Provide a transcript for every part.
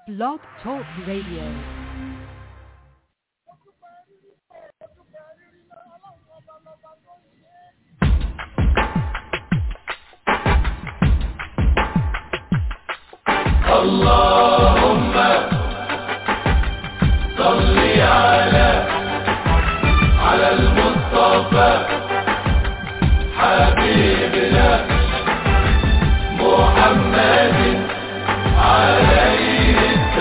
Blog Talk Radio. اللهم صل على على المصطفى حبيبنا محمد عليه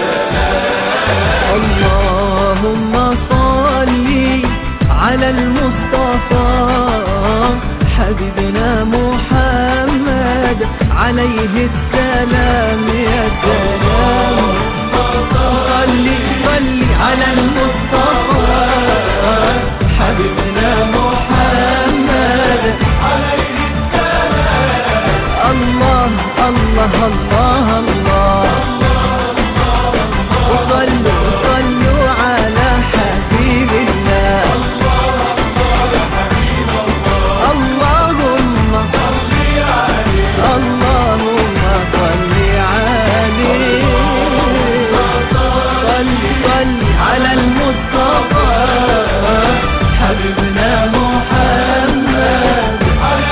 اللهم صل على المصطفى حبيبنا محمد عليه السلام يا سلام صل صل على المصطفى حبيبنا محمد عليه السلام الله الله الله الله وصلوا صلوا على حبيب الله اللهم اللهم صل عليه صل صل على المصطفى حبيبنا محمد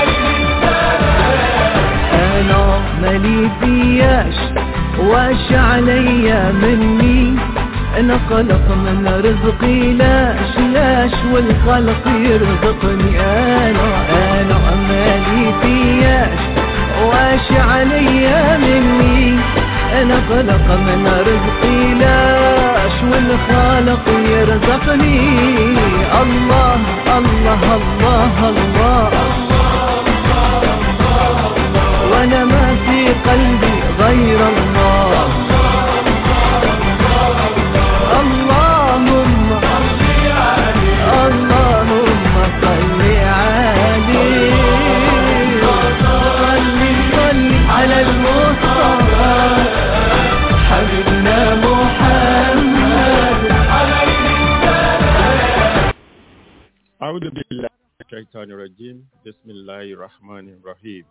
انا مالي فياش واش عليا مني انا خلق من رزقي لاش لاش والخلق يرزقني انا انا مالي فياش واش عليا مني انا خلق من رزقي لاش والخالق يرزقني الله الله الله, الله وانا ما في قلبي غير الله اللهم اللهم صل عليه صل صل على المصطفى حبيبنا محمد أعوذ بالله من الشيطان الرجيم بسم الله الرحمن الرحيم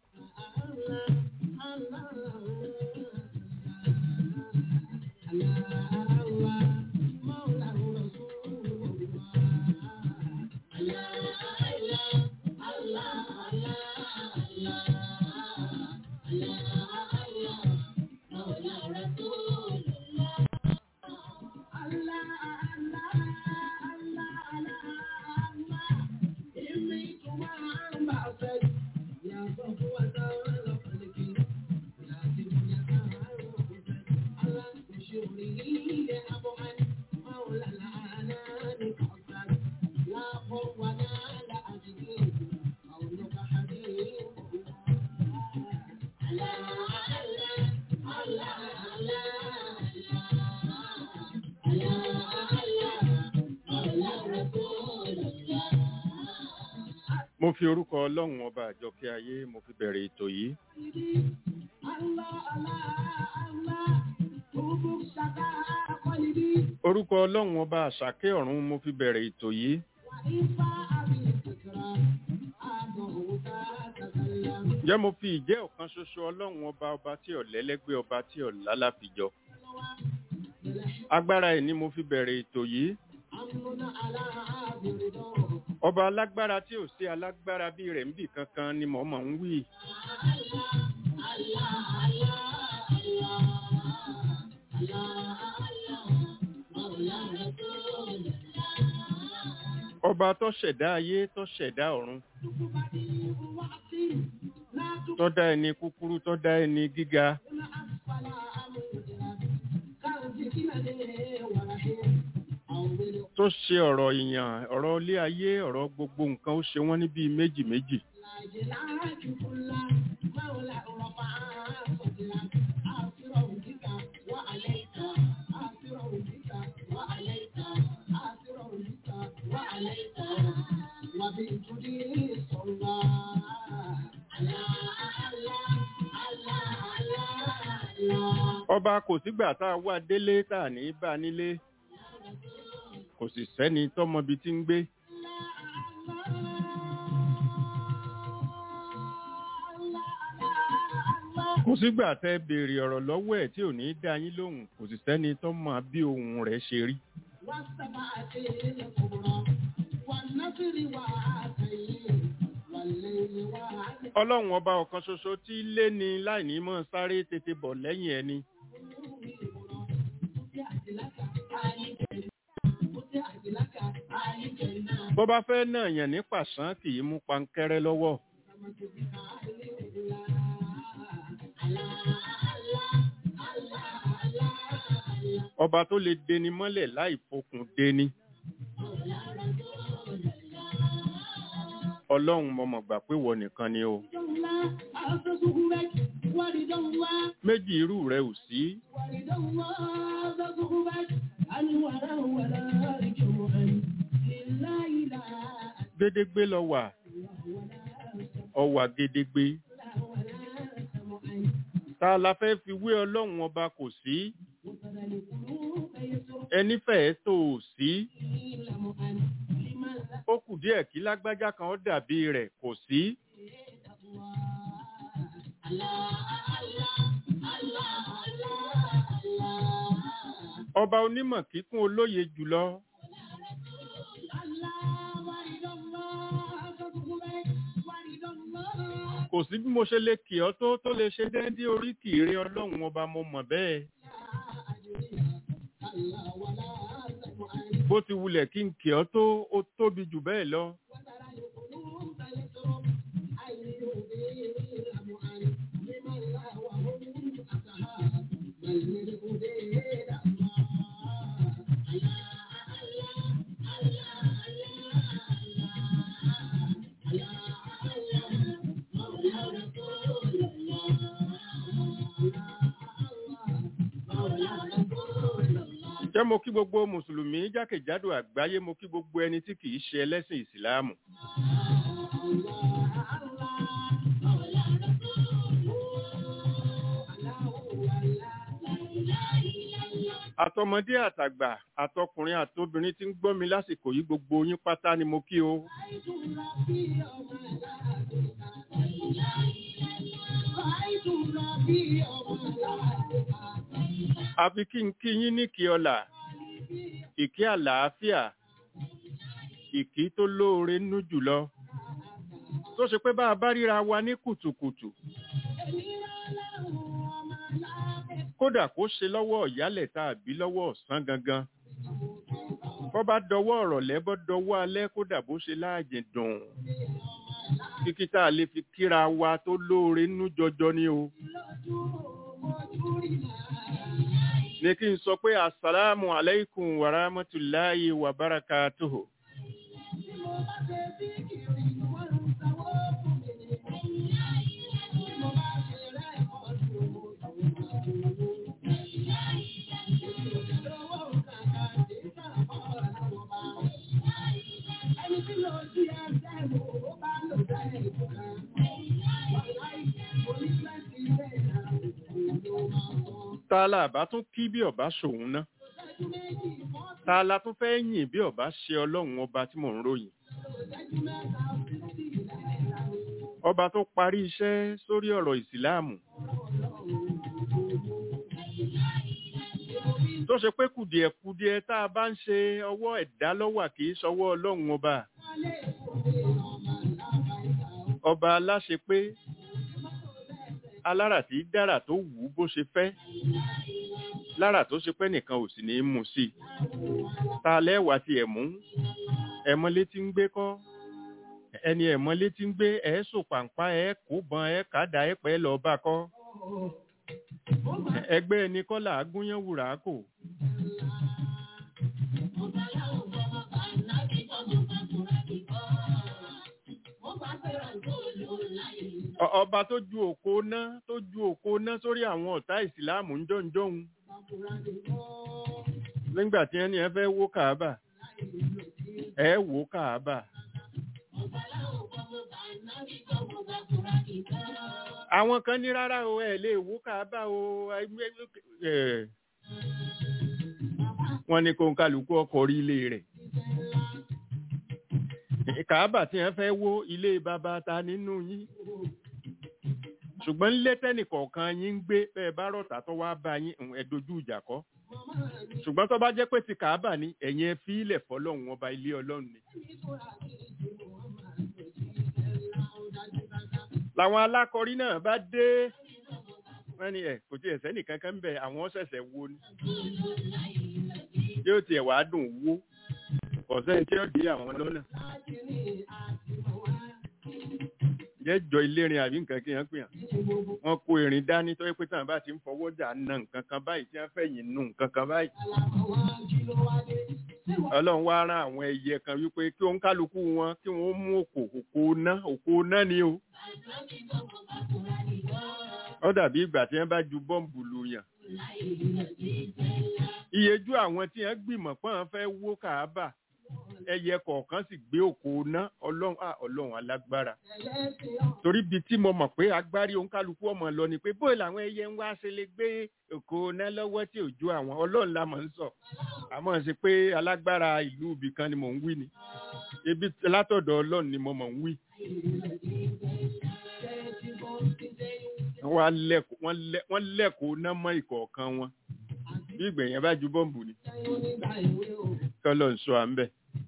mo fi orúkọ ọlọ́run ọba àjọkẹ́ ayé mo fi bẹ̀rẹ̀ ètò yìí orúkọ ọlọ́run ọba àṣàkẹ́ ọ̀run mo fi bẹ̀rẹ̀ ètò yìí ǹjẹ́ mo fi ìjẹ́ ọ̀kan ṣoṣo ọlọ́run ọba ọba tí ọ̀lẹ́lẹ́gbẹ́ ọba tí ọ̀làláfijọ agbára ẹ̀ ni mo fi bẹ̀rẹ̀ ètò yìí ọba alágbára tí ò sí alágbára bí rẹ̀ ń bì kankan ni mò ń mọ̀ ń wí. ọba tó ṣẹ̀dá ayé tó ṣẹ̀dá ọ̀run tó dá ẹni kúkúrú tó dá ẹni gíga tó ṣe ọ̀rọ̀ ìyàn ọ̀rọ̀ ilé ayé ọ̀rọ̀ gbogbo nǹkan ó ṣe wọ́n ní bíi méjì méjì. ọba kò sígbà tá a wá délé tá a ní bá nílé kò sì sẹ́ni tọ́mọbi tí ń gbé. kò sígbà tẹ́ béèrè ọ̀rọ̀ lọ́wọ́ ẹ̀ tí ò ní dá yín lóhùn kò sì sẹ́ni tó mọ bí ohùn rẹ̀ ṣe rí. والسماء الكبرى والنصر والعين والليل والعين ọlọ́run ọba ọ̀kan ṣoṣo tí lé ní láìní mọ́ sáré tètè bọ̀ lẹ́yìn ẹni bó bá fẹ́ náà yàn ní pàṣán kì í mú pankẹ́rẹ́ lọ́wọ́ ọba tó lè deni mọ́lẹ̀ láì fokùn deni ọlọ́run mo mọ̀ gbà pé wọ nìkan ni o méjì irú rẹ ò sí gédégbé lọ wà ọwà gédégbé tá a la fẹ́ fi wé ọlọ́run ọba kò sí ẹni fẹ́ẹ́ tó o sí ó kù díẹ̀ kí lágbájá kan ó dàbí rẹ̀ kò sí ọba onímọ̀ kíkún olóye jùlọ kò sí bí mo ṣe lè kì ọ́ tó tó lè ṣe déédéé oríkì ire ọlọ́run ọba mo mọ̀ bẹ́ẹ̀ bó ti wulẹ̀ kí n kì ọ́ tó ó tóbi jù bẹ́ẹ̀ lọ jẹ́ mo kí gbogbo mùsùlùmí jákèjádò àgbáyé mo kí gbogbo ẹni tí kìí ṣe ẹlẹ́sìn ìsìláàmù àtọmọdé àtàgbà àtọkùnrin àtobìnrin tí ń gbọ́ mi lásìkò yìí gbogbo yín pátá ni mo kí o àfi kí n kí yín ní kí ọlà ìkí àlàáfíà ìkí tó lóore nú jùlọ tó ṣe pé bá a bá ríra wa ní kùtùkùtù kódà kó ṣe lọ́wọ́ ìyálẹ̀ tàbí lọ́wọ́ ọ̀sán gangan bọ́ bá dọwọ́ ọ̀rọ̀lẹ́ bọ́ dọwọ́ alẹ́ kódà bó ṣe láàjìn dùn kíkí tá a lè fi kíra wa tó lóore nú jọjọ ni o ní kí n sọ pé assalamu alaikum wa rahmatullahi wa barakatuhu ta la bá tún kí bí ọba ṣòun ná ta la tún fẹ́ yìn bí ọba ṣe ọlọ́run ọba tí mò ń ròyìn ọba tó parí iṣẹ́ sórí ọ̀rọ̀ ìsìláàmù tó ṣe pé kùdìẹ̀kùdìẹ̀ tá a bá ń ṣe ọwọ́ ẹ̀dá lọ́wà kì í ṣọwọ́ ọlọ́run ọba ọba aláṣẹ pé alára tí dára tó wù ú bó ṣe fẹ́ lára tó ṣe pé nìkan ò sì ní í mú sí i ta lẹ́wà tí ẹ̀ mú ẹ̀mọ́lé tí ń gbé kọ́ ẹni ẹ̀mọ́lé tí ń gbé ẹ̀ sò pàǹpá ẹ̀ kó bọn ẹ̀ kàdá ẹ̀ pẹ́ lọ bá kọ́ ẹgbẹ́ ẹni kọ́ là á gúnyán wùrà kò. Ọ- ọba tó ju òkò ná tó ju òkò ná sórí àwọn ọ̀tá ìsìláàmù ń jọ̀ǹjọ̀hún nígbà tí ẹni ẹ fẹ́ wó kàábà ẹ wó kàábà. àwọn kan ní rárá o ẹ lè wó kàábà o ẹ wọ́n ní kó ń kálukú ọkọ̀ orí ilé rẹ̀ kàábà tí wọ́n fẹ́ wó ilé bàbá ta nínú yín ṣùgbọ́n ńlé tẹ́nìkọ̀ọ̀kan yín ń gbé bẹ́ẹ̀ bá rọ̀tà tó wá bá yín ẹ̀ dojú ìjà kọ́ ṣùgbọ́n tó bá jẹ́ pé ti kàábà ní ẹ̀yìn ẹ fi ilẹ̀ fọlọ́run ọba ilé ọlọ́run ni. làwọn alákọ̀rí náà bá dé wọ́n ní ẹ̀ kò tiẹ̀ sẹ́nì kankan bẹ̀ àwọn ṣẹ̀ṣẹ̀ wo ni yóò tiẹ̀ wá dùn wó ọ̀sẹ̀ tí ó di àwọn lọ́nà jẹ́ jọ ilérin àbí nǹkan kí wọ́n pè hàn wọ́n kó irin dání tó yẹ pé táwọn bá ti ń fọwọ́ jà na nǹkan kan báyìí tí wọ́n fẹ̀yìn nu nǹkan kan báyìí ọlọ́run wá rán àwọn ẹyẹ kan wípé kí òun kálukú wọn kí wọ́n mú òkò òkò ná òkò ná ni o ó dàbí ìgbà tí wọ́n bá ju bọ́ǹbù lu yàn iyejú àwọn tí wọ́n gbìmọ̀ pọ́n fẹ́ wó kàábà ẹyẹ kọ̀ọ̀kan sì gbé òkò ná ọlọ́run à ọlọ́run alágbára torí bíi tí mo mọ̀ pé agbárí òǹkálukú ọmọ lọ ni pé bóyá làwọn ẹyẹ ń wá ṣe lè gbé òkò ná lọ́wọ́ tí ò ju àwọn ọlọ́run la mọ̀ ń sọ àmọ́ ṣe pé alágbára ìlú ibì kan ni mò ń wí ni ebi látọ̀dọ̀ ọlọ́run ni mo mọ̀ ń wí. wọ́n lẹ́kọ̀ọ́ ná mọ́ ìkọ̀ọ̀kan wọn bí ìgbẹ̀yìn bá ju bọ́ǹbù ni kọ́lọ̀ ń sọ à ń bẹ̀.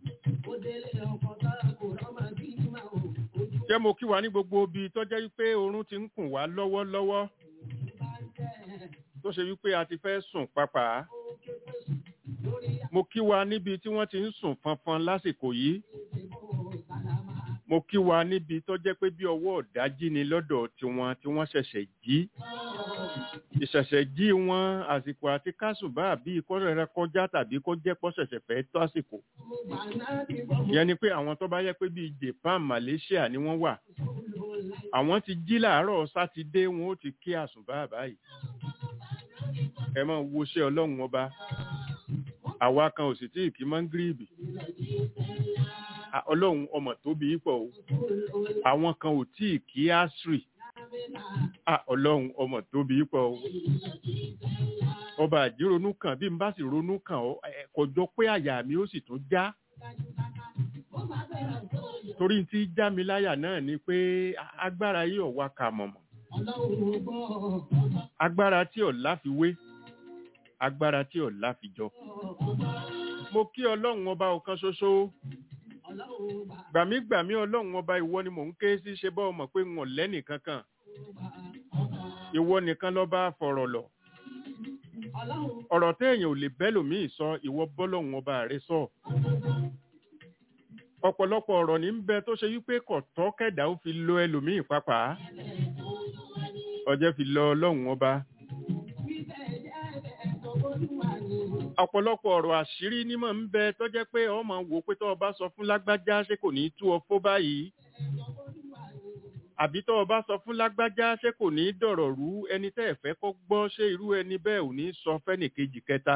jẹ́ mo kí wa ní gbogbo ibi tó jẹ́ wípé oorun ti ń kùn wá lọ́wọ́lọ́wọ́ tó ṣe wípé a ti fẹ́ sùn pàápàá. mo kí wa níbi tí wọ́n ti ń sùn fanfan lásìkò yìí. mo kí wa níbi tó jẹ́ pé bí ọwọ́ ọ̀dájí ni lọ́dọ̀ tiwọn tí wọ́n ṣẹ̀ṣẹ̀ jí ìṣẹ̀ṣẹ̀ jí wọn àsìkò àti kásùbà bí ìkọ́rẹ̀rẹ̀ kọjá tàbí kó jẹ́ pọ́ ṣẹ̀ṣẹ̀ fẹ́ tó àsìkò. ìyẹn ni pé àwọn tó bá yẹ pé bíi Japan Malaysia ni wọ́n wà àwọn ti jí làárọ̀ sátidé wọn ó ti kí àsùbà báyìí. ẹ máa woṣẹ́ ọlọ́run ọba àwa kan ò sì tí ì kí mọ́ngírìbì ọlọ́run ọmọ tóbi pọ̀ o àwọn kan ò tí ì kí asri Ah, ọlọ́run ọmọ tóbi pọ̀ o. ọba àjírònú kan bí n bá sì ronú kàn ọ́ kò jọ pé àyà mi ó sì tún já. torí tí já mi láyà náà ni pé agbára yìí ò wá kà mọ̀mọ̀. agbára tí ò láfiwé agbára tí ò láfijọ. mo kí ọlọ́run ọba ọ̀kan ṣoṣo gbàmígbàmí ọlọ́run ọba ìwọ ni mò ń ké sí ṣe bọ́ ọmọ pé ń wọ̀n lẹ́nì kankan ìwọ nìkan ló bá fọ̀rọ̀ lọ ọ̀rọ̀ téèyàn ò lè bẹ́lòmíì sọ ìwọ bọ́lọ́run ọba rẹ sọ ọ̀pọ̀lọpọ̀ ọ̀rọ̀ ní ń bẹ tó ṣe wípé kò tọ́ kẹ̀dá ó fi lo ẹlòmíì pápá ọjẹ́ fi lọ ọlọ́run ọba ọ̀pọ̀lọpọ̀ ọ̀rọ̀ àṣírí nímọ̀ ń bẹ tó jẹ́ pé ọmọ wò pé tó o bá sọ fún lágbájá ṣé kò ní tú ọ fó báyìí àbí tó o bá sọ fún lágbájá ṣé kò ní dọ̀rọ̀ rú ẹni tẹ́ ẹ̀ fẹ́ kó gbọ́ ṣé irú ẹni bẹ́ẹ̀ ò ní sọ fẹ́nìkejì kẹta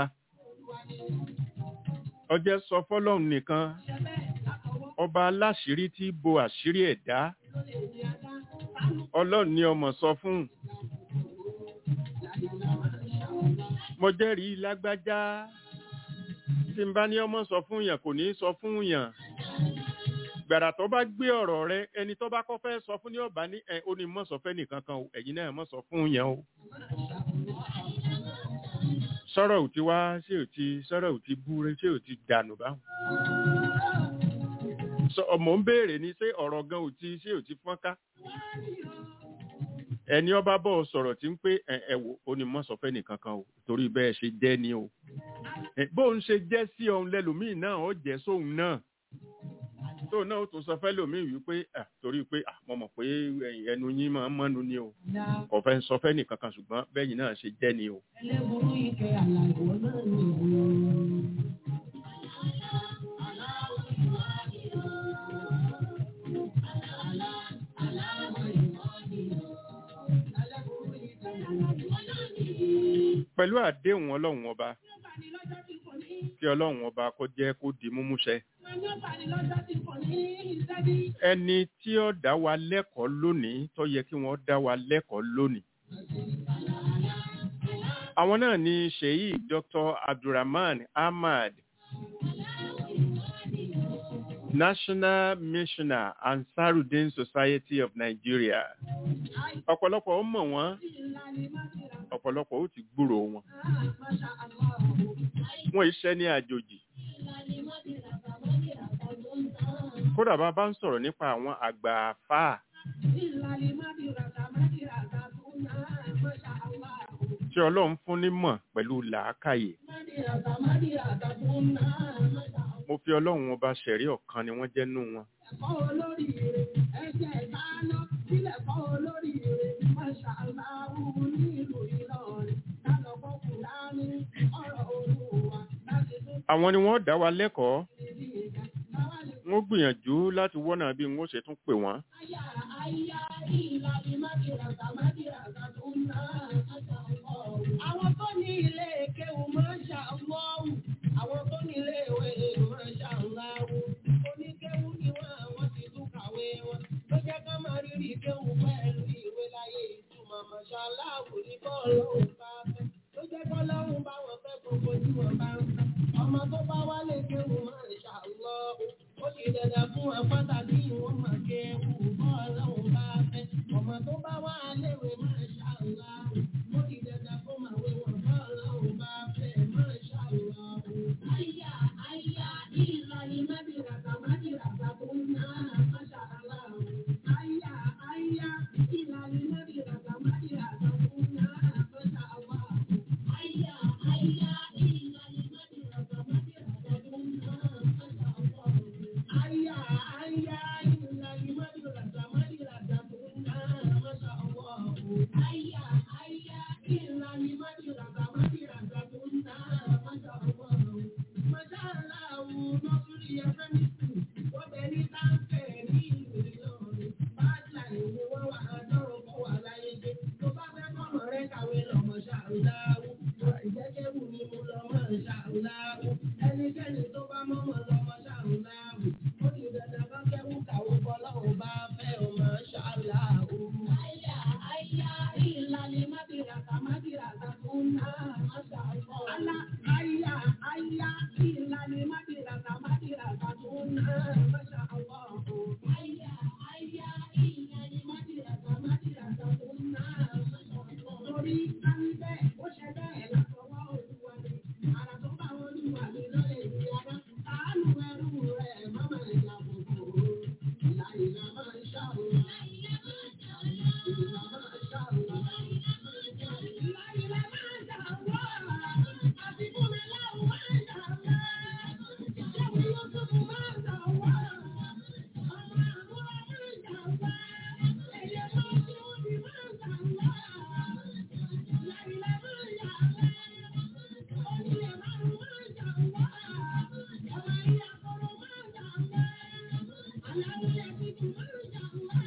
ọjẹ́ sọ fọ́lọ́run nìkan ọba aláṣírí tí bo àṣírí ẹ̀dá ọlọ́run ni ọmọ sọ fún mo jẹ́rìí lágbájá tí n bá ní ọmọ sọ fún yàn kò ní sọ fún yàn gbàrà tó bá gbé ọ̀rọ̀ rẹ ẹni tó bá kọ́ fẹ́ sọ fún ní ọ̀bá ní ẹ ó ní mọ̀ sọ fẹ́ nìkan kan o ẹ̀yin náà mọ̀ sọ fún yàn o. sọ̀rọ̀ ò ti wá ṣé ò ti sọ̀rọ̀ ò ti búre ṣé ò ti dànù báwọn. ọmọ ń béèrè ni ṣé ọ̀rọ̀ gan ò ti ṣé ò ti fọ́nká ẹni ọba bọ̀ sọ̀rọ̀ tí ń pé ẹ wò ó ní mọ̀ sọ fẹ́ nìkan kan o torí bẹ́ẹ̀ ṣe jẹ́ ni o bóun ṣe jẹ́ sí ọ̀hún lẹ́lòmíì náà ó jẹ́ sóhun náà tó náà ó tún sọ fẹ́ lòmíì wípé torí pé mo mọ̀ pé ẹnu yín máa ń mọ́nu ni o kò fẹ́ sọ fẹ́ nìkan kan ṣùgbọ́n bẹ́yìn náà ṣe jẹ́ ni o. ẹlẹ́burú ike àlàyé náà nìyí. pẹ̀lú àdéhùn ọlọ́run ọba kí ọlọ́run ọba kó jẹ́ kó di múmúṣẹ. ẹni tí ó dá wa lẹ́kọ̀ọ́ lónìí tó yẹ kí wọ́n dá wa lẹ́kọ̀ọ́ lónìí. àwọn náà ni sheyi dr abdulrahman ahmad National Missioner Ansarudin Society of Nigeria. Ọ̀pọ̀lọpọ̀ ó mọ̀ wọ́n, ọ̀pọ̀lọpọ̀ ó ti gbúrò wọn. Wọ́n iṣẹ́ ní àjòjì. Kódà bá bá ń sọ̀rọ̀ nípa àwọn àgbà àfáà tí Ọlọ́run fún nímọ̀ pẹ̀lú làákàyè. Mo fi Ọlọ́run ọba ṣẹ̀rí ọ̀kan ni wọ́n jẹ́ nú wọn. Àwọn ni wọ́n dá wa lẹ́kọ̀ọ́. Wọ́n gbìyànjú láti wọ́nà bí wọ́n ṣe tún pè wọ́n. Àwọn tó ní ilé kéwù máa ń ṣàlọ́wù. Àwọn tó ní ilé ìwé máa ń ṣàlọ́wù. Oníkéwù ni wọ́n àwọn ti tún kàwé wọn. Ló jẹ́ ká máa rírì kéwù pẹ̀lú ìwé láyé ìtumọ̀ mọ̀ṣáláàwù ní bọ́ọ̀lù bá fẹ́. Ló jẹ́ kọ́ lọ́rùn bá wọn fẹ́ gbogbo tí wọ́n bá ń fẹ́. Ọmọ tó bá wálé kéwù máa ń ṣàlọ́wù. Ó ti dẹ̀dẹ̀ fún wọn pàtàkì ìwọ̀n máa kéwù bọ́ọ̀lù bá fẹ́. Ọmọ tó bá wá léwe máa ṣàlọ́wù. Ó ti dẹ̀dẹ̀ fún màwé wọn bọ́ọ̀lù bá fẹ́ máa ṣàlọ́wù. Àyà àyà ìlànà mẹ́bìràkà mẹ́bìràkà tó ń ná máa ṣàlọ́wù. Àyà àyà ìlànà mẹ́bìràkà mẹ́bìràkà tó ń ná máa ṣàlọ́wù. Àyà àyà ìlànà mẹ́bìràkà mẹ́bìràkà tó ń ná máa ṣàlọ́wù. Àyà àyà ìlànà mẹ́bìràkà mẹ́bìràkà tó ń ná máa ṣàlọ́wù. Àyà àyà ìlànà mẹ́bìràkà mẹ́bìràkà tó ń ná máa ṣàlọ́wù. Màṣáláàwù lọ́sùrì ẹgbẹ́ mi sùn, wọ́n bẹ ní táǹkẹ̀ ní ìlú Ìlọrin. Báàjà ìwé wọn wà lọ́rùn kó wà láyé dé. Tó bá fẹ́ kọ́mọ rẹ kàwé lọ́mọ ṣàrùdáwù. Ìjẹ́kẹ́wù ni mo lọ́mọ ṣàrùdáwù. Ẹnikẹ́ni tó bá mọ́mọ́ lọ́mọ ṣàrùdáwù. Ó ti dandan bá kẹ́wù kàwé bọ́lọ́wọ́ bá fẹ́ ọmọ ṣàrùdáwù. Àyà àyà ìlànà mábìràkà mábìràkà tó ń ná àṣà ọ̀pọ̀. Àlà àyà àyà ìlànà mábìràkà mábìràkà tó ń ná àṣà ọ̀pọ̀. Àyà àyà ìlànà mábìràkà mábìràkà tó ń ná àṣà ọ̀pọ̀. Torí kárí bẹ́ẹ̀ ó ṣe bẹ́ẹ̀ látọwọ́ olúwa ni. Àrà tó bá olúwa mi lọ́lẹ̀ ní ara. Àánú ẹrú rẹ̀ mọ́mọ́ ìyá gbogbo. Ìlà ìlà máa ń ṣàwọn. Ìlà máa ń ṣàwọn. Ìlà ìlà máa ń ṣàwọn. Àti fún mi láwọn máa ń ṣàwọn. Ìjẹ́wé yóò tó fún máa ń ṣàwọn. Ọmọ àbúrò máa ń ṣàwọn. Ẹ̀yẹ máa ń ṣe òbí máa ń ṣàwọn. Ìlà ìlà máa ń ṣàwọn. Onílẹ̀ márùn-ún máa ń ṣàwọn. Ọmọ ìyá kọ̀rọ̀ máa ń ṣàwọn. Aláwọ̀ ẹ̀kú máa ń ṣàwọn.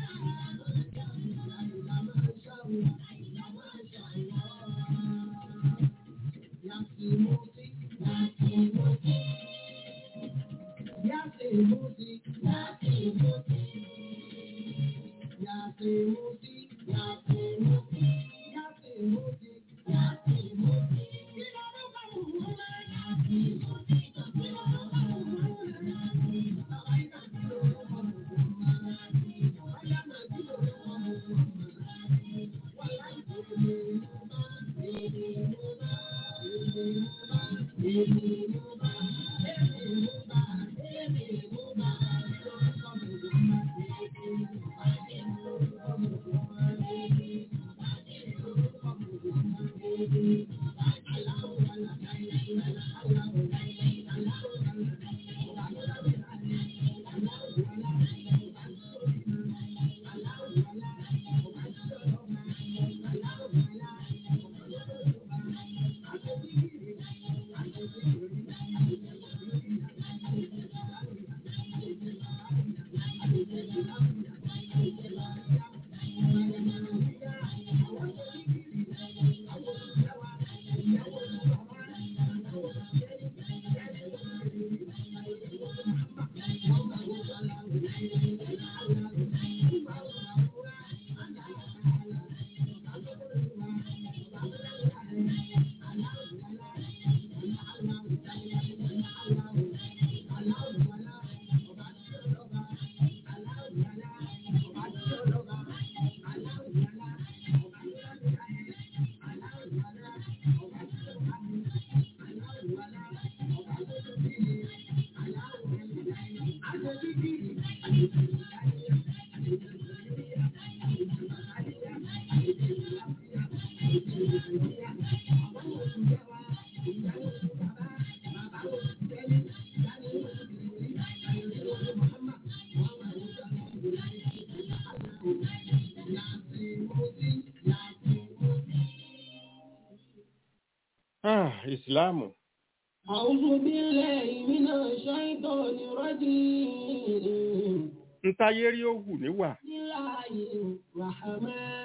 ìsìláàmù أعوذ بالله من الشيطان الرجيم ntáyé rí ó hù níwà بسم الله الرحمن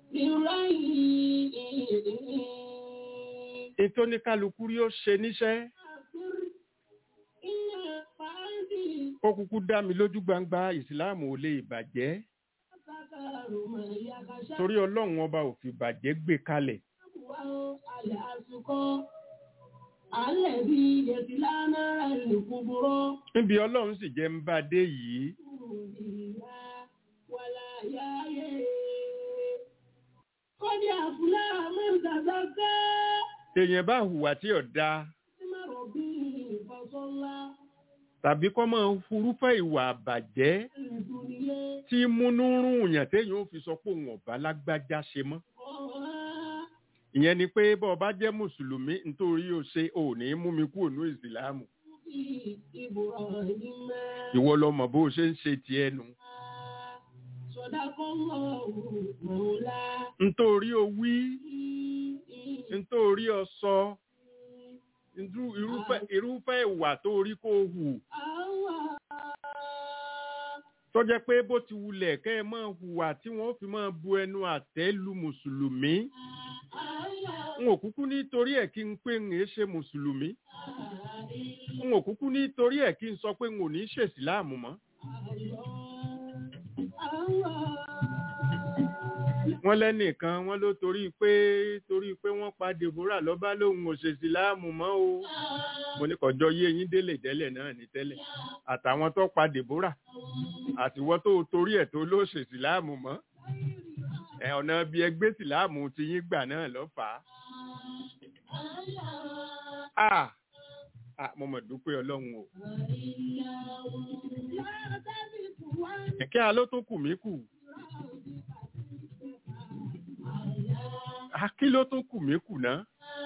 الرحيم ètò ní kálukú rí ó ṣe níṣẹ́ إن فعلتي ó kúkú dá mi lójú gbangba ìsìláàmù ò lè bàjẹ́ تذكر من يخشى torí ọlọ́run ọba ò fi bàjẹ́ gbé kalẹ̀ الأسقى الذي يصلى نار الكبرى níbi ọlọ́run sì jẹ́ ń bá dé yìí ولا يأيه قد أفلح من تزكى èèyàn bá hùwà tí ò dáa اسم ربه فصلى tàbí kọ́ máa ń furúfẹ́ ìwà àbàjẹ́ الدنيا tí múnú rún yàn téèyàn ó fi sọ pé òun ọ̀bá lágbájá ṣe mọ́ ìyẹn ni pé bọ́ ọ bá jẹ́ mùsùlùmí nítorí o ṣe ò ní mú mi kúrò ní ìsìláàmù إبراهيم ìwọ lọ mọ̀ bó o ṣe ń ṣe tiẹ̀ nu صدق الله مولاه nítorí o wí nítorí o sọ irú- irúfẹ́ irúfẹ́ ìwà tó rí kó o hù tó jẹ́ pé bó ti wulẹ̀ kẹ́ ẹ máa hùwà tí wọ́n fi máa bu ẹnu àtẹ́ lu mùsùlùmí n ò kúkú nítorí ẹ̀ kí n pé n èé ṣe mùsùlùmí n ò kúkú nítorí ẹ̀ kí n sọ pé n ò ní ṣèsìláàmù mọ́ wọ́n lẹ́nìkan wọ́n ló torí pé torí pé wọ́n pa Deborah lọ́ba lóhun ò ṣèsìláàmù mọ́ o mo ní kọjọ yé yín délé tẹ́lẹ̀ náà ní tẹ́lẹ̀ àtàwọn tó pa Deborah àtiwọ́ tó torí ẹ̀ tó ló ṣèsìláàmù mọ́ ẹ ọ̀nà bí ẹgbẹ́ sìláàmù ti yín gbà náà lọ fà á. Ah! Ah, mo mọ̀ dúpẹ́ ọlọ́run o. Ẹ̀kẹ́ a ló tún kù mí kù. Ah, kí ló tún kù mí kù ná?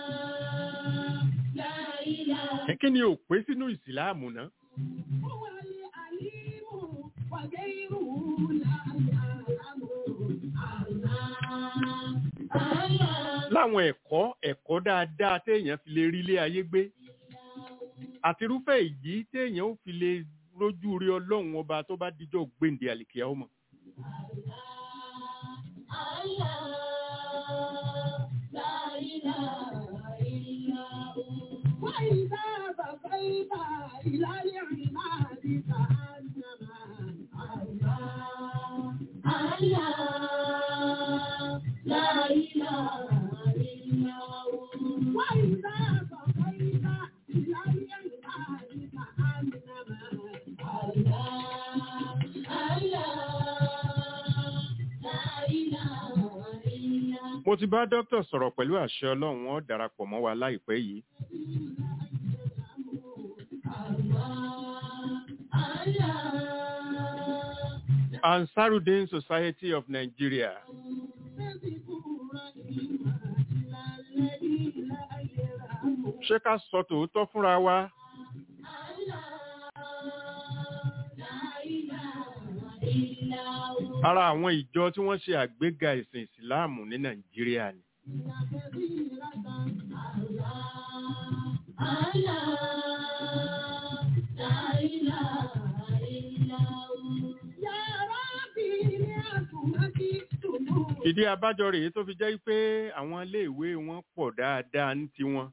Ẹ kí ni ò pé sínú ìsìláàmù ná? Láwọn ẹ̀kọ́ ẹ̀kọ́ dáadáa téèyàn fi lè rí ilé ayé gbé. Àti irúfẹ́ ìyí téèyàn ó fi lè rójú rí ọlọ́run ọba tó bá díjọ́ gbèǹde àlìkíyà ọmọ. Mo ti bá dókítà sọ̀rọ̀ pẹ̀lú àṣẹ ọlọ́run wọn darapọ̀ mọ́ wa láìpẹ́ yìí. Ansarudin Society of Nigeria. Ṣé ká sọ tòótọ́ fúnra wa? Ara àwọn ìjọ tí wọ́n ṣe àgbéga ìsìn ìsìláàmù ní Nàìjíríà ni. Ìdí abájọ rèé tó fi jẹ́ pé àwọn iléèwé wọn pọ̀ dáadáa ní tiwọn.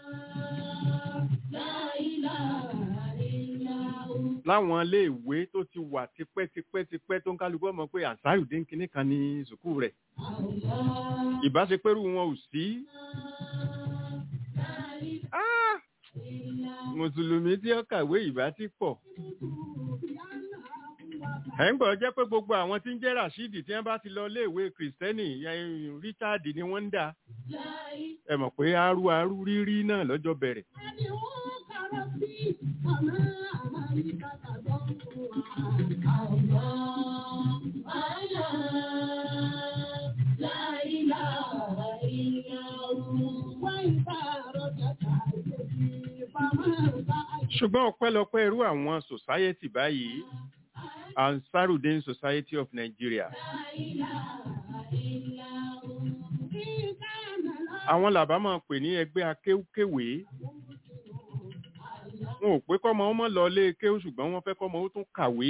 Láwọn iléèwé tó ti wà tipẹ́tipẹ́tipẹ́ tó ń kálukú ọmọ pé Ansarudin kìíní kan ní sùkúù rẹ̀. Ìbáṣepẹ̀rù wọn ò sí. Ah! Mùsùlùmí tí ó kàwé ìbá ti pọ̀. Ẹ̀ ń gbọ́ jẹ́ pé gbogbo àwọn tí ń jẹ́ Rashidi tí wọ́n bá ti lọ léèwé Kìrìsìtẹ́nì Richard ni wọ́n ń dà. Ẹ mọ̀ pé arú arú rírí náà lọ́jọ́ bẹ̀rẹ̀. Ṣùgbọ́n ọpẹ́lọpẹ́ irú àwọn society báyìí, Ansarudin Society of Nigeria. àwọn làbá máa pè ní ẹgbẹ́ akéwkéwèé wọn ò pé kọ́mọ ọmọ lọ lé kéwú ṣùgbọ́n wọ́n fẹ́ kọ́mọ ó tún kàwé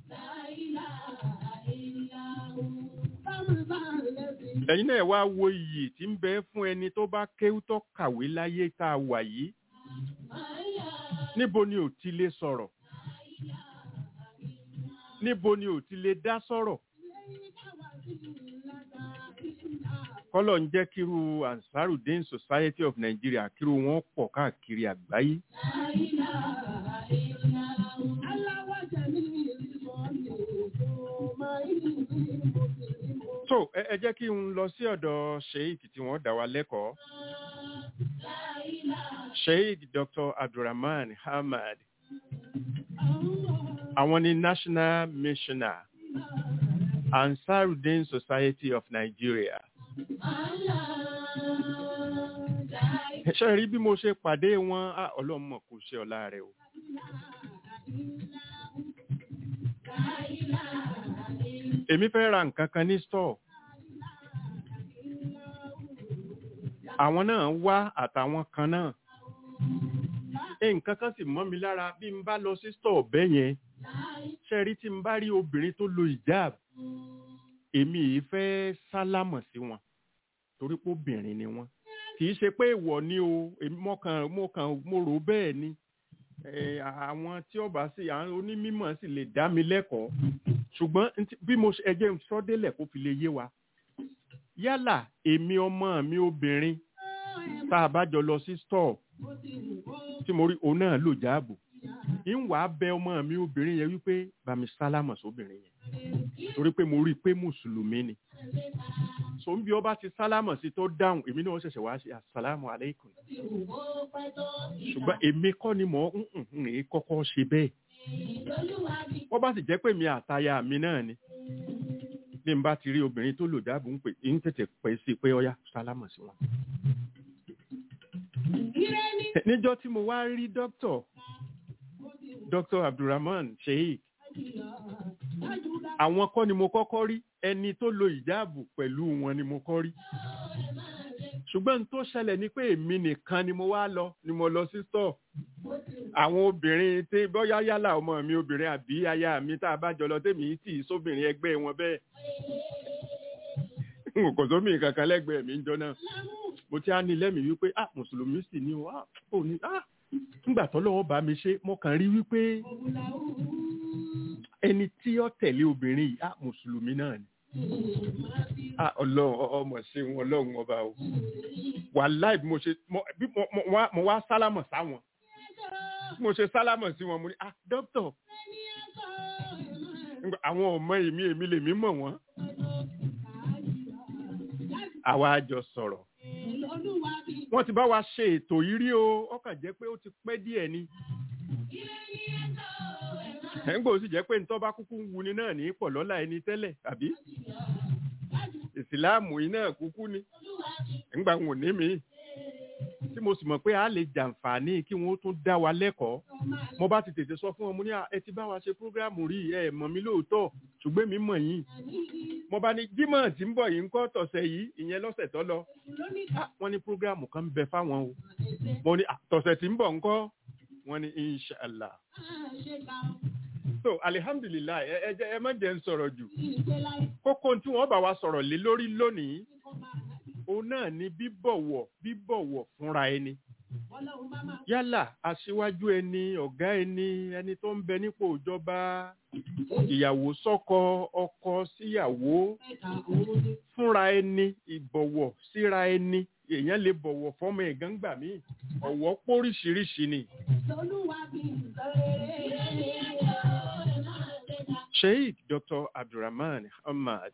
ẹ̀yin náà wá wo iyì tí ń bẹ fún ẹni tó bá kéwú tó kàwé láyé tá a wà yìí níbo ni ò ti lè sọ̀rọ̀ níbo ni ò ti lè dá sọ̀rọ̀ kọ́lọ̀ ń jẹ́ kíru ansarudin society of nigeria kíru wọn pọ̀ káàkiri àgbáyé so ẹ ẹ jẹ́ kí n lọ sí ọ̀dọ̀ sheik tí wọ́n dá wa lẹ́kọ̀ọ́ sheik dr abdulrahman hamad àwọn ni national missioner ansarudin society of nigeria ṣe rí bí mo ṣe pàdé wọn á ọlọ́mọ kò ṣe ọ̀la rẹ̀ o èmi fẹ́ ra nǹkan kan ní store àwọn náà wá àtàwọn kan náà nǹkan kan sì mọ́ mi lára bí n bá lọ sí store bẹ́ẹ̀ yẹn ṣe rí tí n bá rí obìnrin tó lo hijab èmi yìí fẹ́ sálámọ̀ sí wọn torí pé obìnrin ni wọn kì í ṣe pé ìwọ ni o èmi mo kàn mo kàn mo rò bẹ́ẹ̀ ni Eh, àwọn tí ọba sì àwọn onímọ̀ sì lè dá mi lẹ́kọ̀ọ́ ṣùgbọ́n ntí- bí mo ṣe ẹjẹ́ ń sọ délẹ̀ kó fi lè yé wa yálà èmi ọmọ mi obìnrin tá a bá jọ lọ sí store tí mo rí òun náà lò jáàbò ń wàá bẹ ọmọ mi obìnrin yẹn wípé bàmí sálámọ̀ sóbìnrin yẹn torí pé mo rí i pé mùsùlùmí ni so ń bí ọba ti sálámọ̀ sí tó dáhùn èmi náà ṣẹ̀ṣẹ̀ wá sí asàlámù aleikum ṣùgbọ́n èmi kọ́ ni mò ń ń ń ń kọ́kọ́ ṣe bẹ́ẹ̀ wọ́n bá sì jẹ́ pé mi àtaya mi náà ni bí n bá ti rí obìnrin tó lò dáàbò ń pè ń tètè pẹ́ sí i pé ọyá sálámọ̀ sí wọn. níjọ́ tí mo wá rí dókítọ̀ dr abdulrahman sheik àwọn kọ́ ni mo kọ́kọ́ rí ẹni tó lo ìjáàbù pẹ̀lú wọn ni mo kọ́ rí ṣùgbọ́n n tó ṣẹlẹ̀ ni pé èmi nìkan ni mo wá lọ ni mo lọ sí store àwọn obìnrin tí bóyá yálà ọmọ mi obìnrin àbí aya mi tá a bá jọ lọ tèmi tì í sóbìnrin ẹgbẹ́ wọn bẹ́ẹ̀ n kò sómi kankan lẹ́gbẹ̀ẹ́ mi ń jọ náà mo ti á ní lẹ́mìí wípé ah mùsùlùmí sì ni o ah ò ní ah nígbà tó lọ́wọ́ bá mi ṣe mo kàn rí wípé ẹni tí ó tẹ̀lé obìnrin yìí ah mùsùlùmí náà ni ah ọlọ́run ọ- ọmọ ṣe wọn ọlọ́run ọba o wàláì bí mo ṣe mo bí mo mo wá- mo wá sálámọ̀ sáwọn bí mo ṣe sálámọ̀ sí wọn mo ní ah dókítà Nígbà- àwọn ọmọ èmi èmi lèmi mọ̀ wọ́n àwa jọ sọ̀rọ̀ wọ́n ti bá wa ṣe ètò yìí rí o ọkàn jẹ́ pé ó ti pẹ́ díẹ̀ ni ẹ̀ ń gbòó sì jẹ́ pé ntọ́ bá kúkú ń wuni náà ní pọ̀ lọ́la ẹni tẹ́lẹ̀ àbí ìsìláàmù yìí náà kúkú ni ńgbà wọn ò ní mi tí mo sì mọ̀ pé a lè jàǹfààní kí wọ́n tún dá wa lẹ́kọ̀ọ́ mo bá ti tètè sọ fún wọn mo ní "À, ẹ ti bá wa ṣe prógráàmù rí ẹ mọ̀ mí lóòótọ́ ṣùgbọ́n mi mọ̀ yín mo bá ní jímọ̀ tí ń bọ̀ yìí ń kọ́ tọ̀sẹ̀ yìí ìyẹn lọ́sẹ̀ tó lọ Ah, wọ́n ní prógráàmù kan ń bẹ fáwọn o mo ní "Ah, tọ̀sẹ̀ tí ń bọ̀ ńkọ́ wọ́n ní inshallah so alihamdulilayi ẹ ẹ jẹ́- ẹ má jẹ́ ń sọ̀rọ̀ jù kókó tí wọ́n bá wa sọ̀rọ̀ lé lórí lónìí òun náà ni bíbọ̀wọ̀ bíbọ̀wọ̀ fúnra ẹni yálà aṣíwájú ẹni ọ̀gá ẹni ẹni tó ń bẹ nípò ìjọba ìyàwó sọ́kọ ọkọ síyàwó fúnra ẹni ìbọ̀wọ̀ síra ẹni èèyàn lè bọ̀wọ̀ fọ́mọ ẹ̀gán gbà mí ọ̀wọ̀ póríṣiríṣi ni. sheikh dr abdulrahman ahmad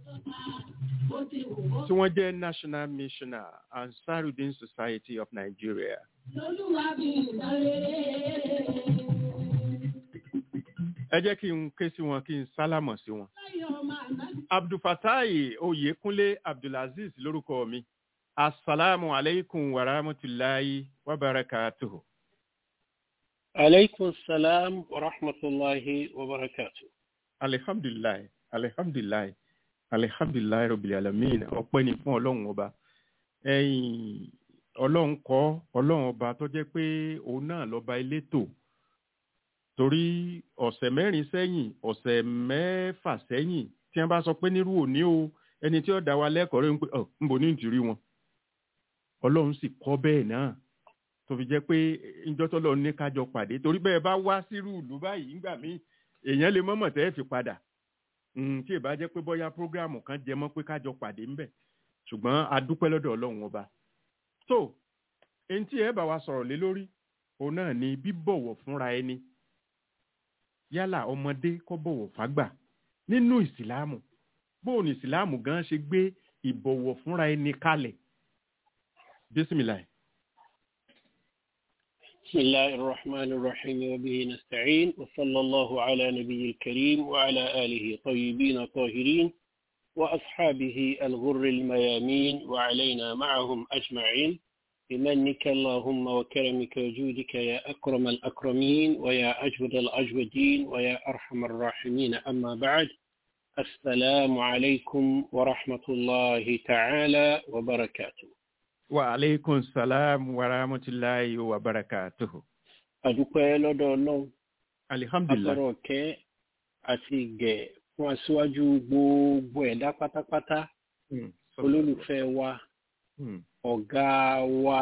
tí wọ́n jẹ́ national missioner ansarudin society of nigeria ẹ jẹ́ kí n ké sí wọn kí n sálámọ̀ sí wọn. abdulfatai oyekunle abdulaziz lórúkọ mi asalaamu aleykum wa rahmatulahi wa barakatuhu. عليكم السلام ورحمة الله وبركاته alihamdulilayi alihamdulilayi alihamdulilayi rabil alamin ọpẹ́ ni fún Ọlọ́run ọba ẹ̀yìn ọlọ́run kọ́ ọlọ́run ọba tó jẹ́ pé òun náà lọ́ba elétò torí ọ̀sẹ̀ mẹ́rin sẹ́yìn ọ̀sẹ̀ mẹ́fà sẹ́yìn tí wọ́n bá sọ pé nírú òní o ẹni tí ó dá wa lẹ́kọ̀ọ́ rẹ̀ ń pè ọ̀ ń bò ní ìtìrí wọn ọlọ́run sì kọ́ bẹ́ẹ̀ náà tó fi jẹ́ pé ìjọ tó lọ ní kájọ pàdé torí bẹ́ẹ̀ bá wá sírú ìlú báyìí ńgbà míì èèyàn lè mọ́mọ́ tẹ́ ẹ fi padà Mm, tí ì bá jẹ́ pé bóyá prógráàmù kan jẹ mọ́ pé kájọ pàdé ńbẹ̀ ṣùgbọ́n a dúpẹ́ lọ́dọ̀ ọlọ́run ọba so èyí tí ẹ bá wa sọ̀rọ̀ lé lórí òun náà ni bíbọ̀wọ̀ fúnra ẹni yálà ọmọdé kó bọ̀wọ̀ fágbà nínú ìsìláàmù bóun ní ìsìláàmù gan ṣe gbé ìbọ̀wọ̀ fúnra ẹni kalẹ̀ bísímìláì. بسم الله الرحمن الرحيم وبه نستعين وصلى الله على نبي الكريم وعلى آله طيبين طاهرين وأصحابه الغر الميامين وعلينا معهم أجمعين بمنك اللهم وكرمك وجودك يا أكرم الأكرمين ويا أجود الأجودين ويا أرحم الراحمين أما بعد السلام عليكم ورحمة الله تعالى وبركاته wa aleykum salaam wa rahmatulahi wa barakatuhu. adúpẹ́ lọ́dọ̀ ọlọ́run alihamdulilah atọrọ ọ̀kẹ́ àti ìgẹ̀ fún aṣíwájú gbogbo ẹ̀dá pátápátá Mm, olólùfẹ́ wa Mm, ọ̀gá wa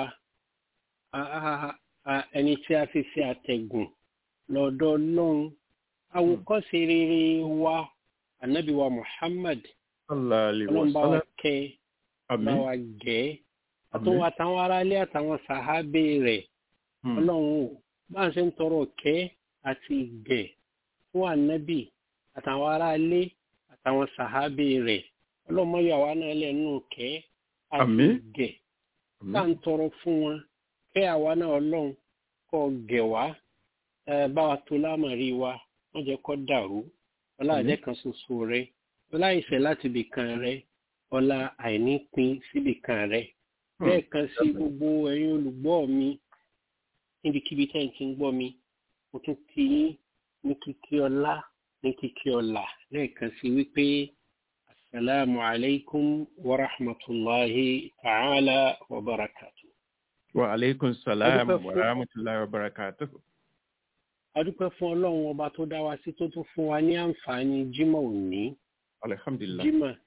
a- a- a- ẹni tí a fi ṣe àtẹ̀gùn lọ́dọ̀ ọlọ́run àwòkọ́ṣe rere wa ànábì wa muhammad sallallahu alaihi wa ọlọ́run bá wa sallam. kẹ́ bá àmín wa gẹ̀ àmín àtúnwò àtàwọn aráalé àtàwọn sàhábé rẹ̀ Mm, ọlọ́run ò bá ń ṣe ń tọrọ ọ̀kẹ́ àti ìgẹ̀ fún ànábì àtàwọn aráalé àtàwọn sàhábé rẹ̀ ọlọ́run mọ́ yàwá náà lẹ́nu ọ̀kẹ́ àti Àmín. ìgẹ̀ àmín. tá à ń tọrọ fún wọn kẹ́ àwa náà ọlọ́run kọ́ gẹ̀ wá ẹ, bá wa tó lámàrí wa wọ́n jẹ́ kọ́ dàrú ọlá Àmín. àjẹ́ kan ṣoṣo rẹ ọlá ìfẹ́ láti ibì kan rẹ ọlá àìní pin síbì kan rẹ bẹ́ẹ̀ kan sí gbogbo ẹ̀yin olùgbọ́ mi níbikíbi tẹ́ ẹ̀ ti ń gbọ́ mi mo tún ti yín ní kíkí ọlá ní kíkí ọlà lẹ́ẹ̀kan sí wípé asalaamu alaykum wa rahmatulahi ta'ala wa barakatu. wa aleykum salaam Adúpẹ́ wa fún- rahmatulahi wa barakatuhu. a dúpẹ́ fún ọlọ́run ọba tó dá wa sí tó tún fún wa ní àǹfààní jímọ̀ òní alihamdulilah. jímọ̀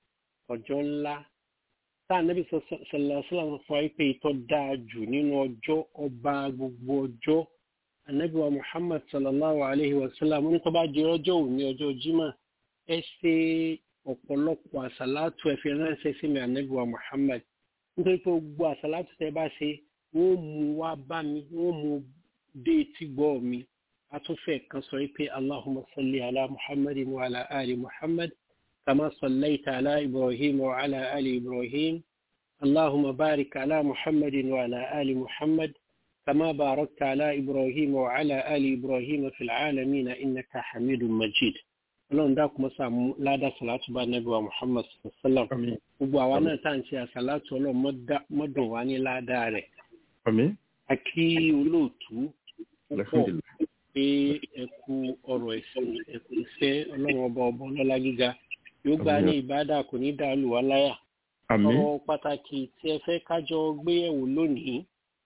ọjọ́ ńlá tá a nẹ́bí sọ̀lá fún wa pé ìtọ́ dáa jù nínú ọjọ́ ọba gbogbo ọjọ́ anabi wa muhammad sallallahu alayhi wa sallam ní tó bá jẹ ọjọ́ òní ọjọ́ jímọ̀ ẹ ṣe ọ̀pọ̀lọpọ̀ àsàlátù ẹ fi ránṣẹ́ sí mi anabi wa muhammad nítorí pé gbogbo àsàlátù tẹ bá ṣe wọ́n mú wá bá mi wọ́n mú dé etí gbọ́ mi atúfẹ́ kan sọ pé allahumma salli ala muhammadin wa ala ali muhammad kama sallaita ala ibrahim wa ala ali ibrahim allahumma barik ala muhammadin wa ala ali muhammad كما باركت على إبراهيم وعلى آل إبراهيم في العالمين إنك حميد مجيد ọlọ́run dákun mọ́sá ládà sàlátù bá nẹ́bí wa muhammad sallam àmín gbogbo àwa náà tá à ń ṣe àsàlátù ọlọ́run mọ́dá- mọ́dùn wá ní ládà rẹ̀ àmín a kí olóòtú púpọ̀ alihamdulilah. pé ẹ kú ọ̀rọ̀ ẹ̀sìn ẹ kú iṣẹ́ ọlọ́run ọba ọba ọlọ́lá gíga yóò gbà ní ìbádà kò ní dá lù wá láyà àmín ọ̀rọ̀ pàtàkì tí ẹ fẹ́ kájọ gbéyẹ̀wò lónìí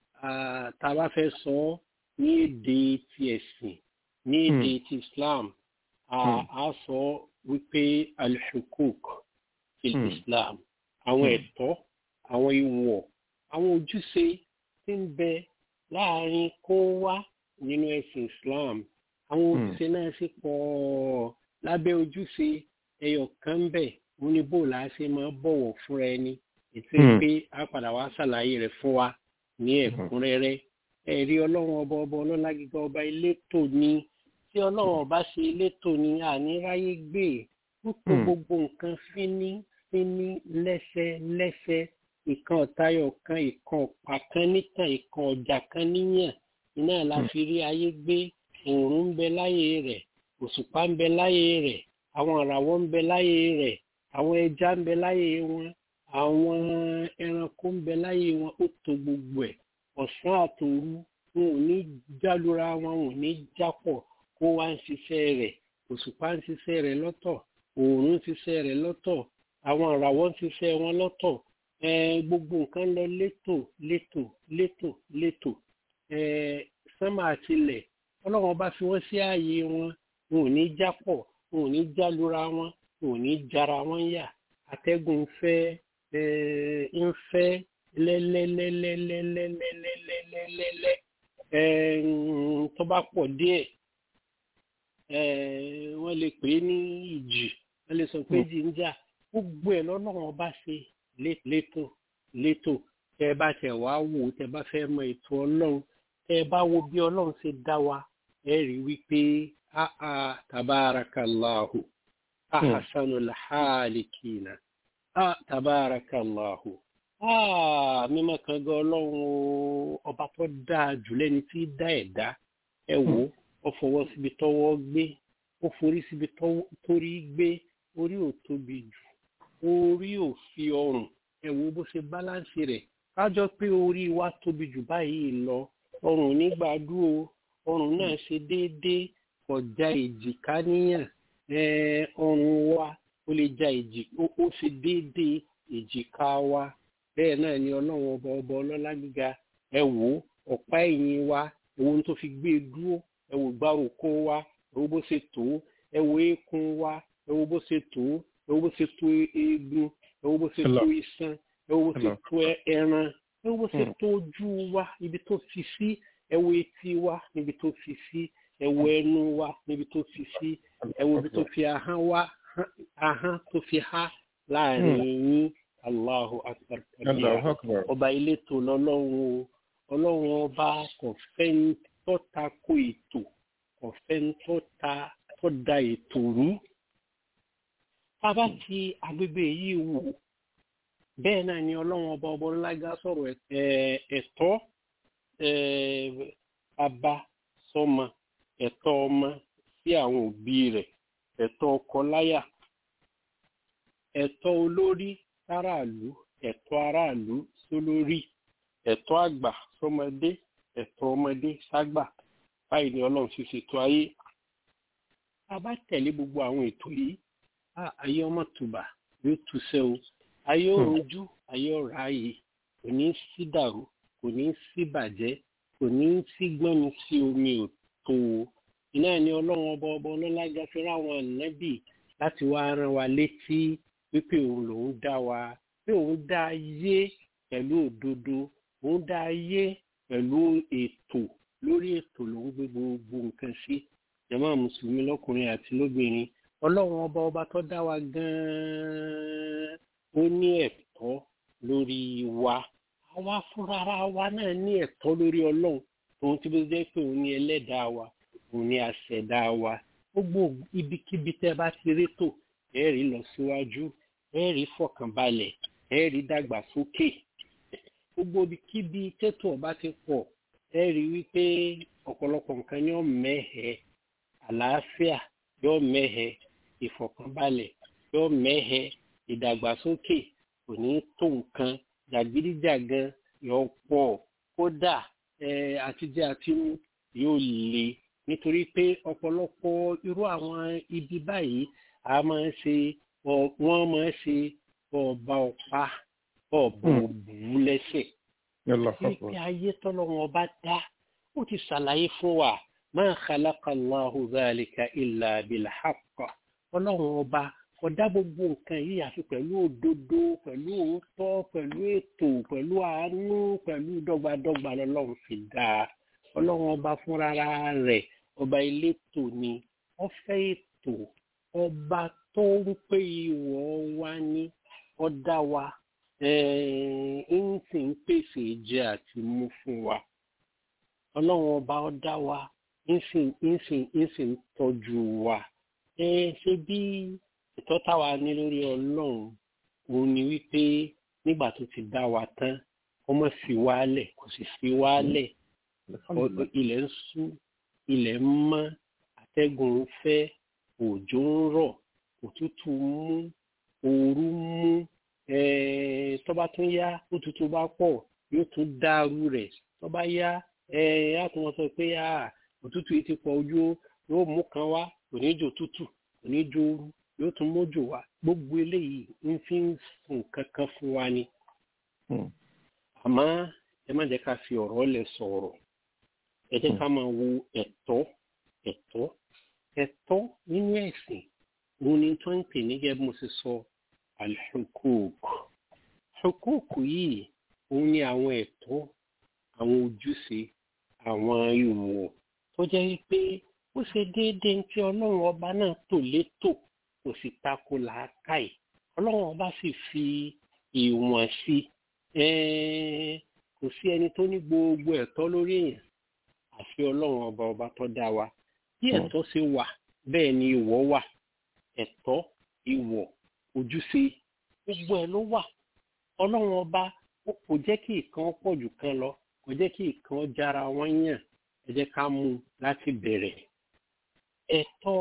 ah, tá a bá fẹ́ sọ ọ́ ní èdè ti ẹ̀sìn ní èdè ti Islam ah, Hmm. a sọ wípé alhukuk ti Hmm. Islam àwọn Hmm. ẹ̀tọ́ àwọn ìwọ̀ àwọn ojúṣe tí ń bẹ láàrin kó wá nínú ẹ̀sìn Islam àwọn Hmm. ojúṣe náà sì pọ̀ lábẹ́ ojúṣe ẹyọ kan bẹ̀ wọ́n ní bó la ṣe máa bọ̀wọ̀ fúnra ẹni ètò Hmm. pé a padà wá ṣàlàyé rẹ̀ fún wa ní ẹ̀kúnrẹ́rẹ́ ẹ̀rí ọlọ́run ọba ọba ọlọ́lá gíga ọba elétò ni tí ọlọ́run ọba ṣe elétò ni àníráyé gbé ń tó Hmm. gbogbo nǹkan fíní fíní lẹ́sẹ lẹ́sẹ ìkan ọ̀tayọ̀ kan ìkan ọ̀pá kan nítàn ìkan ọjà kan níyàn iná la Hmm. fi rí ayé gbé òòrùn ń bẹ láyé rẹ̀ òṣùpá ń bẹ láyé rẹ̀ àwọn ìràwọ̀ ń bẹ láyé rẹ̀ àwọn ẹja ń bẹ láyé wọn àwọn ẹranko ń bẹ láyé wọn ó to gbogbo ẹ̀ ọ̀sán àtòru wọn ò ní jálura wọn wọn ò ní jápọ̀ kó wá ń ṣiṣẹ́ rẹ̀ òṣùpá ń ṣiṣẹ́ rẹ̀ lọ́tọ̀ òòrùn ń ṣiṣẹ́ rẹ̀ lọ́tọ̀ àwọn ìràwọ̀ ń ṣiṣẹ́ wọn lọ́tọ̀ Eh, gbogbo nǹkan lọ létò létò létò létò Eh, sánmà àtilẹ̀ ọlọ́run ọba fi wọ́n sí ààyè wọn wọn ò ní jápọ̀ wọn ò ní jálura wọn wọn ò ní jara wọn yà atẹ́gùn ń fẹ́ eh, ń fẹ́ lẹ́lẹ́lẹ́lẹ́lẹ́lẹ́lẹ́lẹ́lẹ́lẹ́ Eh, mm, tó bá pọ̀ díẹ̀ eh, wọ́n lè pè é ní ìjì wọ́n lè sọ pé ìjì ń jà gbogbo ẹ̀ lọ́lọ́run ọba ṣe lé- létò létò tẹ́ ẹ bá tẹ̀ wá wò ó tẹ́ ẹ bá fẹ́ mọ ètò ọlọ́run tẹ́ ẹ bá wo bí ọlọ́run ṣe dá wa ẹ rí wípé áá tabarakallahu ahasanul halikina á tabarakallahu á mímọ́ kan gan ọlọ́run o ọba tó dáa jù lẹ́ni tí í dá ẹ̀dá ẹ wò ó ó fọwọ́ síbi tọ́wọ́ gbé ó forí síbi tọ́wọ́- torí gbé orí ò tóbi jù orí ò fi ọrùn ẹ wo bó ṣe báláǹsì rẹ̀ kájọ pé orí wa tóbi jù báyìí lọ ọrùn nígbàdúró ọrùn náà ṣe déédéé kọjá èjìká níyàn eh, ọrùn wa ó lè ja èjì ó ó ṣe déédéé èjìká wa bẹ́ẹ̀ náà ni ọlọ́run ọba ọba ọlọ́lá gíga ẹ wò ó ọ̀pá ẹ̀yìn wa ẹ wo ohun tó fi gbé e dúró ẹ wò gbárùkù wa ẹ wo bó ṣe tó ẹ wo eékún wa ẹ wo bó ṣe tó ẹ wo bó ṣe tó eegun ẹ wo bó ṣe tó iṣan ẹ wo bó ṣe Hello. tó ẹran ẹ wo bó ṣe Hmm. tó ojú wa ibi tó fi sí ẹ wo etí wa níbi tó fi sí ẹ wo ẹnu wa níbi tó fi sí ẹ wo ibi tó fi ahọ́n wa ahọ́n tó fi há láàrin yín Allahu akbar kabira Allahu Akbar. ọba ilé tó lọ́lọ́run o ọlọ́run ọba kò fẹ́ ń tó ta ko ètò kò fẹ́ ń tó ta tó da ètò rú. tá a bá ti agbègbè yìí wò bẹ́ẹ̀ náà ni ọlọ́run ọba ọba ńlága sọ̀rọ̀ ẹ̀- ẹ̀tọ́ ẹ̀, bàbá sọ́mọ ẹ̀tọ́ ọmọ sí àwọn òbí rẹ̀ ẹ̀tọ́ ọkọ láyà ẹ̀tọ́ olórí sáràlú ẹ̀tọ́ aráàlú sólórí ẹ̀tọ́ àgbà sọmọdé ẹ̀tọ́ ọmọdé ságbà báyìí ni ọlọ́run ṣe ṣètò ayé a bá tẹ̀lé gbogbo àwọn ètò yìí á ayé ọmọ tùbà yóò túṣẹ́ o ayé ò rojú ayé ò ráàyè kò ní sí dàrú kò ní sí bàjẹ́ kò ní sí gbọ́nmi sí omi ò tó o iná ni ọlọ́run ọba ọba ọlọ́lájà fi ráwọn ànábì láti wá rán wa létí wípé òun lòún dá wa pé òun dá ayé pẹ̀lú òdodo òun dá ayé pẹ̀lú ètò lórí ètò lòún gbé gbogbo nǹkan sí jàmá mùsùlùmí lọ́kùnrin àti lóbìnrin ọlọ́run ọba ọba tó dá wa gan-an ó ní ẹ̀tọ́ lórí wa àwa fúnra wa náà ní ẹ̀tọ́ lórí ọlọ́run òun tí bó jẹ́ pé òun ní ẹlẹ́dàá wa òun ní aṣẹ̀dá wa gbogbo ibikíbi tẹ́ bá ti rétò ẹ rí lọ síwájú ẹ rí fọkànbalẹ̀ ẹ rí dàgbàsókè gbogbo ibikíbi tètò ọba ti pọ̀ ẹ rí wípé ọ̀pọ̀lọpọ̀ nǹkan yóò mẹ́hẹ̀ àlàáfíà yóò mẹ́hẹ̀ ìfọkànbalẹ̀ yóò mẹ́hẹ̀ ìdàgbàsókè kò ní tó nǹkan jàgídíjàgan yóò pọ̀ kódà ẹ àtijẹ àti mú yóò le nítorí pé ọ̀pọ̀lọpọ̀ irú àwọn ibi báyìí a máa ń ṣe ọ- wọ́n máa ń ṣe ọba ọ̀pá ọ̀bọ̀ Hmm. òbú lẹ́sẹ̀ Allahu ní Akbar. pé ayé tọ́lọ́wọ́n ọba dá ó ti ṣàlàyé fún wa ma khalaqa Allahu dhalika illa bil haqq ọlọ́run ọba kò dá gbogbo nǹkan yìí àfi pẹ̀lú òdodo pẹ̀lú òótọ́ pẹ̀lú ètò pẹ̀lú àánú pẹ̀lú dọ́gbadọ́gba lọ́lọ́run fi dá a ọlọ́run ọba fúnra rẹ̀ ọba elétò ni ó fẹ́ ètò ọba tó ń pè ìwọ̀ wa ní ọ̀dá wa ń sì ń pèsè jẹ àti mú fún wa ọlọ́run ọba ọ̀dá wa ń sì ń sì ń sì ń tọ́jú wa ẹ ṣe bí ìtọ́ táwa ní lórí ọlọ́run òun ni wípé nígbà tó ti dá wa tán ọmọ fi wálẹ̀ kò sì fi wálẹ̀ ọ- ilẹ̀ ń ṣú ilẹ̀ ń mọ́ atẹ́gùn ń fẹ́ òjò ń rọ̀ òtútù ń mú ooru ń mú eh, tó bá tún yá òtútù bá pọ̀ yóò tún dàrú rẹ̀ tó bá yá eh, á tún wọn sọ pé ah, òtútù yìí ti pọ̀ ojú ó, yóò mú kan wá kò ní jò tútù kò ní jò ooru yóò tún mójò wá gbogbo eléyìí ń fi ń sùn kankan fún wa ni Hmm. àmọ́ ẹ má jẹ́ ká fi ọ̀rọ̀ lẹ̀ sọ̀rọ̀ ẹ jẹ́ ká máa wo ẹ̀tọ́ ẹ̀tọ́ ẹ̀tọ́ nínú ẹ̀sìn òun ni tó ń pè ní gẹ́gẹ́ bí mo ṣe sọ alhukuk hukuk yìí òun ni àwọn ẹ̀tọ́ àwọn ojúṣe àwọn ìwọ̀ tó jẹ́ wípé ó ṣe déédéé tí ọlọ́run ọba náà tò létò kò sì tako làákàyè ọlọ́run ọba sì fi ìwọ̀n sí i kò sí ẹni tó ní gbogbo ẹ̀tọ́ lórí èèyàn àfi ọlọ́run ọba ọba tó dá wa bí ẹ̀tọ́ ṣe wà bẹ́ẹ̀ ni ìwọ̀ wà ẹ̀tọ́ ìwọ̀ ojúṣe gbogbo ẹ̀ ló wà ọlọ́run ọba ó kò jẹ́ kí ìkan pọ̀ jù kan lọ kò jẹ́ kí ìkan jára wọn yàn ẹ jẹ́ ká mú un láti bẹ̀rẹ̀ ẹ̀tọ́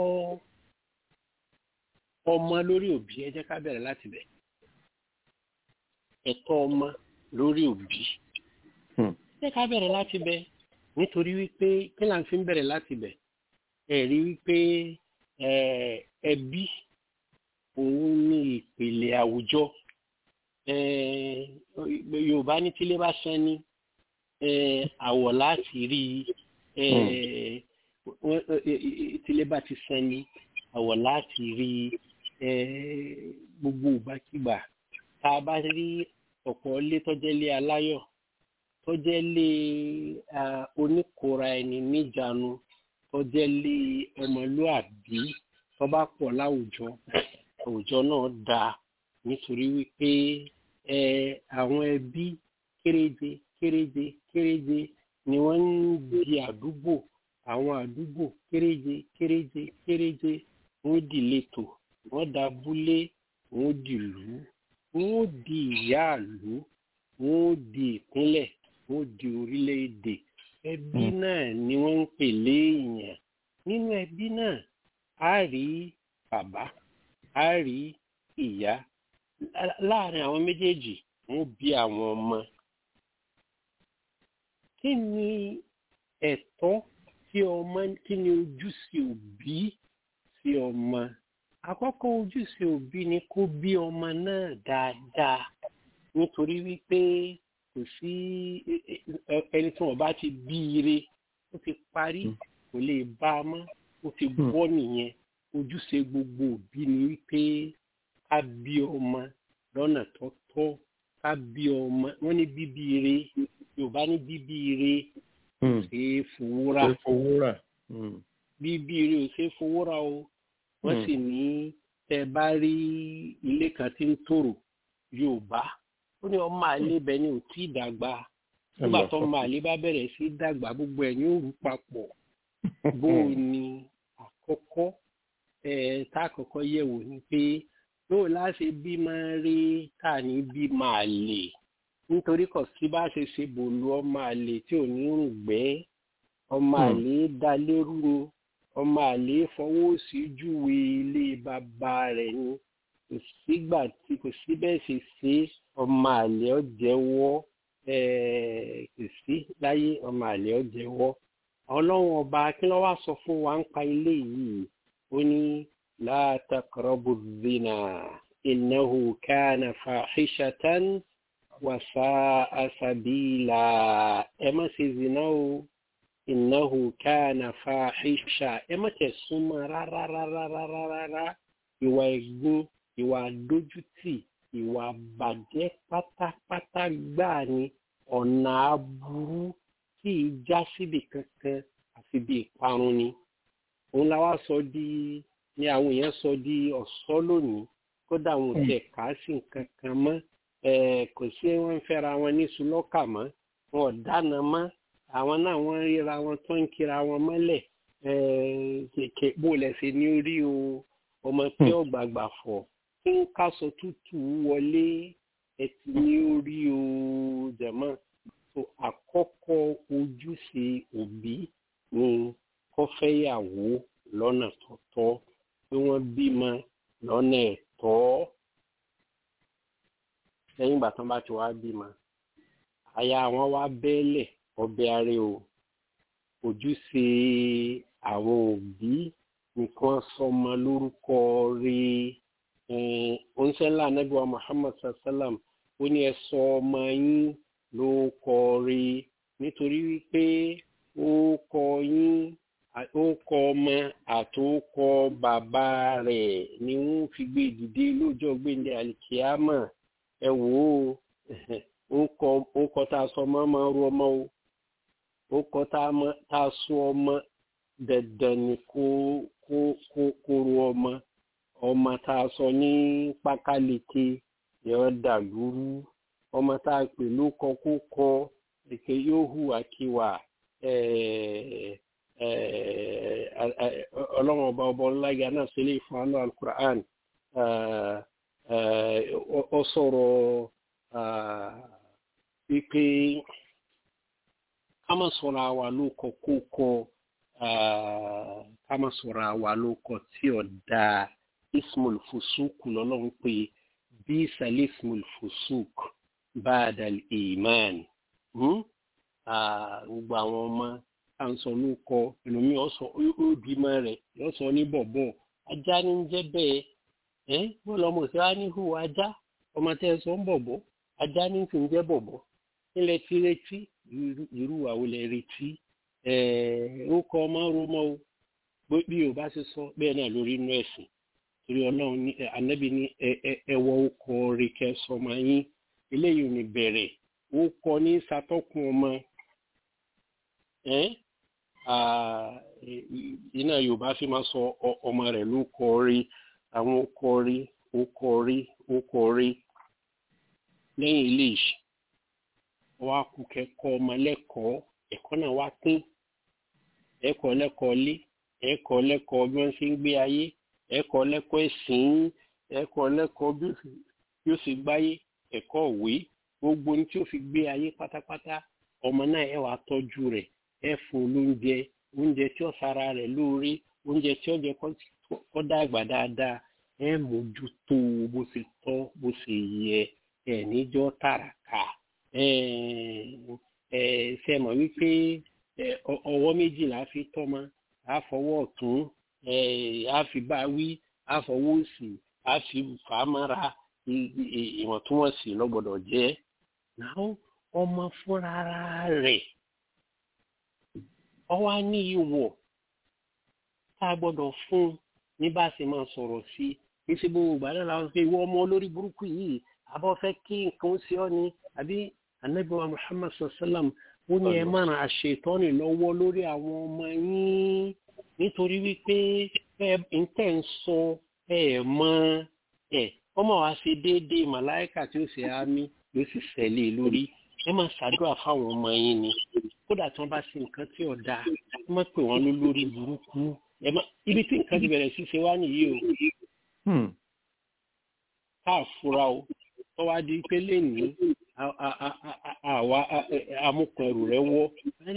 ọmọ lórí òbí ẹ jẹ́ ká bẹ̀rẹ̀ láti bẹ̀ ẹ̀tọ́ ọmọ lórí òbí Hmm. ẹ jẹ́ ká bẹ̀rẹ̀ láti bẹ̀ nítorí wípé kí là ń fi ń bẹ̀rẹ̀ láti bẹ̀ ẹ rí wípé ẹ, ẹbí òun ní ìpìlẹ̀ àwùjọ ẹ, Yorùbá ní tílé bá sán ní ẹ, àwọ̀ láti rí ẹ, wọ́n- ẹ, ẹ, ẹ, tílé bá ti sán ní àwọ̀ láti rí ẹ, gbogbo ìgbàkigbà tá a bá rí ọ̀pọ̀ ilé tọ́jẹ́ ilé aláyọ̀ tọ́jẹ́ ilé ah, oníkóra ẹni níjàánu tọ́jẹ́ ilé ọmọlúàbí tó bá pọ̀ láwùjọ àwùjọ náà dáa nítorí wípé ẹ àwọn ẹbí kéréje kéréje kéréje ni wọ́n ń di àdúgbò àwọn àdúgbò kéréje kéréje kéréje wọ́n di ìletò wọ́n da abúlé wọ́n di ìlú wọ́n di ìyáàlú wọ́n di ìpínlẹ̀ wọ́n di orílẹ̀-èdè ẹbí náà ni wọ́n ń pè léèyàn nínú ẹbí náà a rí bàbá a rí ìyá lá- láàrin àwọn méjèèjì wọ́n bí àwọn ọmọ kí ni ẹ̀tọ́ tí ọmọ kí ni ojúṣe òbí sí ọmọ àkọ́kọ́ ojúṣe òbí ni kó bí ọmọ náà dáadáa nítorí wípé kò sí ẹ- ẹ- ẹni tí wọ́n bá ti bí ire ó ti parí kò lè bá a mọ́ ó ti bọ́ nìyẹn ojúṣe gbogbo òbí ni wípé ká bí ọmọ lọ́nà tó tọ́ ká bí ọmọ wọ́n ní bíbí ire yorùbá ní bíbí ire Hmm. ṣe é fowó rà Ṣé fowó rà? Hmm. bíbí ire ò ṣe é fowó rà o wọ́n Hmm. sì ní tẹ bá rí ilé kan tí ń tòrò yorùbá ó ní ọmọ àlè bẹ ní ò tí ì dàgbà nígbà tó ọmọ àlè bá bẹ̀rẹ̀ sí í dàgbà gbogbo ẹ̀ ní òru papọ̀ bó o ní àkọ́kọ́ ẹ̀ tá àkọ́kọ́ yẹ̀wò ni pé yóò láṣẹ bí máa rí ká ní bí máa lè nítorí kò sí bá ṣe ṣe bòlú ọmọ àlè tí ò ní rùn gbẹ́ ọmọ Hmm. àlè dá lérú ni ọmọ àlè fọwọ́ sí júwe ilé bàbá rẹ̀ ni kò sígbà tí kò sí bẹ́ẹ̀ ṣe ṣe ọmọ àlè ọ̀jẹ̀wọ́ kò sí láyé ọmọ àlè ọ̀jẹ̀wọ́ ọlọ́run ọba kí ló wá sọ fún wa ń pa ilé yìí ó ní la taqrabu zina innahu kana fahishatan wa sa'a sabila ẹ má ṣe zina o innahu kana fahisha ẹ má tẹ̀ súnmọ́ rárá rárá rárá rárá ìwà ẹ̀gbin ìwà àdójútì ìwà bàjẹ́ pátápátá gbáà ni ọ̀nà aburú tí ì já síbi kankan àfi bí ìparun ni òun la wá sọ di ni àwọn èèyàn sọ di ọ̀ṣọ́ lónìí kódà àwọn ò tiẹ̀ kà á sí nǹkan kan mọ́ ẹ̀ kò sí wọ́n ń fẹ́ra wọn ní sulọ́kà mọ́ wọn ò dáná mọ́ àwọn náà wọ́n ń ríra wọn tó ń kíra wọn mọ́lẹ̀ ẹ̀ kèké bó lẹ́sẹ̀ ní orí o ọmọ tí ó gbàgbà fọ̀ tí ń kásọ tútù wọlé ẹtì ní orí o jẹ̀mọ́ so àkọ́kọ́ ojúṣe òbí ni kó fẹ́yàwó lọ́nà tó tọ́ pé wọ́n bímọ lọ́nà ẹ̀tọ́ lẹ́yìn ìgbà tán bá ti wá bímọ aya wọn wá bẹ́ẹ̀lẹ̀ ọbẹ̀ arẹ o ojúṣe àwọn òbí nìkan sọmọ lórúkọ rí oníṣẹ́lá anábíwá muhammad sallam ó ní ẹ sọ ọmọ yín ló kọ rí nítorí wípé ó kọ yín ó kọ ọmọ àtòkọ bàbá rẹ̀ ni wọ́n fi gbé dìde lọ́jọ́ gbẹndẹ alikiyama ẹ wò ó ó kọ tá a sọ ọmọ máa ru ọmọ o ó kọ tá a sọ ọmọ dandan ni kó kó kó kó ru ọmọ ọmọ tá a sọ ní pákáleke yóò dà lúrú ọmọ tá a pè ló kọ kó kọ èké yóò hùwà kíwà ọlọ́run ọba ọba ọláyà náà sílẹ̀ fún àánú alukur'an ọ sọ̀rọ̀ wípé ká má sọ̀rọ̀ àwa ló kọ kó kọ ká má sọ̀rọ̀ àwa ló kọ tí ò dáa ismul fusuk lọ́lọ́run pé bí sàlẹ̀ ismul fusuk ba'dal iman gbogbo àwọn ọmọ à ń sọ ló kọ ẹlòmíì ọsọ òbímọ rẹ yóò sọ ní bọ̀bọ̀ ajá ní jẹ́ bẹ́ẹ̀ ẹ wọn lọmọ sí wa ní hùwà ajá ọmọ tẹ ẹ sọ ń bọ̀bọ̀ ajá ní fi ń jẹ́ bọ̀bọ̀ nílẹ̀ tí retí irú àwòlẹ̀ retí ẹ ó kọ ọmọ romọ o bí yorùbá ṣe sọ bẹ́ẹ̀ náà lórí inú ẹ̀sìn torí ọlọ́run ní anábì ní ẹwọ ọkọ rẹ kẹsọmọ yín eléyìí ò ní bẹ̀rẹ̀ ó kọ ní satọkùn ọmọ ẹ iná yorùbá fi máa sọ ọmọ rẹ̀ ló kọ rí àwọn okọ rí okọ rí okọ rí lẹ́yìn ilé ìṣe wàá kú kẹ́kọ̀ọ́ ọmọ lẹ́kọ̀ọ́ ẹ̀kọ́ náà wá pín ẹ̀kọ́ lẹ́kọ̀ọ́ lé ẹ̀kọ́ lẹ́kọ̀ọ́ bí wọ́n ṣe ń gbé ayé ẹ̀kọ́ lẹ́kọ̀ọ́ ẹ̀sìn ẹ̀kọ́ lẹ́kọ̀ọ́ bí ó ṣe gbáyé ẹ̀kọ́ òwe gbogbo ní tí ó fi gbé ayé pátápátá ọmọ náà ẹ wàá tọ́jú rẹ̀ ẹ fún olóúnjẹ oúnjẹ tí ó sara rẹ̀ lóore oúnjẹ tí ó jẹ kó dàgbà dáadáa ẹ mójútó bó ṣe tọ́ bó ṣe yẹ ẹ níjọ́ tàràkà ẹ ẹ ṣe mọ̀ wípé ọwọ́ méjìlá fi tọ́mọ àfọwọ́ ọ̀tún ẹ àfi bá wí àfọwọ́ òsì àfi fàámọ́ra ìwọ̀ntúnwọ̀nsì lọ́gbọ́dọ̀ jẹ́ náà ọmọ fúnra rẹ̀ ọwọ́ á ní ìwọ̀ tá a gbọ́dọ̀ fún ní bá a ṣe máa sọ̀rọ̀ sí kí ṣe gbogbo ìgbà náà làwọn fi ìwọ ọmọ olórí burúkú yìí àbọ̀ fẹ́ kí nǹkan ó ṣe ọ́ ni àbí anabiwa muhammad sallam ó ní ẹ máa ràn àṣetọ́ni lọ́wọ́ lórí àwọn ọmọ yín nítorí wípé ẹ ń tẹ̀ ń sọ ẹ mọ ẹ ọmọ wa ṣe déédéé màláìkà tí ó ṣe àmì ló sì ṣẹlẹ̀ lórí ẹ máa ṣàdúrà fáwọn ọmọ yín ni kódà tí wọ́n bá ṣe nǹkan tí ọ̀dà ẹ má pè wọ́n lórí burúkú ẹ má ibi tí nǹkan ti bẹ̀rẹ̀ sí ṣe wá nìyí o ká fura o tó wá di pé lẹ́nìí àwa amúkọ̀rù rẹ̀ wọ́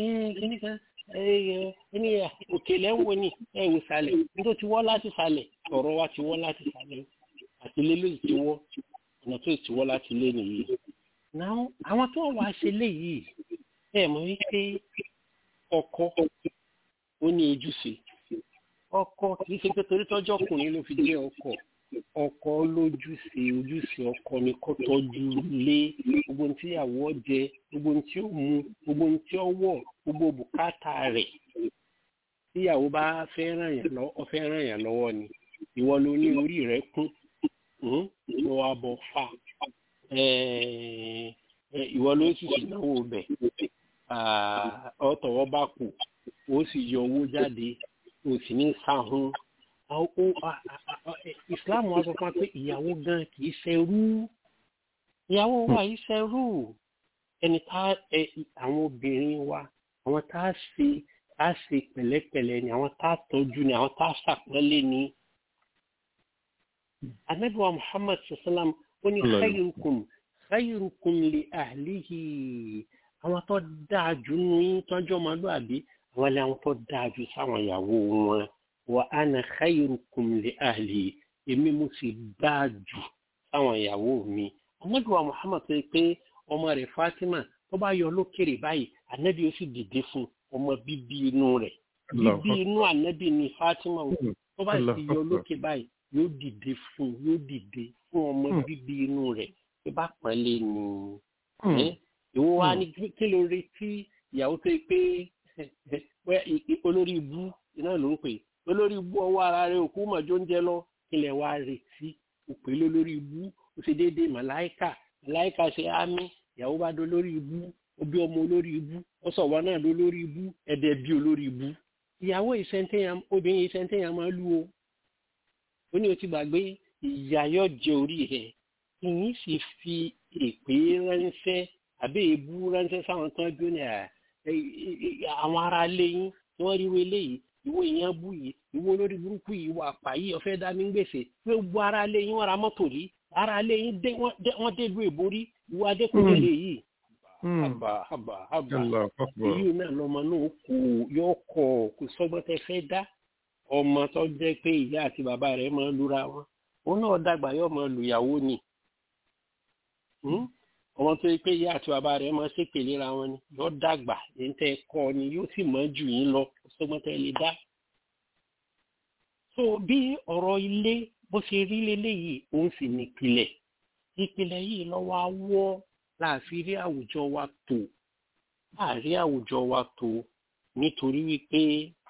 ẹni òkèlè ń wo ni ẹ wò sàlẹ̀ nítorí ti wọ́ láti sàlẹ̀ ọ̀rọ̀ wa ti wọ́ láti sàlẹ̀ àti ilé ló ti wọ́ ọ̀nà tó ti wọ́ láti lé nìyí. náà àwọn tó wà ṣe léyìí ẹ mọ̀ wípé ọkọ ó ní ojúṣe ọkọ kì í ṣe pé torí tọ́jú ọkùnrin ló fi jẹ́ ọkọ ọkọ lójúṣe ojúṣe ọkọ ni kó tọ́jú lé gbogbo ohun tí ìyàwó jẹ gbogbo ohun tí ó mu gbogbo ohun tí ó wọ̀ gbogbo bùkátà rẹ̀ tí ìyàwó bá fẹ́ ràn yàn lọ́wọ́ ọ fẹ́ ràn yàn lọ́wọ́ ni ìwọ ló ní orí rẹ̀ kún ló wá bọ̀ fà ìwọ ló sì sì náwó bẹ̀ ọ̀tọ̀wọ́ bá kù ó sì yọ owó jáde ó sì ní sáhùn islam wa sọ fún wa pé ìyàwó gan kì í ṣẹrú ìyàwó wa yìí ṣẹrú ẹni tá àwọn obìnrin wa àwọn tá a ṣe tá a ṣe pẹ̀lẹ́pẹ̀lẹ́ ni àwọn tá a tọ́jú ni àwọn tá a ṣàpọ́nlé ni. anabiwa muhammad sallam ó ní khayrukum khayrukum li ahlihi àwọn tó dáa jù nínú yín tọ́jú ọmọlúwàbí àwọn ni àwọn tó dáa jù sáwọn ìyàwó wọn wa ana khayrukum li ahli èmi mo sì dáa jù sáwọn ìyàwó mi anabiwa muhammad sọ pé ọmọ rẹ̀ fatima tó bá yọ lókèrè báyìí anabi ó sì dìde fún ọmọ bíbí inú rẹ̀ bíbí inú anabi ni fatima tó bá sì yọ lókè báyìí yóò dìde fún yóò dìde fún ọmọ bíbí inú rẹ̀ ṣe bá pọ́nlé ni ẹ́ ìwọ wa ní kí ló retí ìyàwó tó yẹ pé wẹ́ i- i- olórí ibú iná ló ń pè olórí ibú ọwọ́ ara rẹ̀ òkú mọ̀jọ́ ń jẹ lọ kí lẹ̀ wá retí òpè lólórí ibú ó ṣe déédéé màláìkà màláìkà ṣe ámì ìyàwó bá dó lórí ibú ó bí ọmọ olórí ibú ó sọ wọn náà ló lórí ibú ẹ̀dẹ̀ bí olórí ibú ìyàwó ìṣẹ́ntẹ́yà obìnrin ìṣẹ́ntẹ́yà máa lù ó ó ní o ti gbàgbé ìyá yóò jẹ orí rẹ̀ kì í sì fi èpè ránṣẹ́ àbí èébú ránṣẹ́ sáwọn tán bí ó ní à ẹ- ẹ- ẹ- àwọn ará ilé yín tí wọ́n rí wo eléyìí ìwọ èèyàn bú yìí ìwọ olórí burúkú yìí ìwọ àpá yìí ọ̀fẹ́ dá mi ń gbèsè pé gbogbo ará ilé yín wọ́n ra mọ́tò rí ará ilé yín dé wọ́n dé- wọ́n dé ìlú èbó rí ìwọ adékùnrin yìí. àbà àbà àbà Allah akbar. èyí náà lọmọ náà kò yọ kọ kò sọgbọ́n tẹ fẹ́ dá ọmọ tó jẹ́ pé ìyá àti bàbá rẹ̀ máa ń lura wọn òun náà dàgbà yóò máa lùyàwó ni Hmm? ọmọ tó yẹ pé ìyá àti bàbá rẹ̀ máa ṣépè léra wọn ni yóò dàgbà èyí tẹ́ ẹ kọ́ ni yóò sì mọ̀ jù yín lọ kò sọgbọ́n tẹ lè dá. so bí ọ̀rọ̀ ilé bó ṣe rí leléyìí òun sì nípìlẹ̀ ìpìlẹ̀ yìí lọ́wọ́ á wọ́ láàfin rí àwùjọ wa tò láàrin àwùjọ wa tó nítorí wípé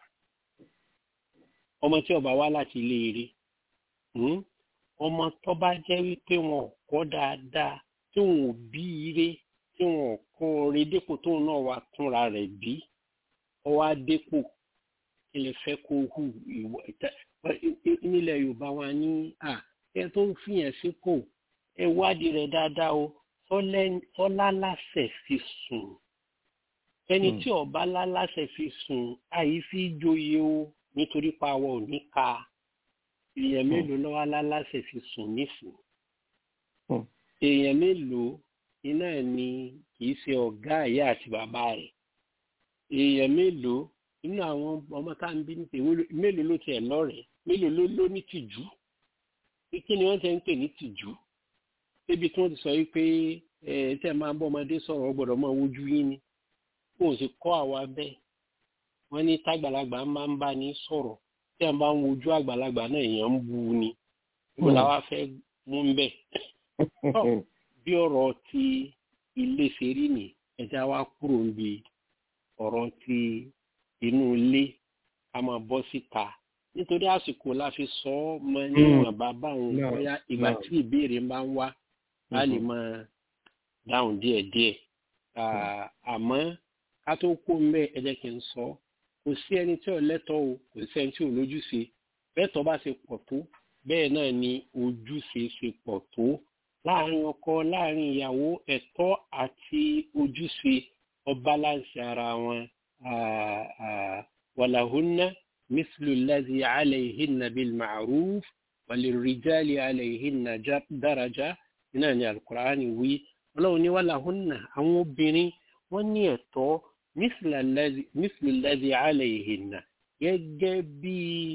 ọmọ tí ọba wá láti ilé eré hmm? ọmọ tó bá jẹ́ wípé wọn ò kọ́ dáadáa tí wọn ò bí ire tí wọn ò kọ́ ore dépò tóun náà wá túnra rẹ̀ bí ọwọ́ adépò kí lè fẹ́ kó hù ìwọ ìta nílẹ̀ yorùbá wa ní à ẹ tó ń fìyàn sípò ẹ wádìí rẹ̀ dáadáa o sọlá láṣẹ fi sùn ẹni tí ọba láláṣẹ fi sùn àyí fi joyè o nítorí pa àwọn ò ní ka èèyàn mélòó lọ́wọ́ láláṣẹ fi sùn nísìn Hmm. èèyàn mélòó iná ẹ̀ ni kì í ṣe ọ̀gá ìyá àti bàbá rẹ̀ èèyàn mélòó inú àwọn ọmọ tá à ń bí ní tèwé mélòó ló tiẹ̀ lọ́rẹ̀ẹ́ mélòó ló ló ní tìjú kí ni wọ́n ti ń pè ní tìjú débi tí wọ́n ti sọ wípé ẹ̀ tẹ́ máa ń bọ́ ọmọdé sọ̀rọ̀ ọ gbọ́dọ̀ máa wojú yín ni kó o sì kọ́ àwa bẹ́ẹ̀ wọ́n ní tágbàlagbà máa ń bá ní sọ̀rọ̀ tí a bá ń wojú àgbàlagbà náà èèyàn ń bu ni níbo la wá fẹ́ mú ń bẹ̀. bí ọ̀rọ̀ ti ilé ṣe rí ni ẹja wa kúrò níbi ọ̀rọ̀ ti inú ilé ká máa bọ́ síta nítorí àsìkò la fi sọ ọ́ mọ níwọ̀n bàbá òun No, bóyá ìgbà no. tí ìbéèrè máa ń wá a lè máa dáhùn díẹ̀díẹ̀ Ah, àmọ́ ká tó kó mbẹ́ ẹ jẹ́ kí n sọ kò sí ẹni tí ò lẹ́tọ̀ọ́ o kò sí ẹni tí ò lójúṣe bẹ́ẹ̀ tó bá ṣe pọ̀ tó bẹ́ẹ̀ náà ni ojúṣe ṣe pọ̀ tó láàrin ọkọ láàrin ìyàwó ẹ̀tọ́ àti ojúṣe ọba láǹṣẹ ara wọn Ah, ah, wàlàhùnà mísìlù lẹ́dí àlẹ́yìnà bíl màrúf wàlìrìjálì àlẹ́yìnà dáradá náà ni alukur'ani wí ọlọ́run ní wàlàhùnà àwọn obìnrin wọ́n ní ẹ̀tọ́ mísìlù lẹ́dí àlẹ́yìnà gẹ́gẹ́ bí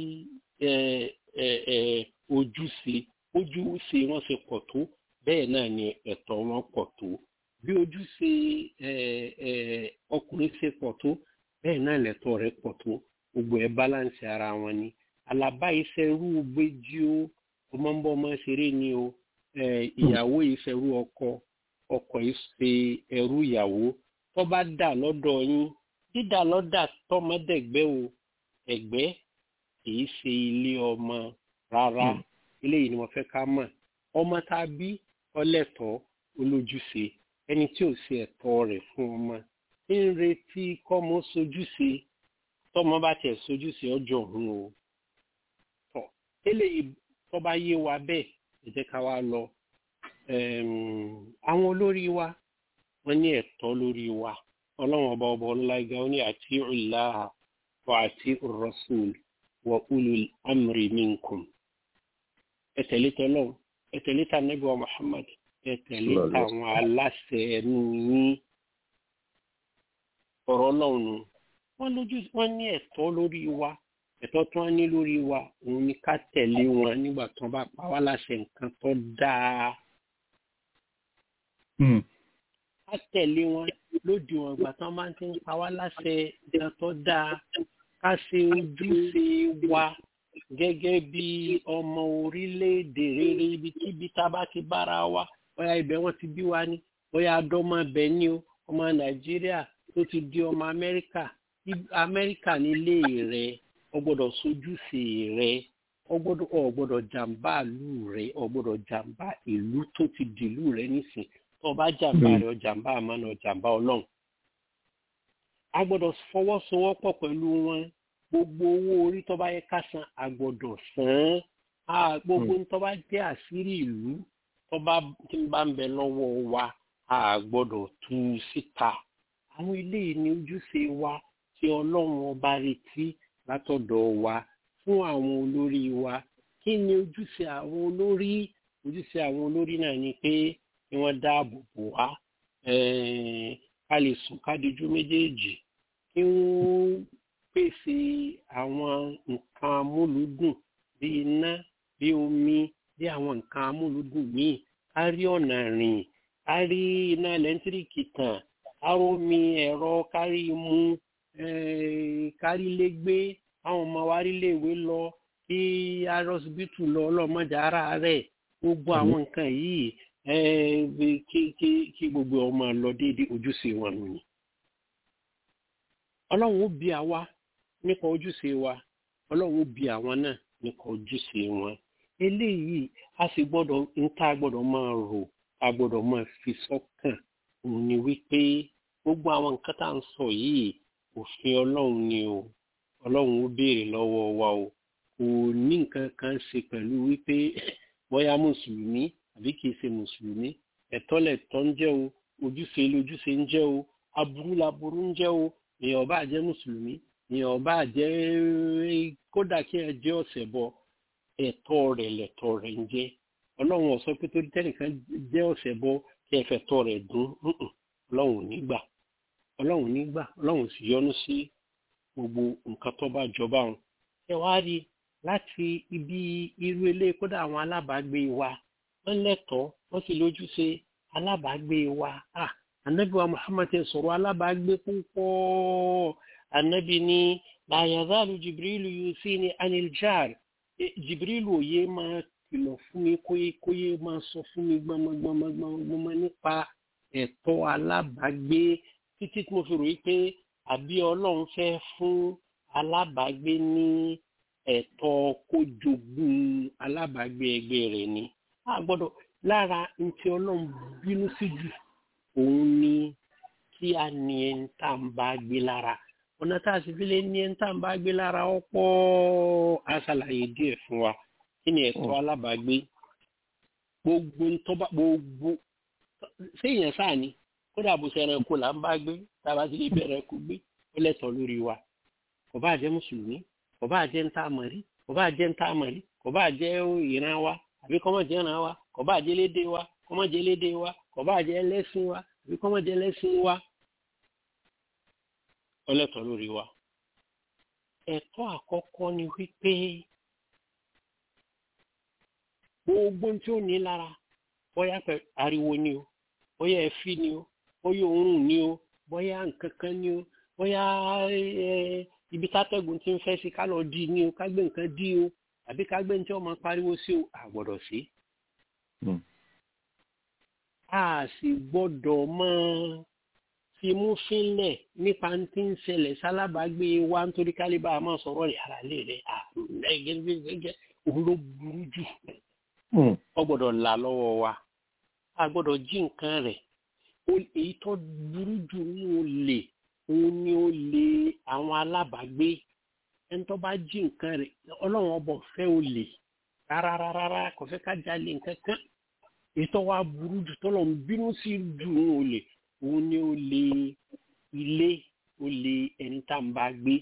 ẹ, ẹ, ẹ, ojúṣe ojúṣe wọn ṣe pọ̀ tó bẹ́ẹ̀ náà ni ẹ̀tọ́ wọn pọ̀ tó bí ojúṣe ẹ, ẹ, ọkùnrin ṣe pọ̀ tó bẹ́ẹ̀ náà lẹ̀tọ́ rẹ̀ pọ̀ tó gbogbo ẹ̀ báláǹsì ara wọn ni alaba ìṣerú gbéjí o ọmọ ń bọ ọmọ ṣeré ni o ẹ, ìyàwó ìṣerú ọkọ ọkọ ìṣe ẹrú ìyàwó tó bá dà lọ́dọ̀ yín dídà lọ́dà tọmọdẹ̀gbẹ́ o ẹ̀gbẹ́ kìí ṣe ilé ọmọ rárá eléyìí ni mo fẹ́ ká mọ̀ ọmọ tá a bí ọlẹ́tọ̀ọ́ olójúṣe ẹni tí ò ṣe ẹ̀tọ́ rẹ̀ fún ọmọ ń retí kọ́mọ sojúṣe tọ́mọ bá tiẹ̀ sojúṣe ọjọ́ òun o tọ́ eléyìí tó bá yé wa bẹ́ẹ̀ ẹ jẹ́ ká wá lọ Ẹm, àwọn olórí wa wọ́n ní ẹ̀tọ́ lórí wa ọlọ́run ọba ọba ńlá ga ó ní àti ìlàhà wa àti rasul wa ulul amri minkum ẹ tẹ̀lé tọ́lọ́run ẹ tẹ̀lé ta nẹ́bí wa muhammad ẹ tẹ̀lé tàwọn aláṣẹ ẹnu yín ọ̀rọ̀ ọlọ́run nù wọ́n lójú wọ́n ní ẹ̀tọ́ lórí wa ẹ̀tọ́ tí wọ́n ní lórí wa òun ni ká tẹ̀lé wọn nígbà tí wọ́n bá pa wá láṣẹ nǹkan tó dáa ká tẹ̀lé wọn lódì wọn ìgbà tí wọ́n bá ti ń pa wá láṣẹ nǹkan tó dáa ká ṣe ojúṣe wa gẹ́gẹ́ bí ọmọ orílẹ̀-èdè rere ibikíbi tá a bá ti bára wa bóyá ibẹ̀ wọ́n ti bí wa ní bóyá adọ́mọ bẹ̀ ní o ọmọ nàìjíríà tó ti di ọmọ amẹ́ríkà Ib- amẹ́ríkà nílé rẹ̀ ọ gbọ́dọ̀ sojúṣe rẹ̀ ọ gbọ́dọ̀ ọ gbọ́dọ̀ jàǹbá ìlú rẹ̀ ọ gbọ́dọ̀ jàǹbá ìlú tó ti dìlú rẹ̀ nísìn tó o bá jàǹbá Mm. rẹ̀ ọ jàǹbá àmánà ọ jàǹbá ọlọ́run a gbọ́dọ̀ fọwọ́sowọ́pọ̀ pẹ̀lú wọn gbogbo owó orí tó bá yẹ ká san a gbọ́dọ̀ san án a gbogbo tó bá jẹ́ àṣírí ìlú tó bá tí ń bá ń bẹ lọ́wọ́ wa a gbọ́dọ̀ tú u síta àwọn ilé yìí ní ojúṣe wa tí ọlọ́run ọba retí látọ̀dọ̀ wa fún àwọn olórí wa kí ni ojúṣe àwọn olórí ojúṣe àwọn olórí náà ni pé kí wọ́n dáàbò bò wá eh, ká lè sùn ká dijú méjèèjì kí wọ́n pèsè àwọn nǹkan amúlùúdùn bí iná bí omi bí àwọn nǹkan amúlùúdùn míì ká rí ọ̀nà rìn ká rí iná ẹlẹ́ńtíríkì tàn ká rómi ẹ̀rọ kárí imú eh, kárí ilé gbé àwọn ọmọ wa rí iléèwé lọ kí arọsibítù lọ ọlọ́mọdé ara rẹ̀ gbogbo àwọn nǹkan yìí eh, bí- kí kí kí gbogbo ọmọ lọ déédéé ojúṣe wọn nù ni ọlọ́run ó bi àwa nípa ojúṣe wa ọlọ́run ó bi àwọn náà nípa ojúṣe wọn eléyìí a sì gbọ́dọ̀ ń tá a gbọ́dọ̀ máa rò a gbọ́dọ̀ máa fi sọ́kàn òun ni wípé gbogbo àwọn nǹkan tá à ń sọ yìí òfin ọlọ́run ni o ọlọ́run ó béèrè lọ́wọ́ wa o kò ní nǹkan kan ṣe pẹ̀lú wípé bóyá mùsùlùmí àbí kìí ṣe mùsùlùmí ẹ̀tọ́ lẹ̀tọ́ ń jẹ́ o ojúṣe lójúṣe ń jẹ́ o aburú laburú ń jẹ́ o èèyàn bá jẹ́ mùsùlùmí èèyàn bá jẹ́ kódà kí ẹ jẹ́ ọ̀sẹ̀ bọ ẹ̀tọ́ rẹ̀ lẹ̀tọ́ rẹ̀ ń jẹ́ ọlọ́run ó sọ pé torí tẹ́nìkan jẹ́ ọ̀sẹ̀ bọ kí ẹ fẹ̀tọ́ rẹ̀ dún Mm-mm. ọlọ́run ò ní gbà ọlọ́run ò ní gbà ọlọ́run ò sì yọ́nú sí gbogbo nǹkan tó bá jọba wọn ẹ wá rí i láti ibi irú ilé kódà àwọn alábàágbé wa wọ́n lẹ́tọ̀ọ́ wọ́n sì lójúṣe alábàágbé wa ah anabi wa muhammad ti sọ̀rọ̀ alábàágbé púpọ̀ anabi ní la yazalu jibrilu yusini anil jar Eh, jibrilu òye máa kìlọ̀ fún mi kóyé kóyé máa sọ fún mi gbọmọgbọmọgbọmọ nípa ẹ̀tọ́ alábàágbé títí tí mo fi rò wípé àbí ọlọ́run fẹ́ fún alábàágbé ní ẹ̀tọ́ kó jogún alábàágbé ẹgbẹ́ rẹ̀ ni a gbọ́dọ̀ lára ntí ọlọ́run bínú sí jù òun ni kí a ní ẹni tá à ń bá gbé lára ọ̀nà tá a sì fi lè ní ẹni tá à ń bá gbé lára ọ̀pọ̀ a ṣàlàyé díẹ̀ fún wa kí ni ẹ̀tọ́ alábàágbé gbogbo ntọ́ba gbogbo séèyàn sáà ni kódà bó ṣe ẹranko là ń bá gbé tá a bá ti lè bẹ̀rẹ̀ kó gbé ó lẹ́tọ̀ọ́ lórí wa kò bá jẹ́ mùsùlùmí kò bá jẹ́ ntá àmọ̀rí kò bá jẹ́ ntá àmọ̀rí kò bá jẹ́ ìran wa àbí kọ́mọ jẹ́ ìran wa kò bá jẹ́ lédè wa kọ́mọ jẹ́ lédè wa kò bá jẹ́ ẹlẹ́sìn wa àbí kọ́mọ jẹ́ ẹlẹ́sìn wa ó lẹ́tọ̀ọ́ lórí wa. ẹ̀tọ́ àkọ́kọ́ ni wípé gbogbo tí ó ní lára bóyá pẹ̀ ariwo ni o bóyá ẹ̀fí ni o bóyá òórùn ni o bóyá nǹkan kan ni o bóyá ẹ ibi tátẹ́gùn ti ń fẹ́ sí ká lọ dí ni o ká gbé nǹkan dí o àbí ká gbé ní tí wọ́n máa pariwo sí o a gbọ́dọ̀ sí. Mm. a sì gbọ́dọ̀ máa fi mú fínlẹ̀ nípa tí ń ṣẹlẹ̀ sálábàágbé wa nítorí kálíbà a máa sọ̀rọ̀ rẹ̀ ara lè rẹ̀ àgẹ́gẹ́ òun ló burú jù Mm. ọ gbọ́dọ̀ là lọ́wọ́ wa a gbọ́dọ̀ jí nǹkan rẹ̀ O- èyí tó burú jù ní olè òun ni olè àwọn alábàágbé ẹni tó bá jí nǹkan rẹ̀ ọlọ́run ọbọ̀ fẹ́ olè rárárárá kò fẹ́ ká jalè nǹkan kan èyí tó wá burú jù tó lọ́n bínú sí jù ní olè òun ni olè ilé olè ẹni tá à ń bá gbé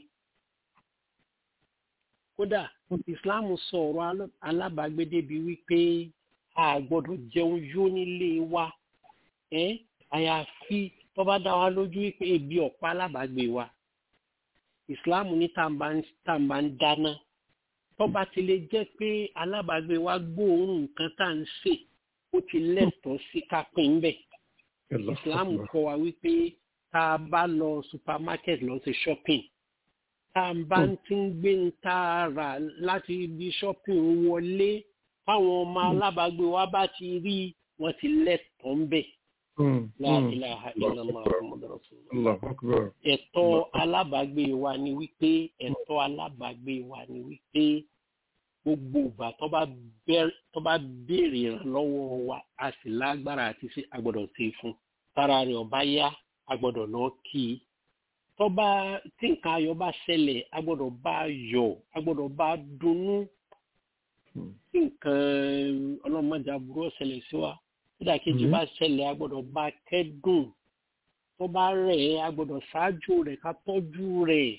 kódà islam sọ̀rọ̀ alá- alábàágbé débi wípé a gbọ́dọ̀ jẹun yó nílé wa ẹ́ àyàfi tó bá dá wa lójú wípé ebi ọ̀pá alábàágbé wa islam ní tá à ń bá ń- tá à ń bá ń dáná tó bá ti lè jẹ́ pé alábàágbé wa gbóòórùn nǹkan tá à ń sè ó ti lẹ́tọ̀ọ́ sí ká pín ń bẹ̀ islam kọ́ wa wípé tá a bá lọ supermarket lọ sí shopping tá a bá ń ti ń gbé ń tá a rà láti ibi shopping wọlé táwọn ọmọ alábàágbé wa bá ti rí wọ́n ti lẹ́tọ̀ọ́ ń bẹ̀ Mm. la Mm. ilaha illallah muhammadu rasulullah Allahu akbar. ẹ̀tọ́ alábàágbé wa ni wípé ẹ̀tọ́ alábàágbé wa ni wípé gbogbo ìgbà tó bá bẹ́ẹ̀- tó bá béèrè ìrànlọ́wọ́ wa a sì lágbára àti ṣe agbọ́dọ̀ ṣe fún tára rẹ̀ ọba yá agbọ́dọ̀ lọ kí i tó bá tí nǹkan ayọ̀ bá ṣẹlẹ̀ agbọ́dọ̀ bá yọ̀ agbọ́dọ̀ bá dunnú Mm. tí nǹkan ọlọ́mọdé aburú ọ̀ṣẹlẹ̀ sí wa nígbà kejì Mhm. bá ṣẹlẹ̀ agbọ́dọ̀ bá kẹ́dùn tó bá rẹ̀ ẹ́ agbọ́dọ̀ ṣáájú rẹ̀ ká tọ́jú rẹ̀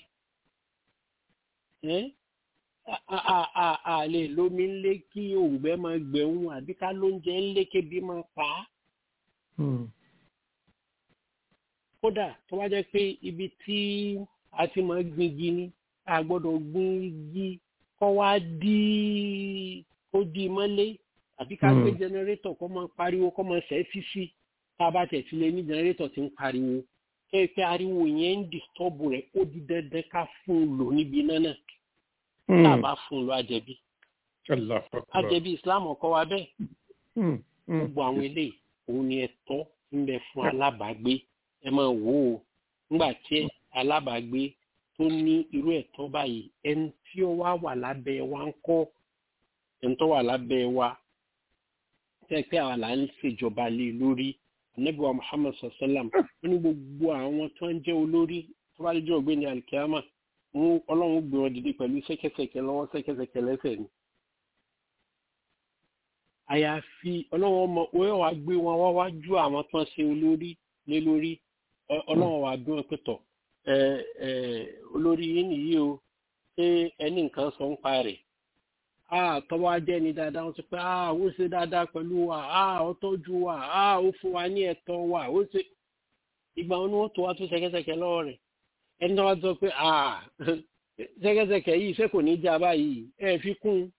ẹ́ a- a- a- a- a lè lómi ńlé kí òǹgbẹ máa gbẹ̀hún àbí ká lóúnjẹ ńlé kébi máa pa á Mm. kódà tó bá jẹ́ pé ibi tí a ti máa gbin igi ni a gbọ́dọ̀ gbin igi kọ́ wá dí kó dí mọ́lé àbí ká Hmm. gbé jẹnẹrétọ̀ kó máa pariwo kó máa ṣẹ́ sísí tá a bá tẹ̀ sílé ní jẹnẹrétọ̀ tí ń pariwo kẹ́ ẹ pé ariwo yẹn ń dìstọ́bù rẹ̀ ó di dandan ká fún un lò níbi iná náà tá a Mm. bá fún un lò àjẹbí Allahu akbar. àjẹbí Islam ọkọ wa bẹ́ẹ̀ Mm. Mm. gbogbo àwọn eléyìí òun ni ẹ̀tọ́ ń bẹ fún alábàágbé ẹ máa wò ó nígbà tí alábàágbé tó ní irú ẹ̀tọ́ báyìí ẹni tí ó wá wà lábẹ́ wa ń kọ́ ẹni tó wà lábẹ́ wa tẹ́ pé àwa là ń ṣèjọba lé lórí anabiwa muhammad sallam ó ní gbogbo àwọn tó ń jẹ́ olórí tó bá jẹ́ ọ̀gbẹ́ni alikiyama wọn ọlọ́run gbé wọn dìde pẹ̀lú ṣẹ́kẹ́ṣẹkẹ̀ lọ́wọ́ ṣẹ́kẹ́ṣẹkẹ̀ lẹ́sẹ̀ ni àyàfi ọlọ́run ọmọ wọ́n wá gbé wọn wá wájú àwọn tó ń ṣe olórí lé lórí Ọ- ọlọ́run wá bí wọn pẹ̀tọ̀ ẹ ẹ olórí yín nìyí o ṣé ẹni nǹkan sọ ń pa rẹ̀ a tọ́wọ́ ajẹ́ ni dáadáa wọ́n sọ pé a ó ṣe dáadáa pẹ̀lú wa a ó tọ́jú wa a ó fún wa ní ẹ̀tọ́ wa ó ṣe ìgbà wọn ni wọ́n tó wá tó ṣẹ̀kẹ̀ṣẹ̀kẹ̀ lọ́wọ́ rẹ̀ ẹni tó wá sọ pé a ṣẹ̀kẹ̀ṣẹ̀kẹ̀ yìí ṣé kò ní já báyìí ẹ fi kún un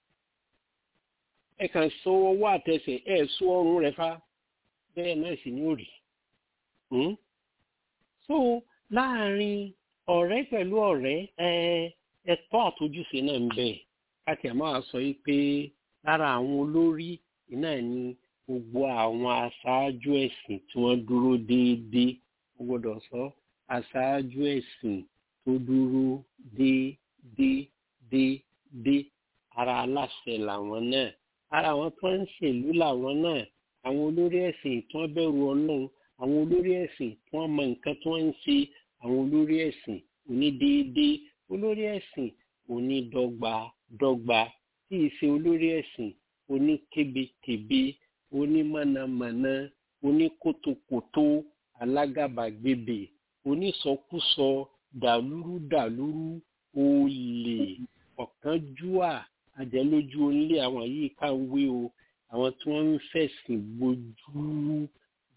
ẹ kàn so ọwọ́ àtẹsẹ̀ ẹ so ọrùn rẹ̀ fa bẹ́ẹ̀ náà sì ní òrì. Hmm? so láàrin ọ̀rẹ́ pẹ̀lú ọ̀rẹ́ ẹ ẹ̀tọ́ àtojúṣe náà ń bẹ káàkiri àmọ́ a sọ yìí pé lára àwọn olórí iná ní gbogbo àwọn aṣáájú ẹ̀sìn tí wọ́n dúró déédéé mo gbọ́dọ̀ sọ aṣáájú ẹ̀sìn tó dúró déédéé déédéé ara aláṣẹ làwọn náà ara àwọn tó ń ṣèlú làwọn náà àwọn olórí ẹ̀sìn tí wọ́n bẹ̀rù ọlọ́run àwọn olórí ẹ̀sìn tí wọ́n mọ nǹkan tí wọ́n ń ṣe àwọn olórí ẹ̀sìn onídéédéé olórí ẹ̀sìn onídọ́gba dọ́gba tí ì ṣe olórí ẹ̀sìn oníkébékébé onímọ̀nàmọ̀nà oníkótókótó alágàbàgebè onísọkúsọ dàlúrú dàlúrú olè ọ̀kánjúà àjẹlójú onílé àwọn yìí ká ń wé o àwọn tí wọ́n ń fẹ̀sìn bojú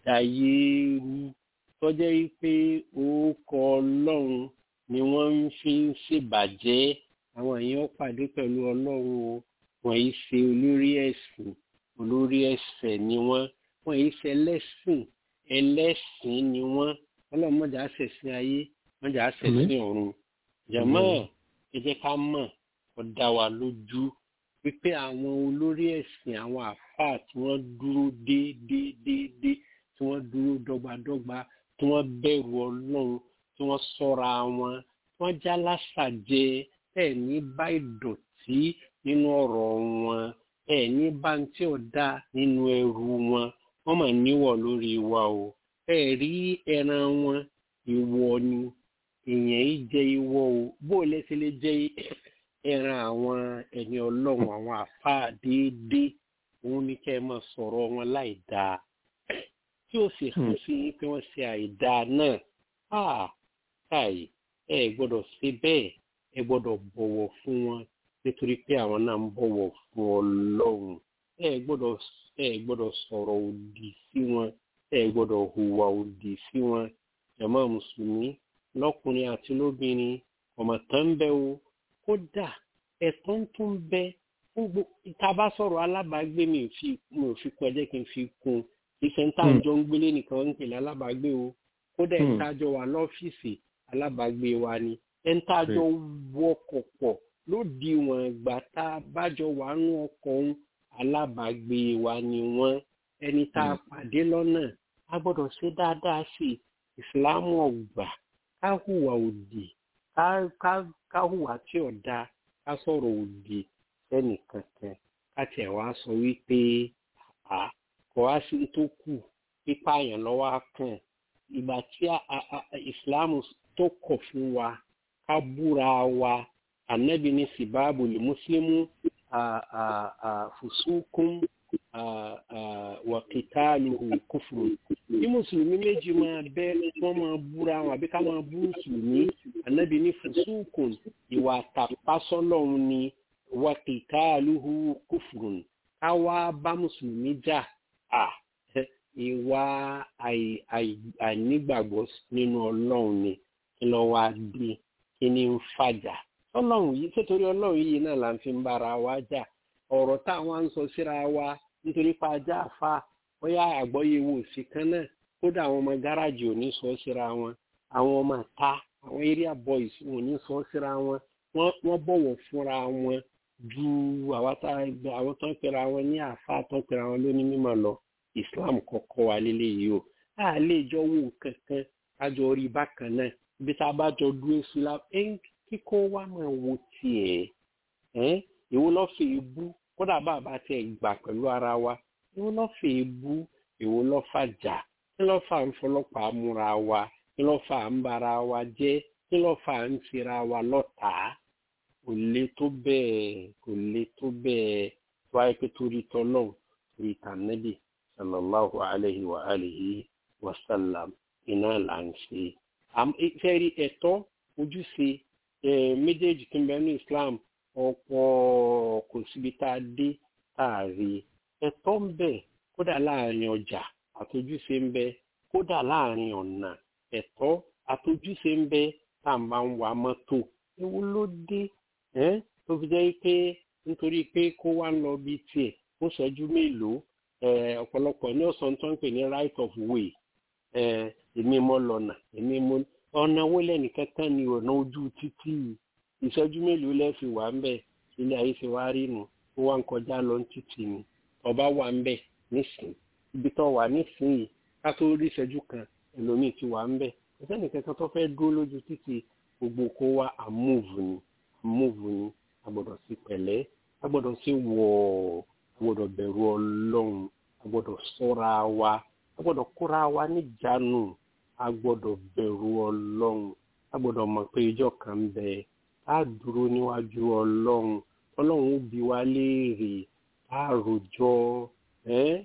dàyéérú tọ́jẹ́ wípé orúkọ ọlọ́run ni wọ́n ń fi ń ṣèbàjẹ́ àwọn èèyàn pàdé pẹ̀lú ọlọ́run o wọ́n yìí ṣe olórí ẹ̀sìn olórí ẹ̀sẹ̀ ni wọ́n wọ́n yìí ṣe ẹlẹ́sìn ẹlẹ́sìn ni wọ́n ọlọ́run mọ̀jà ṣẹ̀sìn ayé mọ̀jà ṣẹ̀sìn ọ̀run jàmọ́ ẹ jẹ́ ká mọ̀ ó dá wa lójú wípé àwọn olórí ẹ̀sìn àwọn àfáà tí wọ́n dúró déédéédéédé tí wọ́n dúró dọ́gbadọ́gba tí wọ́n bẹ̀rù ọlọ́run tí wọ́n ṣọ́ra wọn tí wọ́n já lásàjẹ ẹ̀ ní bá ìdọ̀tí nínú ọ̀rọ̀ wọn ẹ̀ ní bá ń tí ò dá nínú ẹrù wọn wọ́n mà níwọ̀ lórí wa o ẹ̀ rí ẹran wọn ìwọ ni èèyàn yìí jẹ ìwọ o bó o lẹ́sẹ̀ lè jẹ ẹran àwọn ẹni ọlọ́run àwọn àfáà déédéé òun ni kẹ́ ẹ máa sọ̀rọ̀ wọn láì dáa tí ó sì hàn sí yín pé wọ́n ṣe àìdáa náà áà káì ẹ gbọ́dọ̀ ṣe bẹ́ẹ̀ ẹ gbọ́dọ̀ bọ̀wọ̀ fún wọn nítorí pé àwọn náà ń bọ̀wọ̀ fún ọlọ́run ẹ gbọ́dọ̀ ẹ gbọ́dọ̀ sọ̀rọ̀ òdì sí wọn ẹ gbọ́dọ̀ hùwà òdì sí wọn jàmá mùsùlùmí lọ́kùnrin àti lóbìnrin ọmọ tán ń bẹ o kódà ẹ̀tọ́ ń tún bẹ fún gbogbo ìta bá sọ̀rọ̀ alábàágbé mi ò fi mi ò fi kún ẹ jẹ́ kí n fi kún ìfẹ̀ǹtà àjọ ń gbélé nìkan ń pèlè alábàágbé o kódà ẹ̀ńtà àjọ wà lọ́fíìsì alábàágbé wa ni ẹ̀ńtà àjọ wọkọ̀ pọ̀ ló di wọn ìgbà tá a bájọ wà nù ọkọ̀ ń alábàágbé wa ni wọ́n ẹni tá a pàdé lọ́nà a gbọ́dọ̀ ṣe dáadáa sí i ìsìláàmù ọ̀gbà ká hùwà òdì ká ká ká hùwà tí ò dáa ká sọ̀rọ̀ òdì sẹ́nì kankan ká tiẹ̀ wá sọ wípé à kò wá sí tó kù pípa àyàn lọ́wọ́ á kàn ìgbà tí ìsìláàmù tó kọ̀ fún wa ká búra wa ànábì ní sibabu lè mùsùlùmù fùsùkùn wàkìtàlùhù kúfùrù bí mùsùlùmí méjì máa bẹ wọn máa búra wọn àbí ká máa bú mùsùlùmí ànábì ní fùsùkùn ìwà àtàpásọlọ́run ni wàkìtàlùhù kúfùrù ká wá bá mùsùlùmí jà à ìwà àìnígbàgbọ́ nínú ọlọ́run ni kí ló wá dé kí ni ń fàjà ọlọ́run yìí sétorí ọlọ́run yìí náà là ń fi ń bára wa jà ọ̀rọ̀ táwọn ń sọ síra wa nítorí pa ajá àfa bóyá àgbọ́yé wo sí kan náà kódà àwọn ọmọ gáràjì ò ní sọ síra wọn àwọn ọmọ ta àwọn area boys ò ní sọ síra wọn wọ́n bọ̀wọ̀ fúnra wọn ju àwọn tó ń pera wọn ní àfa tó ń pera wọn lóní mímọ̀ lọ Islam kọ́kọ́ wa lélẹ́yìí o a lè jọ wò kankan kájọ orí bákan náà ibi tá a bá jọ dúró sí la kíkó wa máa wo tiẹ̀ ẹ́ èwo lọ́ fi bú kódà bàbá tiẹ̀ gbà pẹ̀lú ara wa èwo lọ́ fi bú èwo lọ́ fà jà kí lọ́ fà ń fọlọ́pàá múra wa kí lọ́ fà ń bara wa jẹ́ kí lọ́ fà ń tira wa lọ́tàá kò lè tó bẹ́ẹ̀ kò lè tó bẹ́ẹ̀ wáyé pé torí tọ́lọ́hùn torí tànẹ́bì sallallahu alayhi wa alihi wa sallam iná là ń ṣe. fẹ́ẹ́rí ẹ̀tọ́ ojúṣe méjèèjì tó ń bẹ ní Islam ọ̀pọ̀ kò síbi tá a dé tá a rí ẹ̀tọ́ ń bẹ kódà láàrin ọjà àtojúṣe ń bẹ kódà láàrin ọ̀nà ẹ̀tọ́ àtojúṣe ń bẹ tá a máa ń wa mọ́tò ewu ló dé tó fi jẹ́ pé nítorí pé kó wá ń lọ bí tiẹ̀ ó ṣẹ́jú mélòó ọ̀pọ̀lọpọ̀ ní ọ̀sán tó ń pè ní right of way èmi mọ́ lọ́nà èmi mọ́ ọ̀nà owó lẹ́nìkan kan ní ọ̀nà ojú títì ìṣẹ́jú mélòó lẹ́ẹ̀fì wà ń bẹ̀ ilé ayé ṣe wá rí nu ó wá ń kọjá lọ títì ni ọba wà ń bẹ̀ nísìn ibi tó wà nísìnyí ká tó rí ìṣẹ́jú kan ẹlòmíì ti wà ń bẹ̀ ẹ̀sẹ̀ nìkan kan tó fẹ́ dúró lójú títì gbogbo kó wá àmúùvù ni àmúùvù ni a gbọ́dọ̀ sí pẹ̀lẹ́ a gbọ́dọ̀ sí wọ̀ọ́ a gbọ́dọ̀ bẹ̀rù ọlọ́run a gbọ́dọ̀ ṣọ́ra wa a gbọ́dọ̀ kóra wa níjànú a gbọ́dọ̀ bẹ̀rù ọlọ́run a gbọ́dọ̀ mọ̀ pé ìjọ kan ń bẹ a dúró níwájú ọlọ́run ọlọ́run ó bi wá léèrè a rojọ́ ẹ́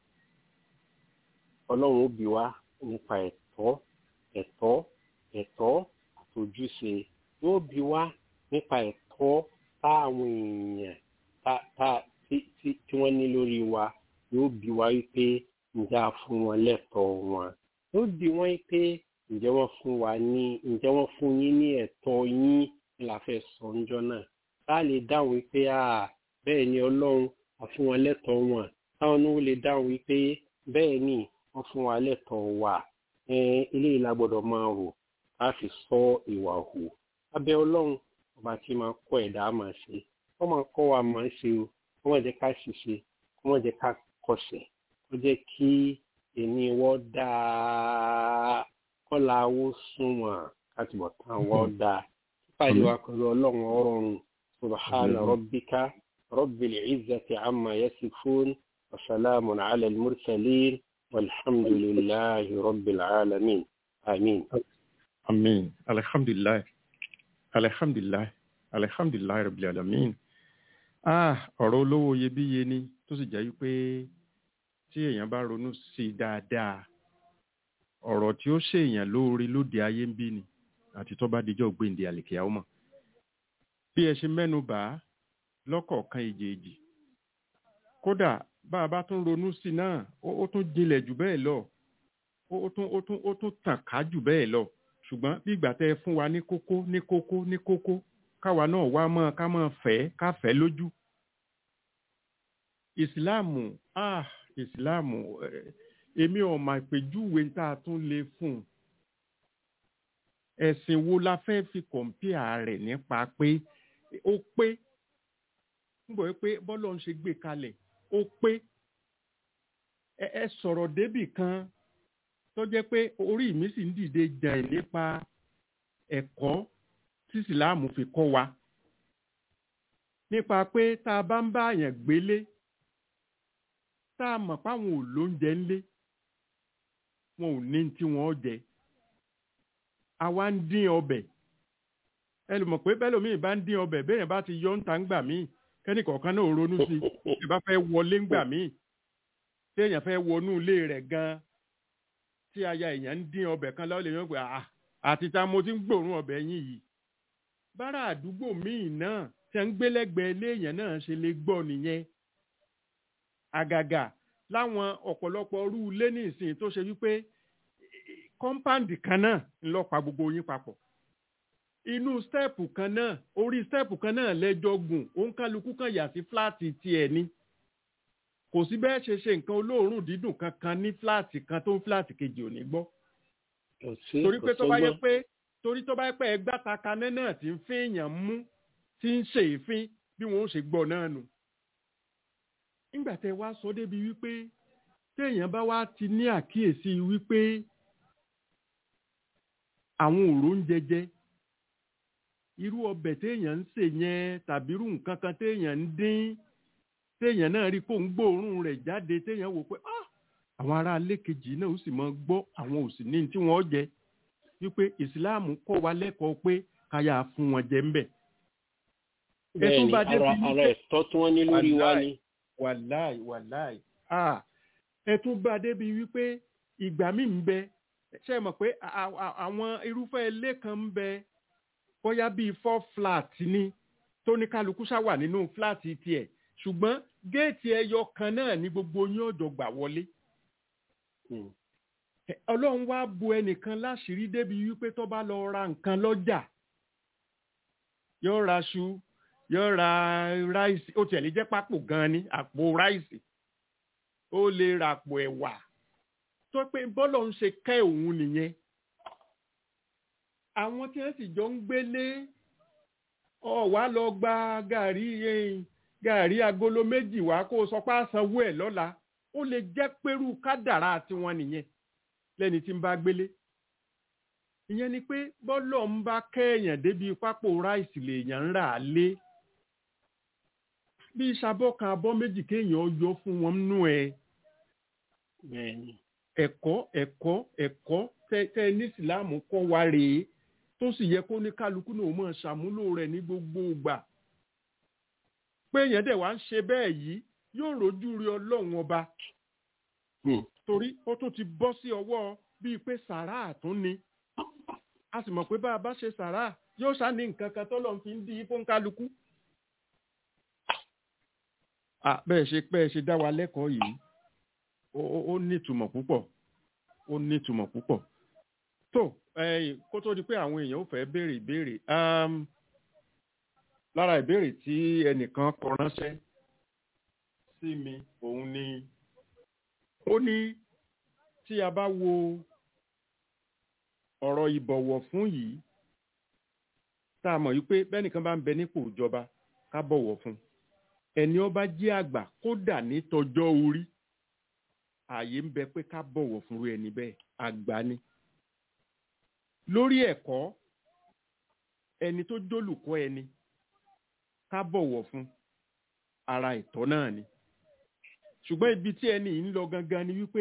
ọlọ́run ó bi wá nípa ẹ̀tọ́ ẹ̀tọ́ ẹ̀tọ́ àtòjúṣe yóò bi wá nípa ẹ̀tọ́ táwọn èèyàn tá tá tí tí tí wọ́n ní lórí wa yóò bi wá wípé ǹjẹ́ a fún wọn lẹ́tọ̀ọ́ wọn yóò bi wọ́n wípé ǹjẹ́ wọ́n fún wa ní ǹjẹ́ wọ́n fún yín ní ẹ̀tọ́ yín ní la fẹ́ sọ ńjọ́ náà tá a lè dáhùn wípé à bẹ́ẹ̀ ni ọlọ́run a fún wọn lẹ́tọ̀ọ́ wọn táwọn náà lè dáhùn wípé bẹ́ẹ̀ ni wọ́n fún wa lẹ́tọ̀ọ́ wa eléyìí la gbọ́dọ̀ máa rò a fi sọ ìwà hù abẹ́ ọlọ́run ọba tí máa kọ́ ẹ̀dá máa ṣe wọ́n máa kọ́ wa máa ṣe o wọ́n máa jẹ́ ká ṣiṣẹ́ wọ́n máa jẹ́ ká kọsẹ̀ wọ́n jẹ́ kí èmi wọ́n dáa kọ́la owó sunwọ̀n káti bọ̀ tán wọ́n dáa pípàdé wa pẹ̀lú ọlọ́run ọrọ̀run subhana rabbika rabbil izzati amma yasifun wa salamun ala al-mursalin walhamdulillahi rabbil alamin amin. amin alhamdulilayi alhamdulilayi alhamdulilayi rabbil alamin ah ọ̀rọ̀ olówó iyebíye ni tó sì jẹ́ wípé tí èèyàn bá ronú sí i dáadáa ọ̀rọ̀ tí ó ṣèèyàn lóore lóde ayé ń bí ni àti tó bá dijọ́ gbèǹde àlèkè àwọn mọ̀ bí ẹ ṣe mẹ́nu bà á lọ́kọ̀ọ̀kan èjèèjì kódà bá a bá tún ronú sí i náà ó tún jinlẹ̀ jù bẹ́ẹ̀ lọ ó tún ó tún ó tún tàn ká jù bẹ́ẹ̀ lọ ṣùgbọ́n bí ìgbà tẹ́ ẹ fún wa ní kókó ní kókó ní kókó káwa náà wá mọ́ ká mọ́ fẹ́ ká fẹ́ lójú. ìsìláàmù ah ìsìláàmù èmi ò mà péjúwe tá a tún lè fún un. ẹ̀sìn wo la fẹ́ fi kọ̀ǹpìà rẹ̀ nípa pé ó pé ń bọ̀ pé bọ́lọ̀ ń ṣe gbé kalẹ̀ ó pé ẹ ẹ sọ̀rọ̀ débì kan tó jẹ́ pé orí mi sì ń dìde jàn nípa ẹ̀kọ́ tí ìsìláàmù fi kọ́ wa nípa pé tá a bá ń bá àyàn gbélé tá a mọ̀ páwọn ò lóúnjẹ ńlé wọn ò ní tí wọ́n jẹ àwa ń dín ọbẹ̀ ẹ lè mọ̀ pé bẹ́ẹ̀ lómi bá ń dín ọbẹ̀ bẹ́ẹ̀ bá ti yọ ń ta ń gbà míì kẹ́nìkọ̀ọ̀kan náà ronú sí i ẹ bá fẹ́ wọlé ń gbà míì téèyàn fẹ́ wọnú ilé rẹ̀ gan-an tí aya èèyàn ń dín ọbẹ̀ kan lọ́wọ́ lè yàn pé àà àti ta mo ti ń gbòòrùn ọbẹ̀ yín yìí bára àdúgbò míì náà tí ń gbé lẹ́gbẹ̀ẹ́ ilé èèyàn náà ṣe lè gbọ́ nìyẹn àgàgà láwọn ọ̀pọ̀lọpọ̀ ọrú ilé ní ìsìn tó ṣe wípé kọ́ńpáǹdì kan náà ń lọ pa gbogbo yín papọ̀ inú stẹ́ẹ̀pù kan náà orí stẹ́ẹ̀pù kan náà lẹ́jọ́ gùn òǹkálukú kan yà sí fúláàtì tiẹ̀ ni kò sí bẹ́ẹ̀ ṣe ṣe nǹkan olóòórùn dídùn kankan ní fúláàtì kan tó ń fúláàtì kejì ò ní gbọ́ kò sí torí kò pé tó bá yẹ sọ́gbọ́n. pé torí tó bá yẹ pé ẹgbẹ́ àtàkànnẹ́ náà ti ń fín èèyàn mú tí ń ṣe èéfín bí wọn ó ṣe gbọ́ náà nù. nígbà tẹ wá sọ débi wípé téèyàn bá wá ti ní àkíyèsí wípé àwọn òró ń jẹjẹ irú ọbẹ̀ téèyàn ń sè yẹn tàbí irú nǹkan kan téèyàn ń dín téèyàn náà rí kó ń gbóòórùn rẹ̀ jáde téèyàn wò pé ah àwọn ará ilé kejì náà ó sì mọ gbọ́ àwọn ò sì ní tí wọ́n jẹ wípé ìsìláàmù kọ́ wa lẹ́kọ̀ọ́ pé káyà fún wọn jẹ ńbẹ̀. bẹ́ẹ̀ tún ni bá ara débi ara wípé- ẹ̀tọ́ tí wọ́n ní lórí wa Wàláì. ni. wàláì wàláì ah ẹ tún bá a débi wípé ìgbà míì ń bẹ ṣe é mọ̀ pé a- a- àwọn irúfẹ́ ilé kan ń bẹ bóyá bíi four flat ni tó ní kálukú ṣá wà nínú flat tiẹ̀ ṣùgbọ́n géètì ẹyọ kan náà ní gbogbo yín ọ̀dọ̀ gbà wọlé Hmm. Ẹ, ọlọ́run wá bu ẹnìkan láṣìírí débi wípé tó bá lọ ra nǹkan lọ́jà yóò ra aṣu yóò ra ráìsì ó tiẹ̀ lè jẹ́ pápò gan ni àpò ráìsì ó lè ra àpò ẹ̀wà tó pé bọ́lọ̀ ń ṣe kẹ́ òun nìyẹn àwọn tí wọ́n sì jọ ń gbélé ọ wá lọ gba gàrí eh, gàrí agolo méjì wá kó o sọ pé àsanwó ẹ̀ lọ́la ó lè jẹ́ pẹ́rú kádàrá tiwọn nìyẹn lẹ́ni tí ń bá gbélé ìyẹn ni pé bọ́lọ̀ ń bá kẹ́ẹ̀yàn débi pápó ráìsì lèèyàn ń rà á lé bí ìṣàbọ̀ kan abọ́ méjì kéèyàn yọ fún wọn nú ẹ bẹ́ẹ̀ ni. ẹ̀kọ́ ẹ̀kọ́ ẹ̀kọ́ tẹ tẹ ní ìsìláàmù kọ́ wa rèé tó sì yẹ kó ní kálukú náà mọ̀ ṣàmúlò rẹ̀ ní gbogbo ìgbà pé èèyàn dẹ̀ wá ń ṣe bẹ́ẹ̀ yìí yóò rojú rí ọlọ́run ọba Hmm. torí ó tún ti bọ́ sí ọwọ́ bíi pé sàrà àtún ni a sì mọ̀ pé bá a bá ṣe sàrà yóò ṣá ní nǹkan kan tọ́lọ́run fi ń di fún kálukú. Ah, bẹ́ẹ̀ ṣe bẹ́ẹ̀ ṣe dá wa lẹ́kọ̀ọ́ yìí ó ó- ó nítumọ̀ púpọ̀ ó nítumọ̀ púpọ̀ tó ẹ̀yìn kó tó di pé àwọn èèyàn ò fẹ́ béèrè ìbéèrè um, lára ìbéèrè tí ẹnìkan kọ ránṣẹ́ sí mi òun ni ó ní tí a bá wo ọ̀rọ̀ ìbọ̀wọ̀ fún yìí tá a mọ̀ wípé bẹ́nìkan bá ń bẹ nípò ìjọba ká bọ̀wọ̀ fún ẹni ó bá jẹ́ àgbà kódà ní tọjọ́ orí ààyè ń bẹ pé ká bọ̀wọ̀ fúnru ẹni bẹ́ẹ̀ àgbà ni. lórí ẹ̀kọ́ ẹni tó jólùkọ́ ẹni ká bọ̀wọ̀ fún ara ẹ̀tọ́ náà ni. ṣùgbọ́n ibi tí ẹni yìí ń lọ gangan ni wípé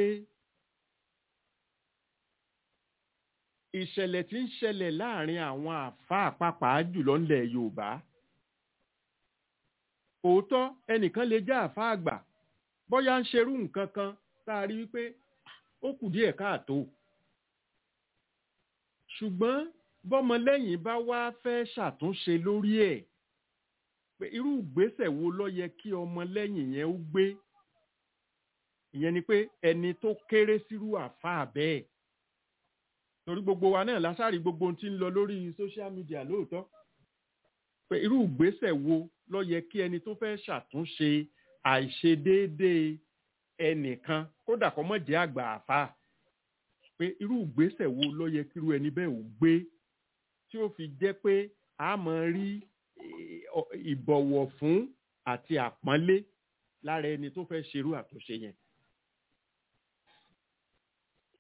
ìṣẹ̀lẹ̀ tí ń ṣẹlẹ̀ láàrin àwọn àfáà pàápàá jùlọ ńlẹ̀ Yorùbá òótọ́ ẹnìkan lè já àfáà àgbà bóyá ń ṣerú nǹkan kan tá a rí wípé ó kù díẹ̀ káàtó ṣùgbọ́n bọ́mọlẹ́yìn bá wá fẹ́ ṣàtúnṣe lórí ẹ̀ pé irú ìgbésẹ̀ wo ló yẹ kí ọmọlẹ́yìn yẹn ó gbé ìyẹn ni pé ẹni tó kéré sírú àfáà bẹ́ẹ̀ torí gbogbo wa náà lásàrí gbogbo ohun tí ń lọ lórí social media lóòótọ́ pé irú ìgbésẹ̀ wo ló yẹ kí ẹni tó fẹ́ ṣàtúnṣe àìṣedéédéé ẹnìkan kódà kó mọ̀ jẹ́ àgbà àfa pé irú ìgbésẹ̀ wo ló yẹ kí irú ẹni bẹ́ẹ̀ ò gbé tí ó fi jẹ́ pé a máa rí eh, ọ- ìbọ̀wọ̀ fún àti àpọ́nlé lára ẹni tó fẹ́ ṣerú àtúnṣe yẹn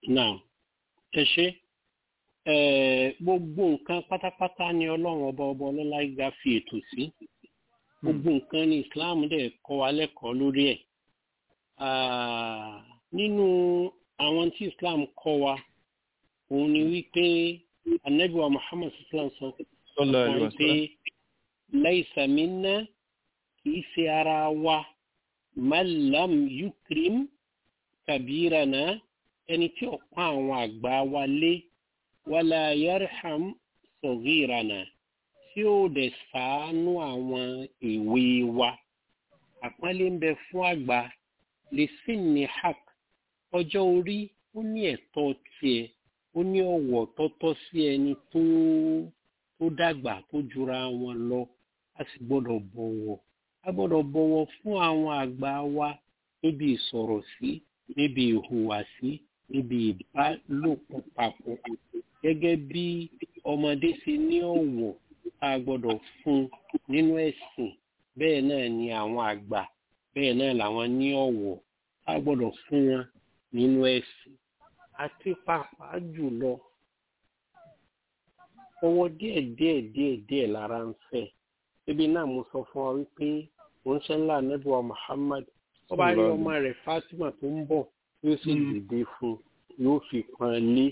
Now, ẹ ṣe eh, gbogbo nǹkan pátápátá ni ọlọ́run ọba ọba ọlọ́lá ga fi ètò sí gbogbo nǹkan ni Islam dẹ̀ kọ́ wa lẹ́kọ̀ọ́ lórí ẹ̀ Ah, nínú àwọn tí Islam kọ́ wa òun ni wípé anabi wa Muhammad sallam sọ Sallallahu alaihi fún wa pé wasallam. laisa minna kìí ṣe ara wa man lam yukrim kabirana ẹni tí ó pa àwọn àgbà wa lé wala yarham sọ̀gírana tí ó dẹ̀ ṣàánú àwọn èwe wa àpọ́nlé ń bẹ fún àgbà lè sí ní hak ọjọ́ orí ó ní ẹ̀tọ́ tiẹ̀ ó ní ọ̀wọ̀ tọ́tọ́ sí ẹni tó tó dàgbà tó jura wọn lọ a sì gbọ́dọ̀ bọ̀wọ̀ a gbọ́dọ̀ bọ̀wọ̀ fún àwọn àgbà wa níbi ìsọ̀rọ̀ sí níbi ìhùwàsí níbi ìbálòpọ̀ papọ̀ gẹ́gẹ́ bí ọmọdé ṣe ní ọ̀wọ̀ tá a gbọ́dọ̀ fún nínú ẹ̀sìn bẹ́ẹ̀ náà ni àwọn àgbà bẹ́ẹ̀ náà làwọn ní ọ̀wọ̀ tá a gbọ́dọ̀ fún wọn nínú ẹ̀sìn àti pàápàá jùlọ ọwọ́ díẹ̀ díẹ̀ díẹ̀ díẹ̀ lára ń fẹ́ ibi náà mo sọ fún wa wípé òun ṣe ńlá anábìwá Muhammad ó bá rí ọmọ rẹ̀ Fatima tó ń bọ̀ yóò sì dìde fún yóò fi pọ́n lé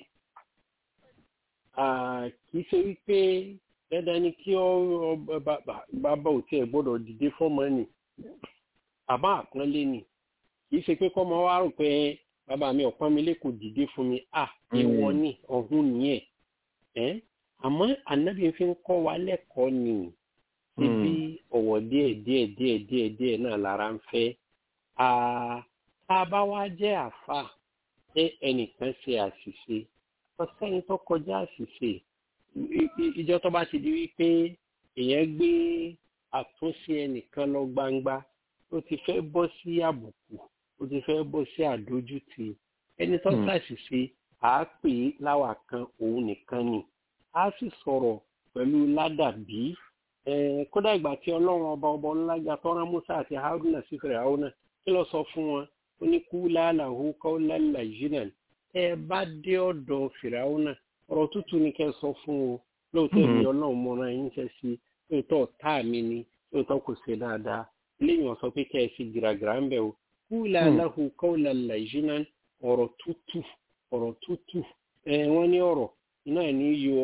kì í ṣe wípé dandan ni kí ọ bàbá ò tiẹ̀ gbọ́dọ̀ dìde fọ́mọ nì àbá àpọ́nlé nì kì í ṣe pé kọ́mọ wa rò pé bàbá mi ọ̀pọ́n mi lè kò dìde fún mi à ìwọ ni ọ̀hún nìyẹn ẹ́ àmọ́ ànábì fi ń kọ́ wa lẹ́kọ̀ọ́ ni síbi ọ̀wọ̀ díẹ̀ díẹ̀ díẹ̀ díẹ̀ díẹ̀ náà lára ń fẹ́ tá a bá wá jẹ́ àfà pé ẹnìkan ṣe àṣìṣe ọ̀sẹ́ni tó kọjá àṣìṣe ìjọ tó bá ti di wípé èèyàn gbé àtúnṣe ẹnìkan lọ gbangba ó ti fẹ́ bọ́ sí àbùkù ó ti fẹ́ bọ́ sí àdójútì ẹni tó ṣàṣìṣe àá pè é láwà kan òun nìkan ni a sì sọ̀rọ̀ pẹ̀lú ládàbí kódà ìgbà tí ọlọ́run ọba ọba ọlájà tọ́ra musa àti haruna sí fìràwọ́nà kí ló sọ fún wọn ó ní kú láàlàhó kọ́lá làjínà tẹ́ ẹ bá dé ọ̀dọ̀ fìràwọ́nà ọ̀rọ̀ tútù ni kẹ́ ẹ sọ fún o lóòótọ́ ìní ọlọ́run mọ́ra yín ṣe sí lóòótọ́ ọ̀tá mi ni lóòótọ́ kò ṣe dáadáa lẹ́yìn ọ̀sọ́ pé kẹ́ ẹ fi gìràgìrà ń bẹ̀ o kú láàlàhó kọ́lá làjínà ọ̀rọ̀ tútù ọ̀rọ̀ tútù wọ́n ní ọ̀rọ̀ náà ní yọ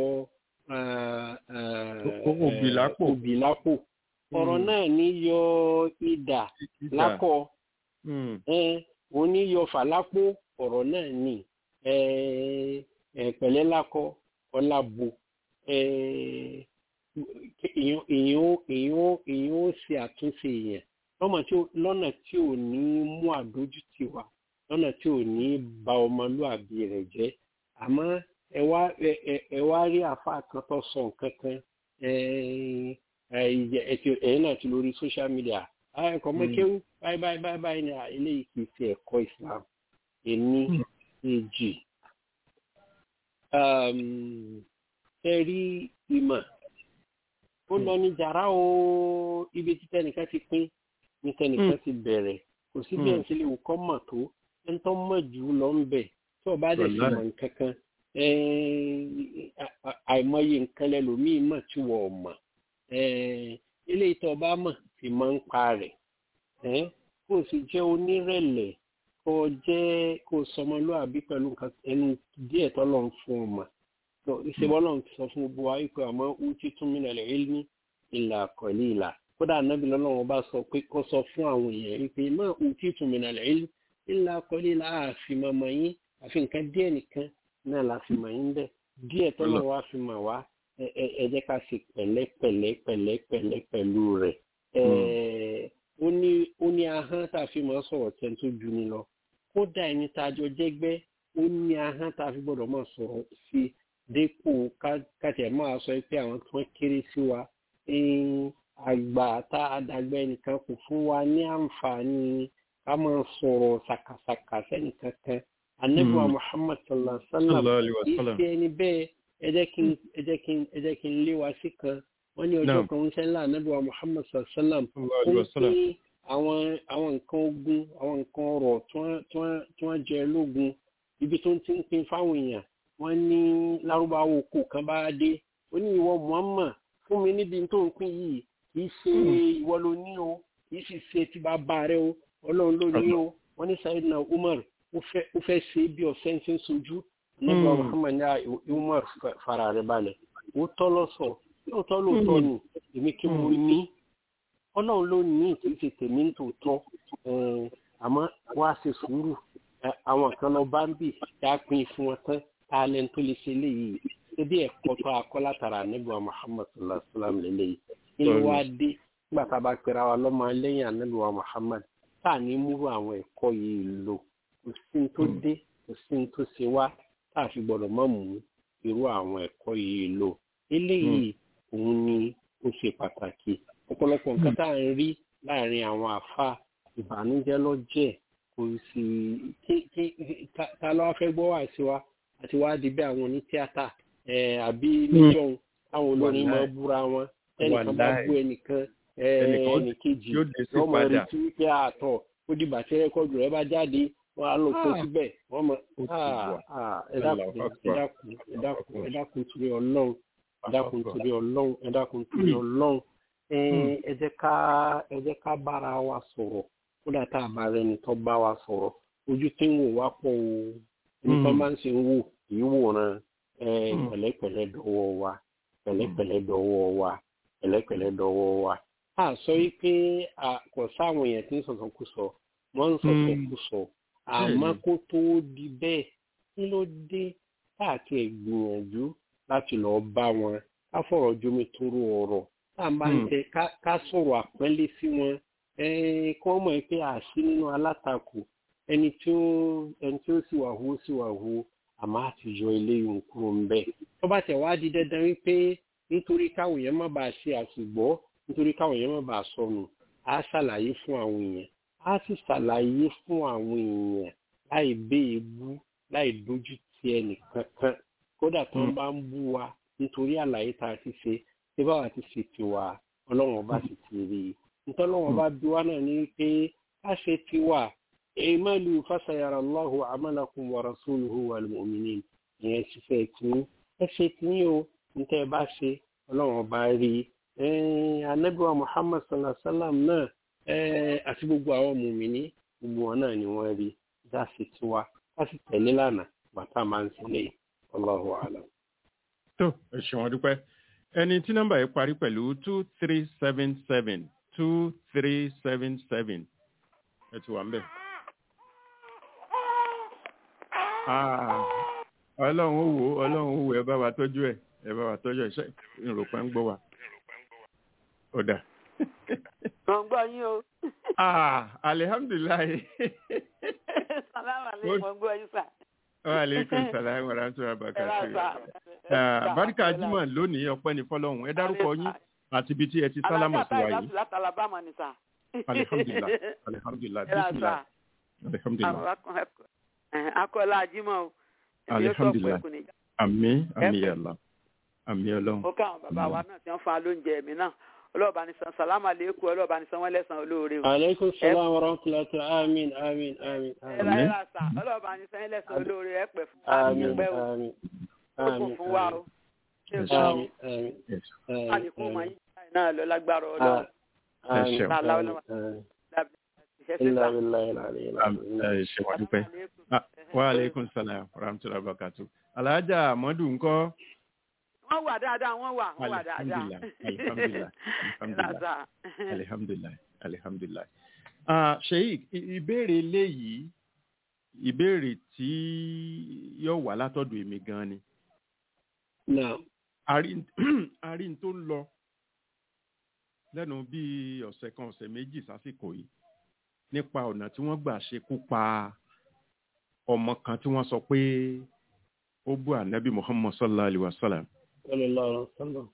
òbí lápò òbí lápò ọ̀rọ̀ náà ní yọ idà lákọ̀ òun ní yọ fàlápò ọ̀rọ̀ náà ní pẹ̀lẹ́ lákọ̀ ọ̀làbò èèyàn ó ṣe àtúnṣe èèyàn lọ́nà tí ò ní mú àdójútì wá lọ́nà tí ò ní ba ọmọlúàbí rẹ̀ jẹ́ àmọ́ ẹ wá ẹ wá rí àfa kan tó sọ nǹkan kan ẹ̀yin náà ti lórí social media ẹ̀kọ́ mọ́kéwú báyìí báyìí báyìí báyìí ni eléyìí kì í ṣe ẹ̀kọ́ Islam ẹni èjì ẹ rí ìmọ̀ ó lọ ní jàrá o ibi tí tẹnìkan ti pín ní tẹnìkan ti bẹ̀rẹ̀ kò sí bí ẹ̀ ń ṣe lè wò kọ́ mọ̀ tó ẹ̀ ń tọ́ mọ̀ jù lọ ń bẹ̀ tí ọba dẹ̀ sì mọ̀ nǹkan kan àìmọye nǹkan lẹlòmíì mọ̀ tí wọ́n mọ̀ ilé ìtọ́ ọba mọ̀ sì máa ń pa rẹ̀ kó o sì jẹ́ onírẹ̀lẹ̀ kó o jẹ́ kó o sọmọlúàbí pẹ̀lú nǹkan ẹnu díẹ̀ tó lọ́n fún ọ mọ̀ ìṣèwọ́ lọ́n sọ fún gbogbo wa wípé àmọ́ ó ti tún mí lẹ̀ ẹ́ ní ìlà àkọ́lé ìlà kódà anábì lọ́lọ́wọ́ bá sọ pé kó sọ fún àwọn èèyàn wípé máa ó ti tún mí lẹ̀ ẹ́ ìlà àkọ́lé ìlà àfin mọ̀mọ́ yín àfi nǹkan díẹ̀ nìkan náà la fi mọ̀ yín bẹ́ẹ̀ díẹ̀ tọ́lọ̀ wá fi mọ̀ wá ẹ jẹ́ ká ṣe pẹ̀lẹ́pẹ̀lẹ́ pẹ̀lẹ́pẹ̀lẹ́ pẹ̀lú rẹ̀ ó ní ó ní ahọ́n tá a fi mọ̀ sọ̀rọ̀ tẹ́ tó ju ni lọ kódà ẹni tá a jọ jẹ́gbẹ́ ó ní ahọ́n tá a fi gbọ́dọ̀ máa sọ̀rọ̀ sí dépò káṣẹ̀ máa sọ pé àwọn tó kéré sí wa àgbà tá a dàgbà ẹnìkan kò fún wa ní àǹfààní ká máa sọ̀rọ̀ ṣàkàṣàkà sẹ́nìkan kan anabiwa muhammad sallallahu alaihi wa sallam ìṣe ẹni bẹ́ẹ̀ ẹ jẹ́ kí ẹ jẹ́ kí ẹ jẹ́ kí n lé wa sí kan wọ́n ní ọjọ́ kan ń sẹ́ńlá anabiwa muhammad sallallahu alaihi wa sallam ó ní àwọn àwọn nǹkan ogun àwọn nǹkan ọrọ̀ tí wọ́n jẹ lógun ibi tó ń ti ń pin fáwọn èèyàn wọ́n ní lárúbáwò kò kan bá dé ó ní ìwọ muhammad fún mi níbi tó ń pín yìí kì í ṣe ìwọ ló ní o kì í sì ṣe ti bàbá rẹ o ọlọ́run ló ní o wọ́n ní sayidina umar ó fẹ́ ó fẹ́ ṣe bí ọ̀sẹ̀ ń ṣe ń sojú nígbà Mm. muhammad ní à, umar fa- fara rẹ balẹ̀ ó tọ́ lọ́sọ̀ lóòótọ́ lóòótọ́ ni èmi kí mo ní ọlọ́run ló ní kì í ṣe tèmi ń tòótọ́ Eh, àmọ́ wá ṣe sùúrù Eh, àwọn kan lọ bá ń bì tá a pín fún wọn tán tá a lẹ́nu tó lè ṣe léyìí ebi ẹ̀kọ́ tó akọ́ látara anábìwá muhammad sallallahu alayhi wa sallam lélẹ́yìí kí ló wá dé nígbà tá a bá pera wa lọ́mọ lẹ́yìn anábìwá muhammad tá a ní múrú àwọn ẹ̀kọ́ yìí lò kò sí ní tó dé kò sí ní tó ṣe wá tá a fi gbọ́dọ̀ mọ̀ mú irú àwọn ẹ̀kọ́ yìí lò eléyìí òun ni ó ṣe pàtàkì ọ̀pọ̀lọpọ̀ nǹkan tá à ń rí láàrin àwọn àfa ìbànújẹ́ lọ́jẹ̀ kò sì kí- kí- ta- ta ló wá fẹ́ gbọ́ wá sí wa àti wá di bí àwọn onítíátà eh, àbí níjọ́un táwọn olórin máa Wàláì. búra wọn ẹnìkan bá Wàláì. bú ẹnìkan eh, Ẹnìkan ẹnìkejì yóò dé sí wọ́n mọ̀ padà. retí wípé àtọ̀ ó dìgbà tí rẹ́kọ̀dù rẹ bá jáde wọ́n á lọ kó Ah. síbẹ̀ wọ́n mọ̀ Ó ti ah, wà. ah, ẹ dákun Allahu ẹ Akbar. dákun ẹ dákun ẹ dákun torí ọlọ́run ẹ dákun torí ọlọ́run ẹ dákun torí ọlọ́run ẹ ẹ jẹ́ ká ẹ jẹ́ ká bára wa sọ̀rọ̀ kódà tá a bá rẹni tó bá wa sọ̀rọ̀ ojú tí ń wò wá pọ̀ o ẹni tó Mm. máa ń ṣe ń wò kì í wòran ẹ Mm. pẹ̀lẹ́pẹ̀lẹ́ dọwọ́ wa pẹ̀lẹ́pẹ̀lẹ́ dọwọ́ wa pẹ̀lẹ́pẹ̀lẹ́ dọwọ́ wa a sọ yìí pé a kò sáwọn èèyàn tí ń sọ̀sọ̀ kú sọ wọ́n ń sọ̀sọ̀ Mm. kú sọ àmọ́ Bẹ́ẹ̀ni. kó tó di bẹ́ẹ̀ kí ló dé káàkiri ẹ̀ gbìyànjú láti lọ́ọ́ bá wọn ká fọ̀rọ̀ jomi toro ọ̀rọ̀ tá à ń bá ń Mm. tẹ ká- ká sọ̀rọ̀ àpẹ́lé sí wọn eh, kí wọ́n mọ̀ pé àṣì nínú alátakò ẹni tí ó ẹni tí ó sì wà hó sì wà hó àmọ́ àti yọ eléyìí ń kúrò ń bẹ̀. tó bá tẹ̀ wá di dandan wípé nítorí káwọn èèyàn má bàa ṣe àṣìgbọ́ nítorí káwọn èèyàn má bàa sọnù á ṣàlàyé fún àwọn èèyàn á sì ṣàlàyé fún àwọn èèyàn láì bé ebú láì dójú ti ẹnì kankan kódà tó ń Mm. bá ń bú wa nítorí àlàyé tá a ti ṣe ṣé báwa ti ṣe tiwa ọlọ́run ọba sì ti rí i nítorí ọlọ́run ọba bí wa náà ní pé ká ṣe tiwa ìmọ̀lù fásayàrá allahu amalakum wa rasuluhu wal mu'minin ìyẹn ṣiṣẹ́ tìyín ẹ ṣe tìyín o níta ẹ bá ṣe ọlọ́run ọba rí i Eh, anabiwa muhammad sallallahu alaihi wa sallam náà eh, àti gbogbo àwọn mùmíní gbogbo wọn náà ni wọ́n rí dá sí tiwa ká sì tẹ̀lé lánàá bàtà máa ń sílẹ̀ allahu alam. tó ẹ ṣeun ọdúpẹ́ ẹni tí nọ́mbà yìí parí pẹ̀lú two three seven seven two three seven seven ẹ ti wà ń bẹ̀. Ah, ọlọ́run ó wò ó ọlọ́run ó wò ẹ bá wa tọ́jú ẹ ẹ bá wa tọ́jú ẹ ṣe ìròpẹ́ ń gbọ́ wa. ó dà. Mo ń gbọ́ yín o. Ah, alihamdulilayi. Sàlámà lè mo ń gbọ́ yín sà. wa aleykum salaam wa rahmatulahi wa Ẹ bá barakatuh. sà. Ah, barika jimoh lónìí ọpẹ́ ní fọ́lọ́run ẹ dárúkọ yín àti ibi tí ẹ ti sálámọ̀ sí wa yìí. láti Alabama ni sà. alihamdulilah alihamdulilah Ẹ bá bisimilah sà. alihamdulilah Akọ́lá Ajímọ̀ o. Alhamdulillah. àmì àmì yàrá àmì ọlọ́run Mo ká àwọn bàbá wa náà tí wọ́n fún wa lóúnjẹ mi náà. Ọlọ́ọ̀bá ni san sàlámà lẹ́kọ̀ọ́ ọlọ́ọ̀bá ni san wọ́n lẹ́sàn-án olóore o. aleykum salaam wa rahmatulahi amin amin amin Ẹ amin láyé rà sà. Ọlọ́ọ̀bá ni san lẹ́sàn-án olóore ẹ pẹ̀ fún wa ní amin ẹgbẹ́ o. amin Ó kún amin fún wa o. Ṣé Yes, o sá o? amin amin Yes. Àlékún mọ̀ yín báyìí náà lọ lágbára ọlọ́run. Ẹ ṣeun. Ìṣẹ́ sí ilà sà. ilà ilà ilà Am- ẹ ṣe wà dúpẹ́ Ah, wa aleykum salaam wa rahmatulahi wa barakatuh. alhaja amadu ńkọ́ wọ́n wà dáadáa wọ́n wà wọ́n wà dáadáa. Alhamdulillah, alhamdulillah, alhamdulillah. Lásà. alihamdulilayi alihamdulilayi. Ah, sheik i- ìbéèrè eléyìí ìbéèrè tí yóò wá látọ̀dọ̀ èmi gan ni náà àrí àrí n tó ń lọ lẹ́nu bíi ọ̀sẹ̀ kan ọ̀sẹ̀ méjì sásìkò yìí nípa ọ̀nà tí wọ́n gbà ṣekú pa ọmọ kan tí wọ́n sọ pé ó bú ànábì muhammad sallallahu alayhi wa sallam sallallahu alaihi wasallam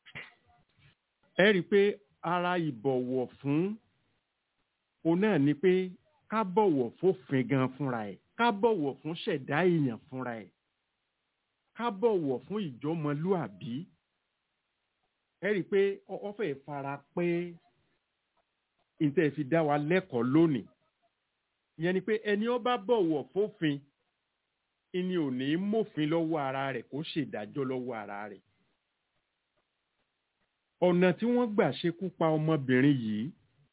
ẹ rí i pé ara ìbọ̀wọ̀ fún òun náà ni pé ká bọ̀wọ̀ fófin gan fúnra ẹ̀ ká bọ̀wọ̀ fún ṣẹ̀dá èèyàn fúnra ẹ̀ ká bọ̀wọ̀ fún ìjọmọlúàbí ẹ rí i pé ọ- ọ fẹ́ fara pé ìtẹ́ fi dá wa lẹ́kọ̀ọ́ lónìí ìyẹn ni pé ẹni ó bá bọ̀wọ̀ fófin ìní ò ní mófin lọ́wọ́ ara rẹ̀ kó ṣèdájọ́ lọ́wọ́ ara rẹ̀ ọ̀nà tí wọ́n gbà ṣekú pa ọmọbìnrin yìí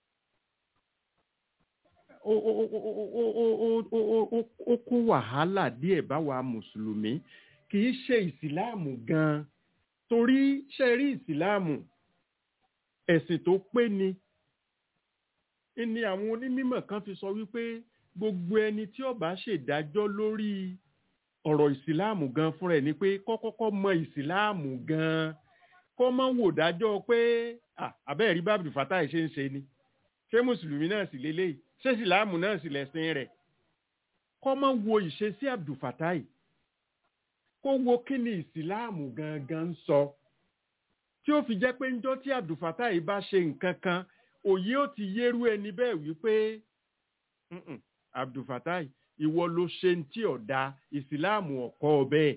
ó ó ó ó ó ó ó ó ó ó kó wàhálà díẹ̀ báwa mùsùlùmí kì í ṣe ìsìláàmù gan-an torí ṣe rí ìsìláàmù ẹ̀sìn tó pé ni ni àwọn onímọ̀ kan fi sọ wípé gbogbo ẹni tí ó bá ṣèdájọ́ lórí ọ̀rọ̀ ìsìláàmù gan fúnra ẹ̀ ni pé kọ́kọ́kọ́ mọ ìsìláàmù gan kó má wò dájọ́ pé àbẹ́ẹ̀rí bábìlì fatai ṣe ń ṣe ni ṣé mùsùlùmí náà sì lélẹ́yìí ṣé ìsìláàmù náà sì lẹ̀sìn rẹ̀ kó má wo ìṣesí abdulfatai kó wo kí ni ìsìláàmù gangan ń sọ tí ó fi jẹ́ pé ńjọ́ tí abdulfatai bá ṣe nǹkan kan òye ó ti yérú ẹni bẹ́ẹ̀ wípé "Mm-mm, abdulfatai ìwọ ló ṣe ń tí ọ̀dà ìsìláàmù ọ̀kọ́ bẹ́ẹ̀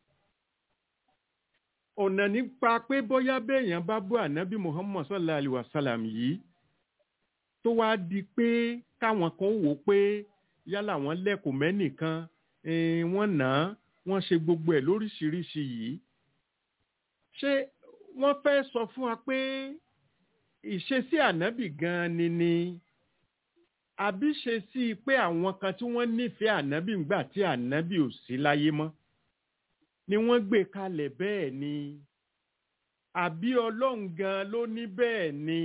ọ̀nà nípa pé bóyá béèyàn bá bú ànábì muhammad sallallahu alayhi wa sallam yìí tó wá di pé káwọn kan wò ó pé yálà wọ́n lẹ́kùn mẹ́nìkan eh, wọ́n nà á wọ́n ṣe gbogbo ẹ̀ lóríṣiríṣi yìí ṣé wọ́n fẹ́ sọ fún wa pé ìṣesí ànábì gan-an ni ni àbí ṣe sí i pé àwọn kan tí wọ́n nífẹ̀ẹ́ ànábì ńgbà tí ànábì ò sí láyé mọ́ ni wọ́n gbé kalẹ̀ bẹ́ẹ̀ ni àbí ọlọ́run gan ló ní bẹ́ẹ̀ ni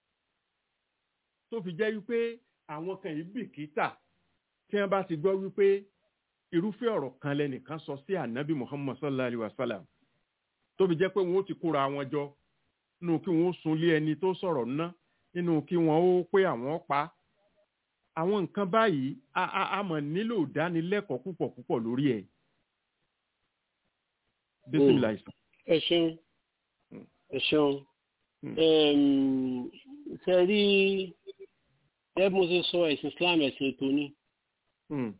tó fi jẹ́ wípé àwọn kan yìí bìkítà tí wọ́n bá ti gbọ́ wípé irúfẹ́ ọ̀rọ̀ kan lẹ́nìkan sọ sí ànábì muhammad sallallahu alayhi wa sallam tó fi jẹ́ pé wọ́n ó ti kóra wọn jọ nínú kí wọ́n ó sunlé ẹni tó sọ̀rọ̀ ná nínú kí wọ́n ó pé àwọn pa á àwọn nǹkan báyìí a a a mọ̀ nílò ìdánilẹ́kọ̀ọ́ púpọ̀ púpọ̀ lórí ẹ̀. Bismillah. ẹ ṣeun ẹ ṣeun Mm. ṣe rí ẹ bí mo ṣe sọ ẹ̀sìn islam ẹ̀sìn ètò ni Mm.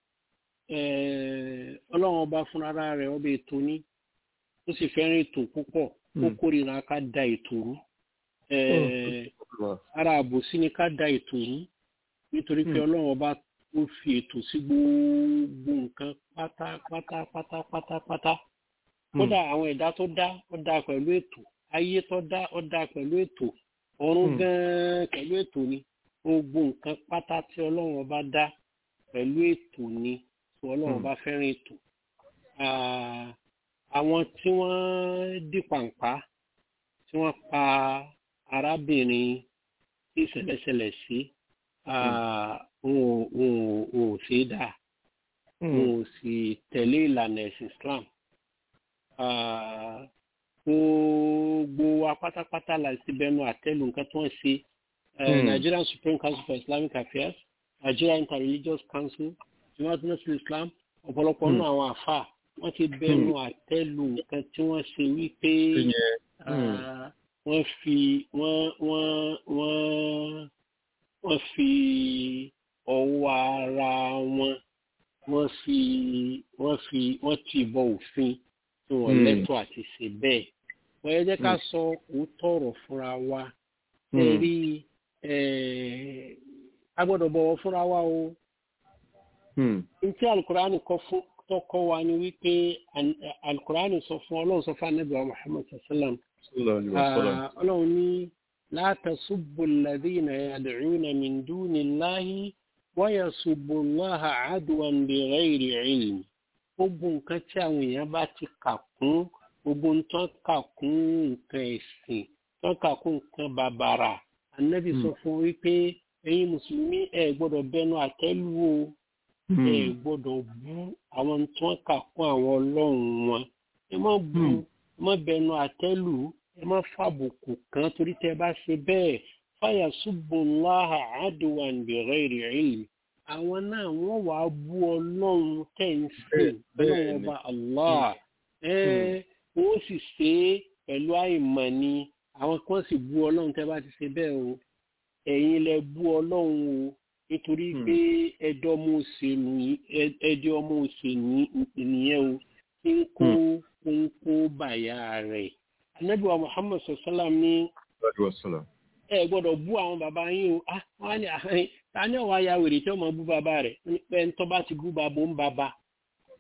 Eh, ọlọ́run ọba fúnra rẹ̀ ọba ètò ni ó sì fẹ́ràn ètò púpọ̀ ó Mm. kórìíra ká da ètò rú Eh, ara àbòsí ni ká da ètò rú nítorí pé Mm. ọlọ́run ọba ó fi ètò sí gbogbo nǹkan pátápátá pátápátá pátá kódà àwọn ẹ̀dá tó dá ó dá pẹ̀lú ètò ayé tó dá ó dá pẹ̀lú ètò ọ̀run Mm. gan-an pẹ̀lú ètò ni gbogbo nǹkan pátá tí ọlọ́run ọba dá pẹ̀lú ètò ni tí ọlọ́run Mm. ọba fẹ́ràn ètò Ah, àwọn tí wọ́n dì pàǹpá tí wọ́n pa arábìnrin tí ìṣẹ̀lẹ̀ ṣẹlẹ̀ sí ah, wọn ò- wọn ò- wọn ò ṣe é dáa Mm. wọn ò sì tẹ̀lé ìlànà ẹ̀sìn Islam. Ah, Gbogbo wa pátápátá la ti bẹnu àtẹ́lù nǹkan tó ń ṣe Eh, Hmm. Nigerian Supreme Council for Islamic Affairs, Nigeria Interreligious Council, Jamaat Nasir Islam, ọ̀pọ̀lọpọ̀ Hmm. nínú àwọn àfà wọ́n ti bẹnu àtẹ́lù nǹkan tí wọ́n ṣe wípé Ìyẹn. ah, wọ́n fi wọ́n wọ́n wọ́n wọ́n fi ọwọ́ ara wọn wọ́n fi wọ́n fi wọ́n ti bọ òfin tí wọ́n Hmm. lẹ́tọ̀ọ́ àti ṣe bẹ́ẹ̀. wọ́n yẹ jẹ́ ká Hmm. sọ òótọ́ ọ̀rọ̀ fúnra wa Mm. ẹ rí eh, a gbọ́dọ̀ bọ̀wọ̀ fúnra wa o Mm. ntí alukurani kọ fún tọkọ wa ni wípé an- alukurani sọ fún ọlọ́run sọ fún anabi wa muhammad sallam Sallallahu alayhi wa sallam. Ah, ọlọ́run ní la tasubbu alladhina yad'una min dunillahi wa yasubbu allaha adwan bighayri ilm gbogbo nǹkan tí àwọn èèyàn bá ti kà kún gbogbo nǹkan kà kún nǹkan ẹ̀sìn tó kà kún nǹkan bàbàrà anabi sọ fún wípé ẹ̀yin mùsùlùmí ẹ gbọ́dọ̀ bẹnu àtẹ́lù o ẹ Mm. gbọ́dọ̀ bú àwọn tí wọ́n kà kún àwọn ọlọ́run wọn ẹ má bú Hmm. ẹ má bẹnu àtẹ́lù ẹ má fàbùkù kan torí tẹ́ bá ṣe bẹ́ẹ̀ fàyà subbullaha adwan bighairi ilm àwọn náà wọ́n wàá bú ọlọ́run tẹ́ ń sìn Bẹ́ẹ̀- ọlọ́run bẹ́ẹ̀ ọba allah ẹ wọ́n sì ṣe é pẹ̀lú àìmọ̀ ni àwọn kan sì bú ọlọ́run tẹ́ bá ti ṣe bẹ́ẹ̀ o ẹ̀yin lẹ bú ọlọ́run o nítorí Hmm. pé ẹjọ́ ọmọ òṣèlú ẹjọ́ ọmọ òṣèlú nìyẹn o tí ń kó ń kó bàyà rẹ̀. Ànábì wa Muhammad sallam ní Sallallahu alayhi wa sallam. ẹ gbọ́dọ̀ bú àwọn bàbá yín o ah wọ́n á ní àhán ta ni ọ̀wá ya wèrè tí ọmọ bú bàbá rẹ̀ Wọ́n ní pé ń tọ́ bá ti bú bàbá ń bàbá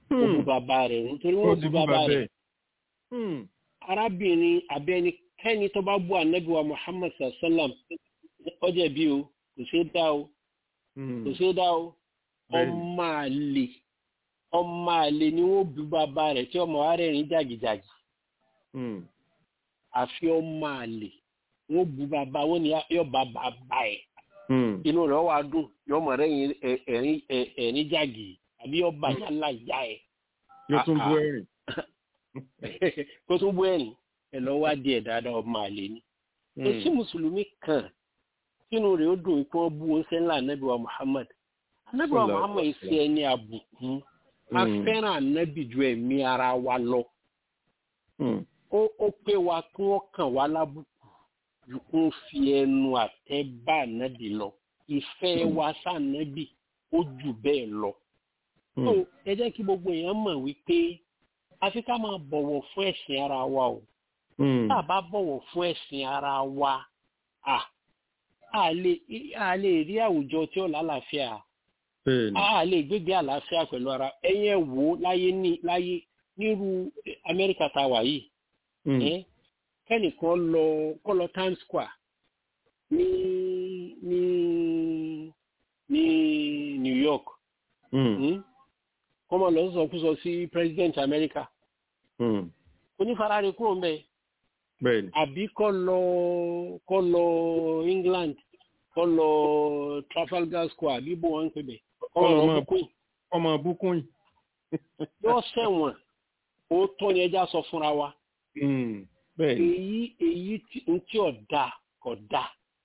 ó bu bàbá rẹ̀ nítorí ó wọ́n ti bu bú bàbá bàbá rẹ̀ ẹ̀. Hmm. arábìnrin abẹ́ni kẹ́ni tó bá bú anabi wa muhammad sallam ọjọ́ bí o kò ṣeé dá o Hmm. kò ṣeé dá o Bẹ́ẹ̀ni. ọmọ àlè ọmọ àlè ni wọ́n bu bàbá rẹ̀ tí ọmọ wa rẹ̀ rìn jàgìjàgì Hmm. àfi ọmọ àlè wọ́n bu bàbá wọn ni yọ bá bàbá ẹ̀ Hmm. inú rẹ̀ wà dùn yọmọ rẹ̀ yìn ẹ̀rín ẹ̀rín jàgì àbí ọba yàrá ìyá ẹ̀ yóò tún Ah, bú ah. ẹ̀rìn. kó tún bú ẹ̀rín ẹ̀ lọ́ wá díẹ̀ dáadáa ọmọ àlè ni. kò sí mùsùlùmí kan sínú rẹ̀ ó dùn kí wọ́n bú oúnjẹ ńlá anabi wa muhammad anabi wa Sallallahu muhammad alaihi ṣe ẹni àbùkù a Mm. fẹ́ràn anabi ju ẹ̀mí ara wa lọ Hmm. ó ó pé wa kí wọ́n kàn wá lábùkù ju kí wọ́n fi ẹnu àtẹ́ bá anabi lọ ìfẹ́ Mm. wa sànàbì ó jù bẹ́ẹ̀ lọ. Hmm. so ẹ jẹ́ kí gbogbo èèyàn mọ̀ wípé àfi ká máa bọ̀wọ̀ fún ẹ̀sìn ara wa o Hmm. tá a bá bọ̀wọ̀ fún ẹ̀sìn ara wa à a lè a lè rí àwùjọ tí ó lálàáfíà Bẹ́ẹ̀ni. a lè gbégbé àlàáfíà pẹ̀lú ara ẹ̀yẹ wò ó láyé ní láyé nírú amẹ́ríkà tá a wà yìí Hmm. ẹ́ kẹ́nìkan lọ kọ́ lọ times square ní ní ní new york Hmm. hmm? kọ́ mọ̀ lọ sọ kúsọ sí president amẹ́ríkà Hmm. onífarare kúrò ń bẹ́ẹ̀ Bẹ́ẹ̀ni. àbí kọ́ lọ kọ́ lọ england kọ́ lọ trafalgar square àbí bó wọn ń pè bẹ̀ kọ́ lọ Ọmọ- bukun ọmọ búkún yìí. yóò sẹ̀wọ̀n òótọ́ ni ẹja sọ fúnra wa Hmm. Bẹ́ẹ̀ni. èyí èyí tí n tí ọ̀dà kọ̀dà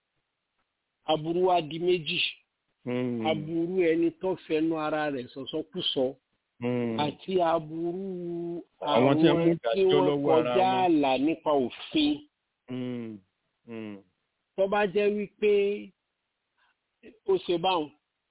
aburú wa di méjì Hmm. aburú ẹni tó fẹnu ara rẹ̀ sọ̀sọ́kùsọ Hmm. àti aburú Àwọn tí wọ́n mú tí ìdájọ́ wọ́n lọ́wọ́ ara kọjá wọn. àlà nípa òfin. Hmm. Hmm. tó bá jẹ́ wípé ó ṣe báwọn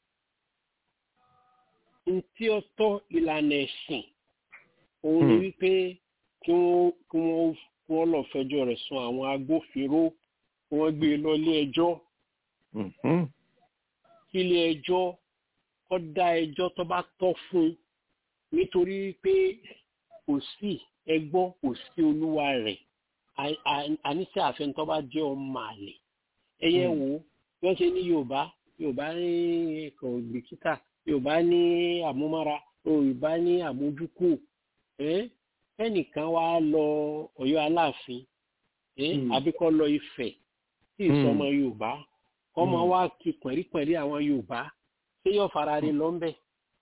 n tí ó tọ́ ìlànà ẹ̀sìn òun ni Hmm. wípé kí wọ́n kí wọ́n kí wọ́n lọ fẹjọ́ rẹ̀ sùn àwọn agbófinró kí wọ́n gbé e lọ ilé ẹjọ́ Hmm. kí ilé ẹjọ́ kó dá ẹjọ́ tó bá tọ́ fún un nítorí pé kò sí ẹgbọ́ kò sí olúwa rẹ̀ À- à- àníṣe àfẹnutọ́ bá jẹ́ ọmọ àlè ẹyẹ Mm. wo bí wọ́n ṣe ní yorùbá yorùbá ní ẹ̀kọ́ gbèkítà yorùbá ní àmúmára yorùbá ní àmójúkù ẹ́ ẹnìkan wá lọ ọ̀yọ́ aláàfin ẹ́ Mm. àbí kó lọ ifẹ̀ tí Mm. ìsọmọ yorùbá kọ́mọ Mm. wá kí pẹ̀rípẹ̀rí àwọn yorùbá ṣé yóò fara rí lọ́nbẹ̀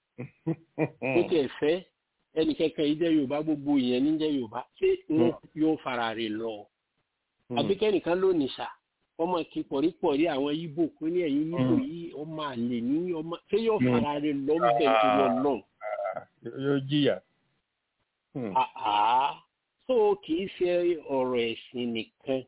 ó tiẹ̀ fẹ́ ẹnì kẹ̀kẹ́ yìí jẹ́ yorùbá gbogbo ìyẹn ní jẹ́ yorùbá ṣé wọn yóò fara rí lọ àbí kẹ́nìkan ló nìṣà ọmọ kí pọ̀rípọ̀rí àwọn yíbò kó ní ẹ̀yìn yíbò Mm. yìí ọmọ àlè ní ọmọ ṣé yóò Mm. fara rí lọ́nbẹ̀ nítorí ọlọ́run Yóò jìyà. Hmm. àá tó kì í ṣe ọ̀rọ̀ ẹ̀sìn nìkan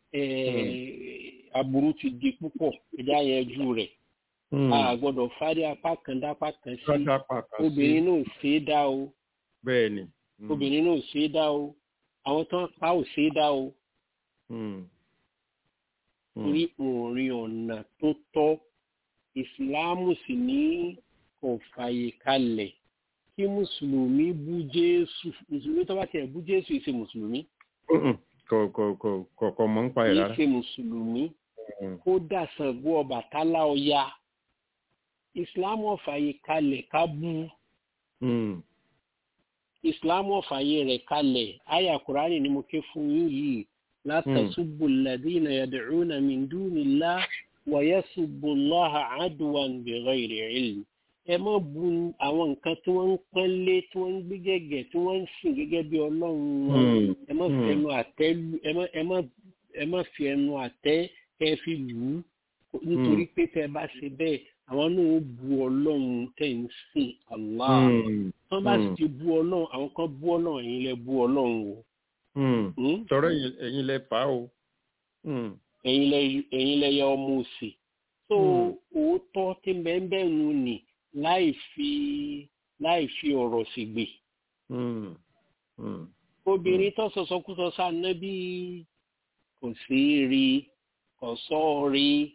eh, aburú ti di púpọ̀ ẹja yẹjú rẹ̀ Hmm. a gbọ́dọ̀ fárí apá kan dápá kan sí Kọ́tà pàkà sí. obìnrin náà ò ṣe é dá o Bẹ́ẹ̀ni. Hmm. obìnrin náà ò ṣe é dá o àwọn tó ń pa ò ṣe é dá o Hmm. Hmm. torí òrin ọ̀nà tó tọ́ ìsìláàmù sì ní kò fààyè kalẹ̀ kí mùsùlùmí bú jésù mùsùlùmí tó bá tiẹ̀ bú jésù ìṣe mùsùlùmí Hmm. Kò kò kò kò kò mọ̀ ń pa ẹ̀ rárá. ìṣe mùsùlùmí Hmm. kó dà Ṣàngó Ọbàtálá Ọya ìsìláàmù ò fààyè kalẹ̀ ká bú Hmm. ìsìláàmù ò fààyè rẹ̀ kalẹ̀ àyà kùránì ni mo ké fún yín yìí la tasubbu alladhina yad'una min dunillah wa yasubbu Allaha adwan bighayri ilm ẹ má bu àwọn nǹkan tí wọ́n ń pọ́n lé tí wọ́n ń gbé gẹ́gẹ́ tí wọ́n ń sìn gẹ́gẹ́ bí ọlọ́run wọn Hmm. ẹ má fi Hmm. ẹnu àtẹ́ lù ẹ má ẹ má ẹ má fi ẹnu àtẹ́ kẹ́ fi lù ú nítorí pé tẹ́ ẹ bá ṣe bẹ́ẹ̀ àwọn náà ó bu ọlọ́run tẹ́ ń sìn Allah Hmm. wọ́n bá sì Hmm. ti bu ọlọ́run àwọn kan bu ọlọ́run ẹ̀yin lẹ bu ọlọ́run o Hmm. Hmm? Sọ̀rọ̀ ẹ̀yin- ẹ̀yin lẹ fà á o. Hmm. ẹ̀yin lẹ ẹ̀yin lẹ yẹ ọmọ òsì tó Hmm. òótọ́ tí bẹ́ẹ̀ nù ní láì fi láì fi ọ̀rọ̀ ṣègbè Hmm. Hmm. obìnrin tó sọsọkúsọ sànẹ́bí kò sí rí kò sọ rí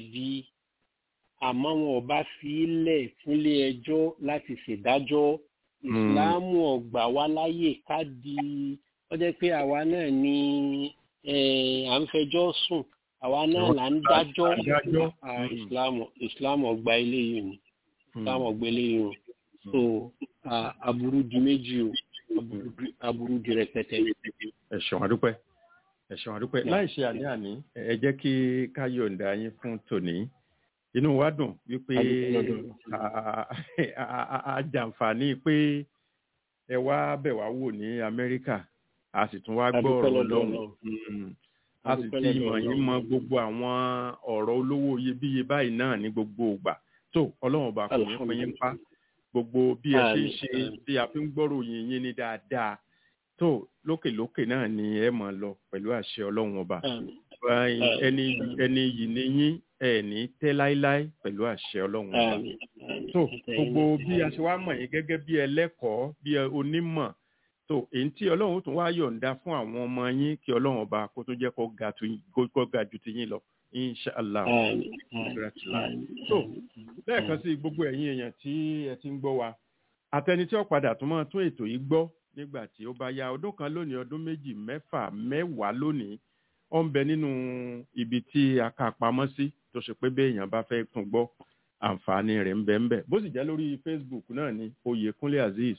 ọjẹ̀bi àmọ́ wọn ò bá fi í lẹ̀ fúnlé ẹjọ́ láti ṣèdájọ́ ìsìláàmù ọgbà wa láyè ká di ó jẹ́ pé àwa náà ni eh, à ń fẹjọ́ sùn àwa náà là ń dájọ́ Adájọ́. Ah, Mm. ìsìláàmù ìsìláàmù ọgbà eléyìí ni ìsìláàmù ọgbà eléyìí ni so ah, aburú di méjì o aburú di- aburú di rẹpẹtẹ. ẹ ṣeun àdúpẹ́ ẹ ṣeun àdúpẹ́ láì ṣe àní-àní ẹ jẹ́ kí ká yọ̀ǹda yín fún tòní inú wa dùn wípé Adúpẹ́ lọ́dọ̀ Ọlọ́run. a- a- a- a jàǹfààní pé ẹ wá bẹ̀ wá wò ní Amẹ́ríkà a sì tún wá gbọ́ Adúpẹ́ ọ̀rọ̀ lọ́dọ̀ Ọlọ́run Ọlọ́run. Mm. a sì Adúpẹ́ ti lọ́dọ̀ mọ̀ yín Ọlọ́run. mọ gbogbo àwọn ọ̀rọ̀ olówó iyebíye báyìí náà ní gbogbo ìgbà tó Ọlọ́run ọba kò ní pín yín pa gbogbo bí ẹ ṣe ń Àmín, ṣe àmín. bí a fi ń gbọ́rò yín yín ní dáadáa tó lókèlókè náà ni ẹ máa lọ pẹ̀lú àṣẹ Ọlọ́run ọba Àmín. Ẹ̀yin, Àmín. ẹni ẹni yìí ni yín ẹ ní tẹ́ láíláí pẹ̀lú àṣẹ Ọlọ́run ọba Àmín. Àmín. tó Àtẹ̀yìn gbogbo náà. bí a ṣe wá mọ̀ yín gẹ́gẹ́ bí ẹlẹ́kọ̀ọ́ bí ẹ- onímọ̀ tó èyí tí ọlọ́run ó tún wá yọ̀ǹda fún àwọn ọmọ yín kí ọlọ́run ọba kó tó jẹ́ kó ga tu yín- kó kó ga ju ti yín lọ inshallah Àmín. Àmín. Congratulations. Àmín. So, lẹ́ẹ̀kan sí gbogbo ẹ̀yin èèyàn tí ẹ ti ń gbọ́ wa àtẹni tí ó padà tún máa tún ètò yìí gbọ́ nígbà tí ó bá yá ọdún kan lónìí ọdún méjì mẹ́fà mẹ́wàá lónìí ó ń bẹ nínú ibi tí a kà pamọ́ sí tó ṣe pé bí èèyàn bá fẹ́ tún gbọ́ àǹfààní rẹ̀ ń bẹ ń bẹ bó sì jẹ́ lórí Facebook náà ni Oyèkúnlé Azeez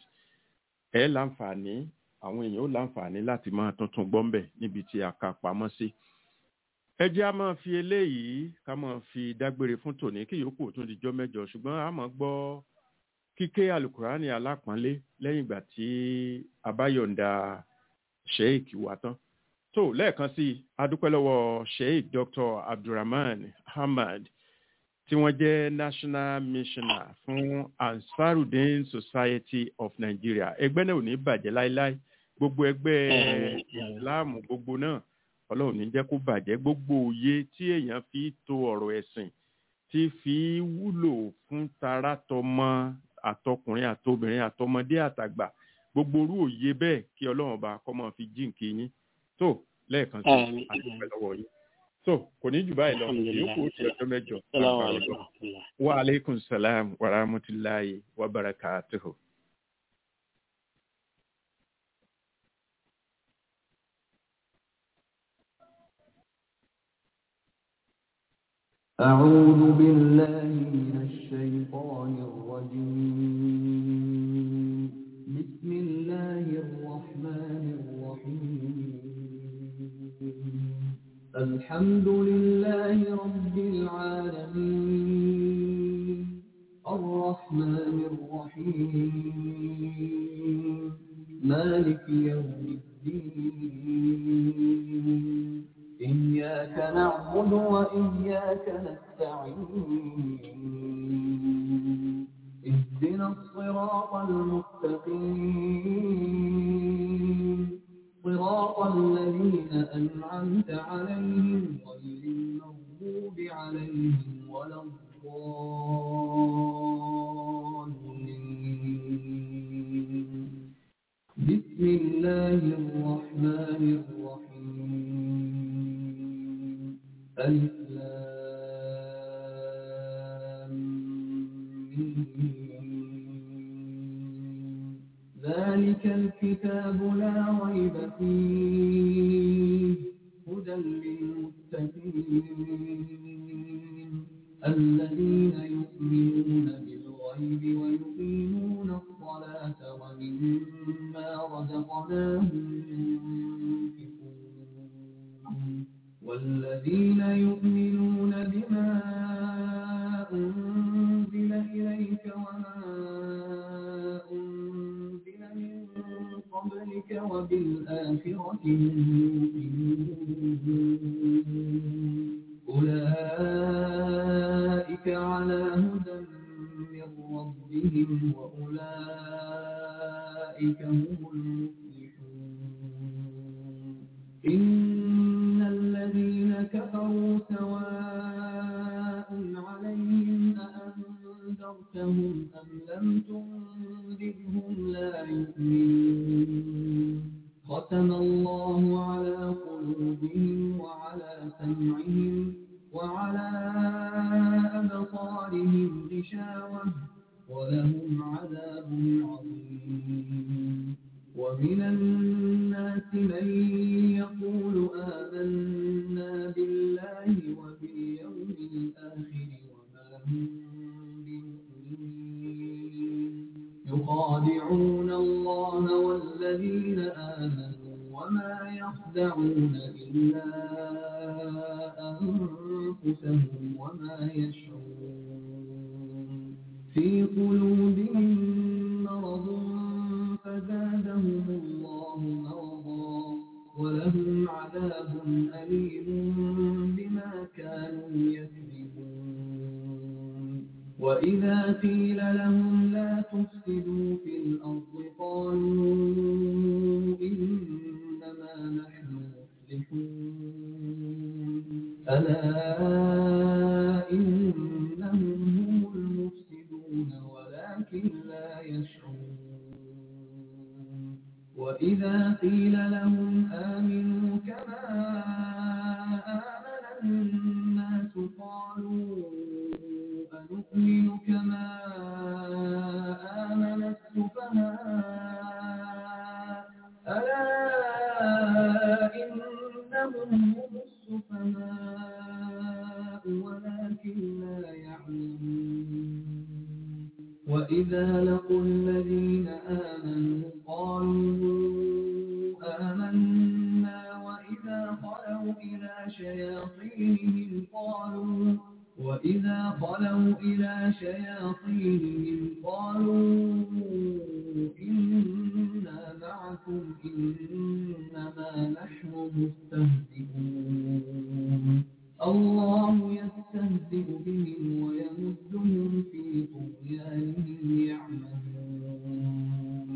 ẹ láǹfààní àwọn èèyàn ó láǹfààní láti máa tuntun gbọ́ ń bẹ níbi tí a kà pamọ́ sí ẹ jẹ́ a máa fi eléyìí ká máa fi dágbére fún tòní kí yòókù tún di jọ́ mẹ́jọ ṣùgbọ́n a máa gbọ́ kíké alukurani alápọ̀nlé lẹ́yìn ìgbà tí a bá yọ̀ǹda sheik wa tán tó lẹ́ẹ̀kan sí i a dúpẹ́ lọ́wọ́ sheik dr abdulrahman hamad tí wọ́n jẹ́ national missioner fún ansarudin society of nigeria ẹgbẹ́ náà ò ní bàjẹ́ láéláé gbogbo ẹgbẹ́ Àmín. ìsìláàmù gbogbo náà ọlọ́run ní jẹ́ kó bàjẹ́ gbogbo òye tí èèyàn fi to ọ̀rọ̀ ẹ̀sìn tí fi wúlò fún tara tọmọ àtọkùnrin àtobìnrin àtọmọdé àtàgbà gbogbo orú òye bẹ́ẹ̀ kí ọlọ́run ọba kọ́ máa fi jíǹkì yín tó lẹ́ẹ̀kan sí Àmín. àdúpẹ́ lọ́wọ́ yín tó kò ní jù báyìí lọ Alhamdulillah. yòókù ó ti ọjọ́ mẹ́jọ Assalamu lágbára alaikum. Ọlọ́run. wa aleykum salam wa rahmatulahi wa barakatuhu. أعوذ بالله من الشيطان الرجيم بسم الله الرحمن الرحيم الحمد لله رب العالمين الرحمن الرحيم مالك يوم الدين إياك نعبد وإياك نستعين اهدنا الصراط المستقيم صراط الذين أنعمت عليهم غير المغضوب عليهم ولا الضالين بسم الله الرحمن الرحيم ألف لام ميم. ذلك الكتاب لا ريب فيه هدى للمتقين الذين يؤمنون بالغيب ويقيمون الصلاة ومما رزقناهم ينفقون والذين يؤمنون بما أنزل إليك وما أنزل من قبلك وبالآخرة هم يوقنون أولئك على هدى من ربهم وأولئك هم المفلحون إن الذين كفروا سواء عليهم أأنذرتهم أم لم تنذرهم لا يؤمنون ختم الله على قلوبهم وعلى سمعهم وعلى أبصارهم غشاوة ولهم عذاب عظيم ومن الناس من يقول آمنا بالله وباليوم الآخر وما هم بمؤمنين يخادعون الله والذين آمنوا وما يخدعون إلا أنفسهم وما يشعرون في قلوبهم مرض فزادهم الله مرضا ولهم عذاب أليم بما كانوا يكذبون وإذا قيل لهم لا تفسدوا في الأرض قالوا إنما نحن مصلحون ألا إنهم هم المفسدون ولكن لا يشعرون وإذا قيل لهم آمنوا كما آمن الناس قالوا أنؤمن كما آمن السفهاء ألا إنهم هم السفهاء ولكن لا يعلمون وإذا لقوا الذين آمنوا قالوا آمنا وإذا خلوا إلى شياطينهم قالوا وإذا خلوا إلى شياطينهم قالوا إنا معكم إنما نحن مستهزئون الله يستهزئ بهم ويمدهم في طغيانهم يعمهون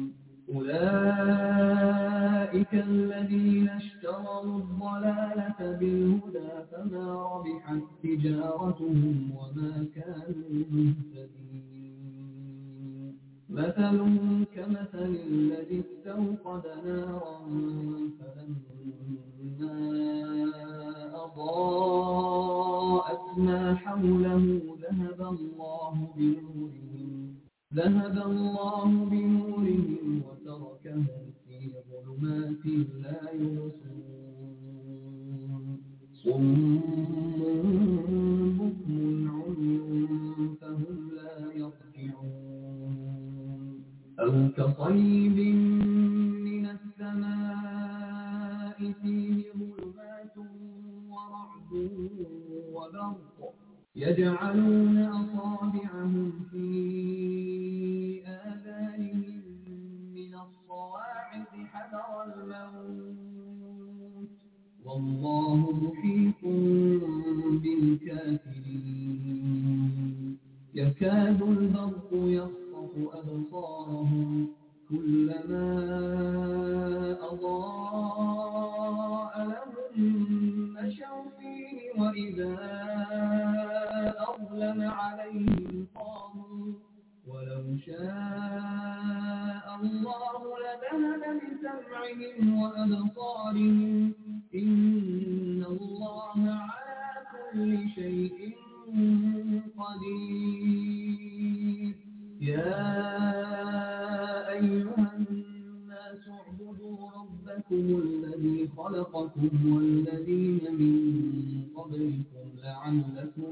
أولئك الذين اشتروا الضلالة بالهدى فما ربحت تجارتهم وما كانوا مهتدين مثلهم كمثل الذي استوقد نارا فلما أضاءت ما حوله ذهب الله بنورهم ذهب الله بنورهم وتركهم في ظلمات لا يبصرون صم بكم عمي فهم لا يرجعون أو كصيب من السماء فيه ظلمات ورعد وبرق يجعلون أصابعهم في آذانهم من الصواعق حذر الموت والله محيط بالكافرين يكاد البرق يخطف أبصارهم كلما أضاء لهم مشوا فيه وإذا أظلم عليهم قاموا ولو شاء الله لذهب بسمعهم وأبصارهم إن الله على كل شيء قدير يا أيها الناس اعبدوا ربكم الذي خلقكم والذين من قبلكم لعلكم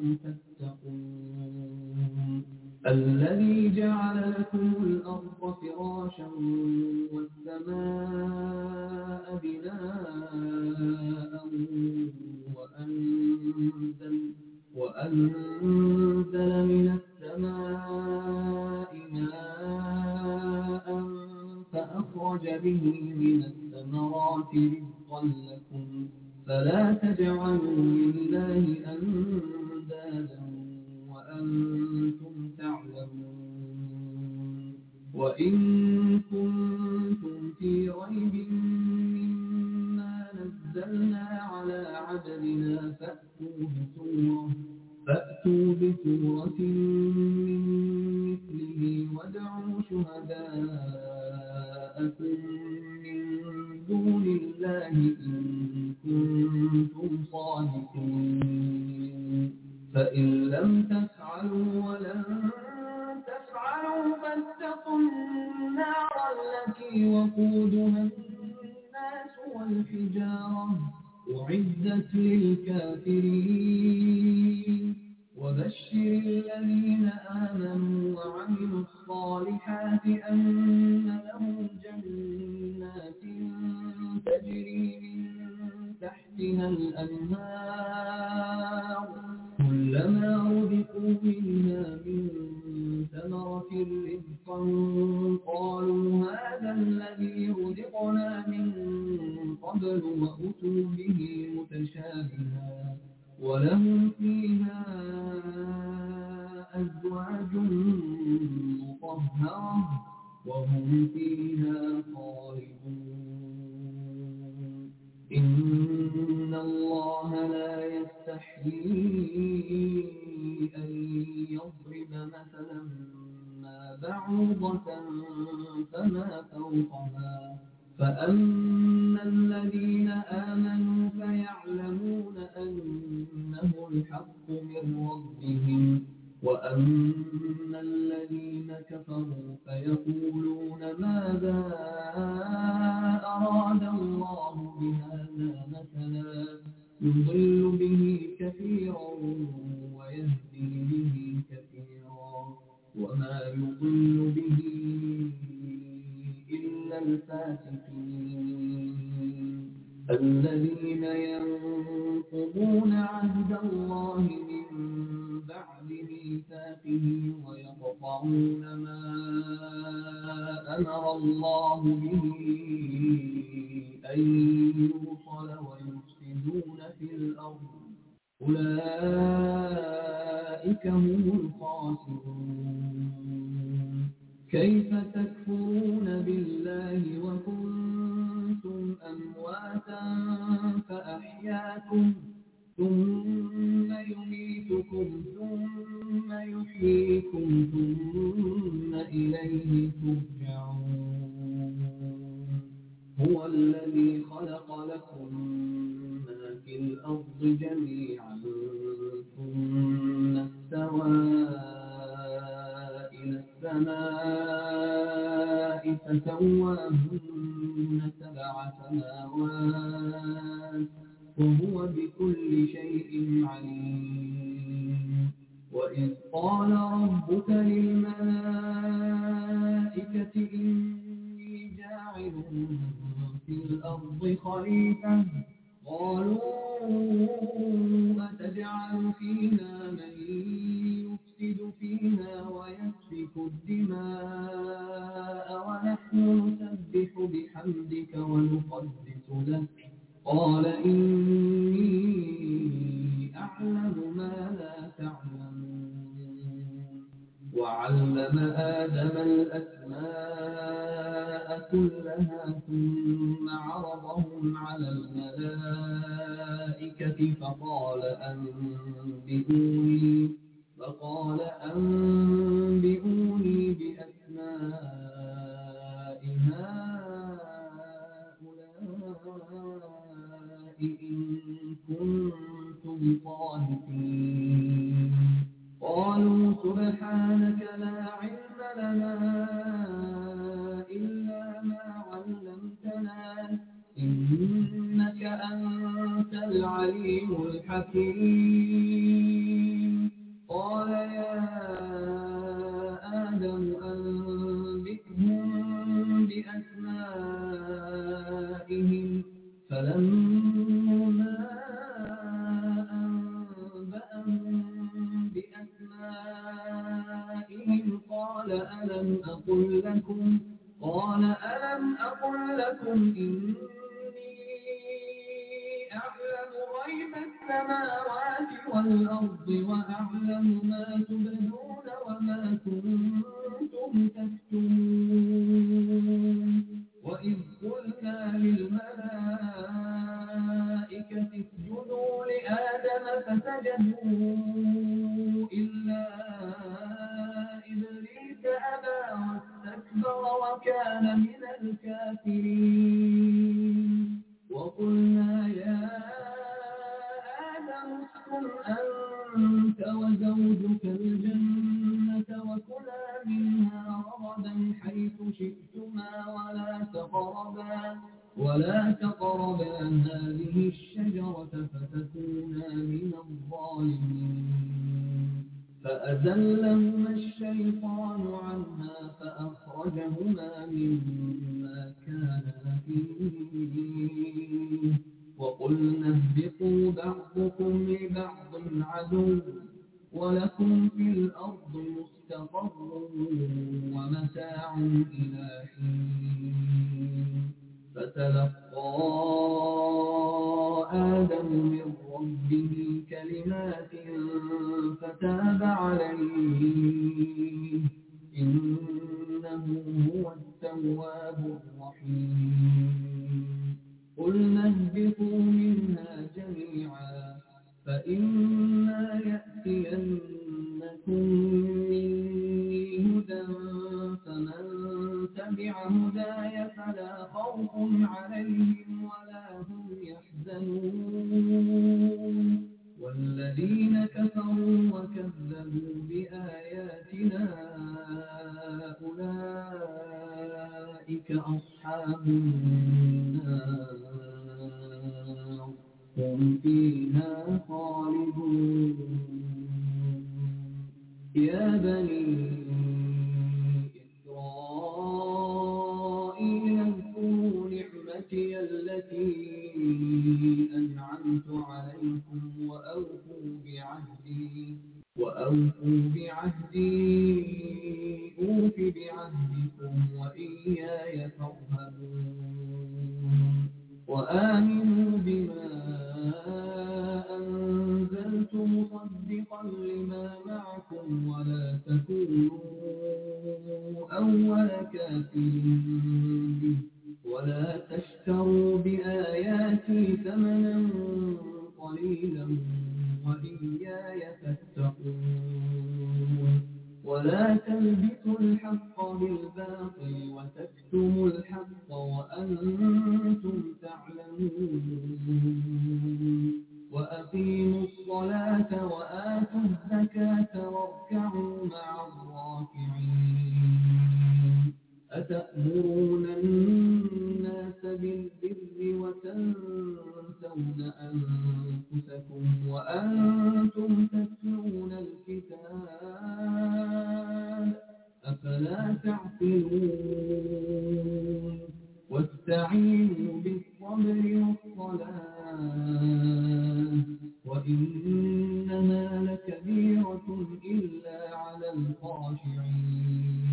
تتقون الذي جعل لكم الأرض فراشا والسماء بناء وأنزل, وأنزل من السماء ماء فأخرج به من الثمرات رزقا لكم فلا تجعلوا لله أندادا وأنتم تعلمون وإن كنتم في ريب مما نزلنا على عبدنا فأتوا بسورة فأتوا بسورة من مثله وادعوا شهداءكم من دون الله إن كنتم صادقين فإن لم تفعلوا ولن تفعلوا وقودها الناس والحجارة أعدت للكافرين وبشر الذين آمنوا وعملوا الصالحات أن لهم جنات تجري من تحتها الأنهار كلما رزقوا منها من ثمرة رزقا قالوا هذا الذي رزقنا من قبل وأتوا به متشابها ولهم فيها أزواج مطهرة وهم فيها خالدون إن الله لا يستحيي أن يضرب مثلا ما بعوضة فما فوقها فأما الذين آمنوا فيعلمون أنه الحق من ربهم وأما الذين كفروا فيقولون ماذا أراد الله بهذا مثلا يضل به كثيرا ويهدي به كثيرا وما يضل به إلا الفاسقين الذين ينقضون عهد الله من بعد ميثاقه ويقطعون ما أمر الله به أن يوصل ويفسدون في الأرض أولئك هم الخاسرون كيف تكفرون بالله وكنتم أمواتا فأحياكم ثم يميتكم ثم يحييكم ثم إليه ترجعون هو الذي خلق لكم ما في الأرض جميعا ثم استوى إلى السماء فسواهن سبع سماوات وهو بكل شيء عليم وإذ قال ربك للملائكة إني جاعل في الأرض خليفة قالوا أتجعل فيها من يفسد فيها ويسفك الدماء ونحن نسبح بحمدك ونقدس لك قال إني أعلم ما لا تعلمون وعلم آدم الأسماء كلها ثم عرضهم على الملائكة فقال أنبئوني فقال أنبئوني بأسماء هؤلاء إن كنتم صادقين قالوا سبحانك لا علم لنا إلا ما علمتنا إنك أنت العليم الحكيم قال يا آدم أنبئهم بأسمائهم فلما أنبأهم بأسمائهم قال ألم أقل لكم قال ألم أقل لكم إني أعلم غيب السماوات والأرض وأعلم ما تبدون وما كنتم تكتمون وإذ قلنا للملائكة اسجدوا لآدم فسجدوا إلا إبليس أبى واستكبر وكان من الكافرين وقلنا يا آدم اسكن أنت وزوجك الجنة وكلا منها رغدا حيث شئتما ولا ولا تقربا هذه الشجرة فتكونا من الظالمين فأزلهما الشيطان عنها فأخرجهما مما كانا فيه وقلنا اهبطوا بعضكم لبعض عدو ولكم في الأرض مستقر ومتاع إلى حين فتلقى آدم من ربه كلمات فتاب عليه إنه هو التواب الرحيم قلنا اهبطوا منها جميعا فإما يأتينكم مني هدى فمن تبع هداي فلا خوف عليهم ولا هم يحزنون والذين كفروا وكذبوا بآياتنا أولئك أصحاب النار هم فيها خالدون يا بني إسرائيل اذكروا نعمتي التي أنعمت عليكم وأوفوا بعهدي وأوفوا بعهدي أوف بعهدكم وإياي فارهبون وآمنوا بما أنزلت مصدقا لما معكم ولا تكونوا أول كافر به ولا تشتروا بآياتي ثمنا قليلا وإياي فاتقون ولا تلبسوا الحق بالباطل وتكتموا الحق وأنتم تعلمون وأقيموا الصلاة وآتوا الزكاة واركعوا مع الراكعين أتأمرون الناس بالبر وتنسون أنفسكم وأنتم تتلون الكتاب أفلا تعقلون واستعينوا بالصبر والصلاة وإنها لكبيرة إلا على الخاشعين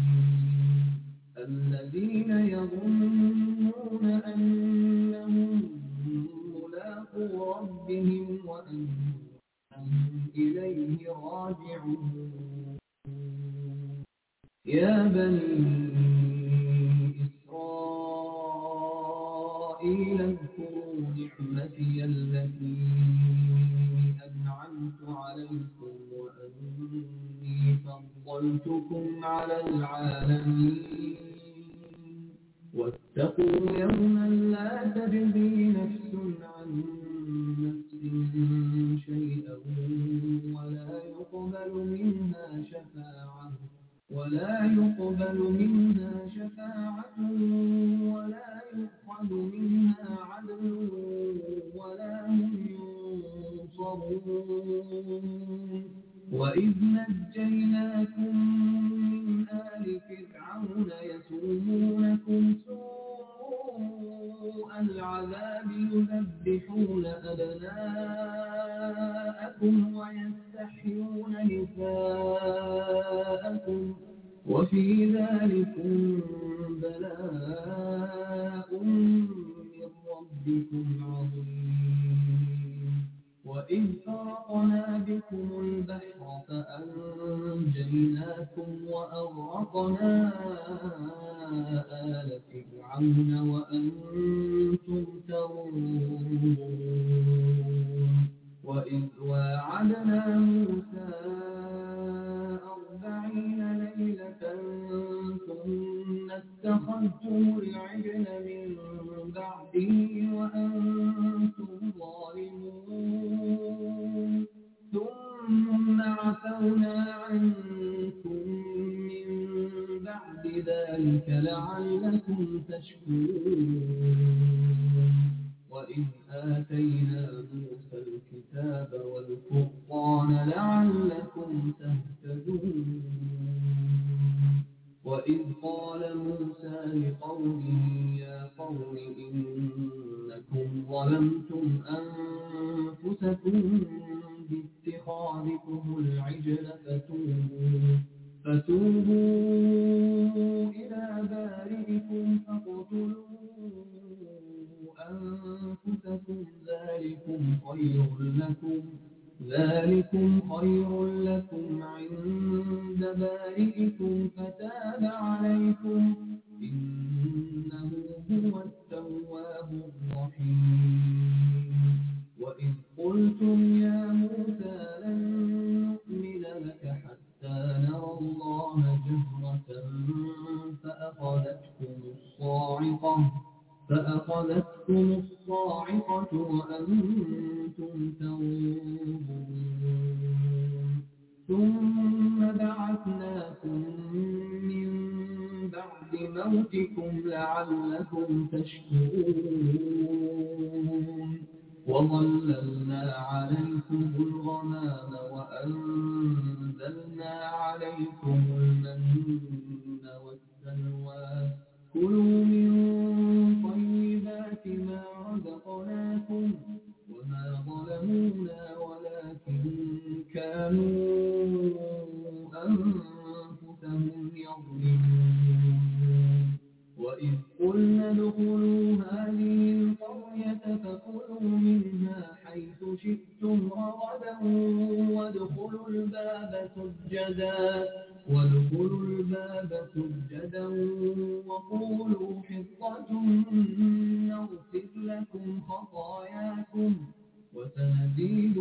الذين يظنون أنهم ملاقو ربهم وأنهم إليه راجعون يا بني إسرائيل اذكروا نعمتي التي أنعمت عليكم وأني فضلتكم على العالمين واتقوا يوما لا تجزي نفس عن نفس شيئا ولا يقبل منها شفاعة ولا يقبل منها شفاعة ولا يؤخذ منها عدل ولا هم ينصرون وإذ نجيناكم من آل فرعون يسومونكم سوء العذاب يذبحون أبناءكم ويستحيون نساءكم وفي ذلكم بلاء من ربكم عظيم وإذ فرقنا بكم البحر فأنجيناكم وأغرقنا آل فرعون وأنتم تنظرون وإذ واعدنا موسى أربعين ليلة ثم اتخذتم العجل من بعده وأنتم ظالمون ثم عفونا عنكم من بعد ذلك لعلكم تشكرون لعلكم تهتدون وإذ قال موسى لقومه يا قوم إنكم ظلمتم أنفسكم باتخاذكم العجل فتوبوا فتوبوا إلى بارئكم فاقتلوا أنفسكم ذلكم خير لكم ذلكم خير لكم عند بارئكم فتاب عليكم إنه هو التواب الرحيم وإذ قلتم يا موسى لن نؤمن لك حتى نرى الله جهرة فأخذتكم الصاعقة فأخذتكم الصاعقة وأنتم تنظرون ثم بعثناكم من بعد موتكم لعلكم تشكرون وظللنا عليكم الغمام وأنزلنا عليكم المن والسلوى كلوا من طيبات ما رزقناكم وما ظلمونا ولكن كانوا أنفسهم يظلمون وإذ قلنا ادخلوا هذه القرية فكلوا منها حيث شئتم رغدا وادخلوا الباب سجدا وادخلوا الباب سجدا وقولوا حطة نغفر لكم خطاياكم وسنزيد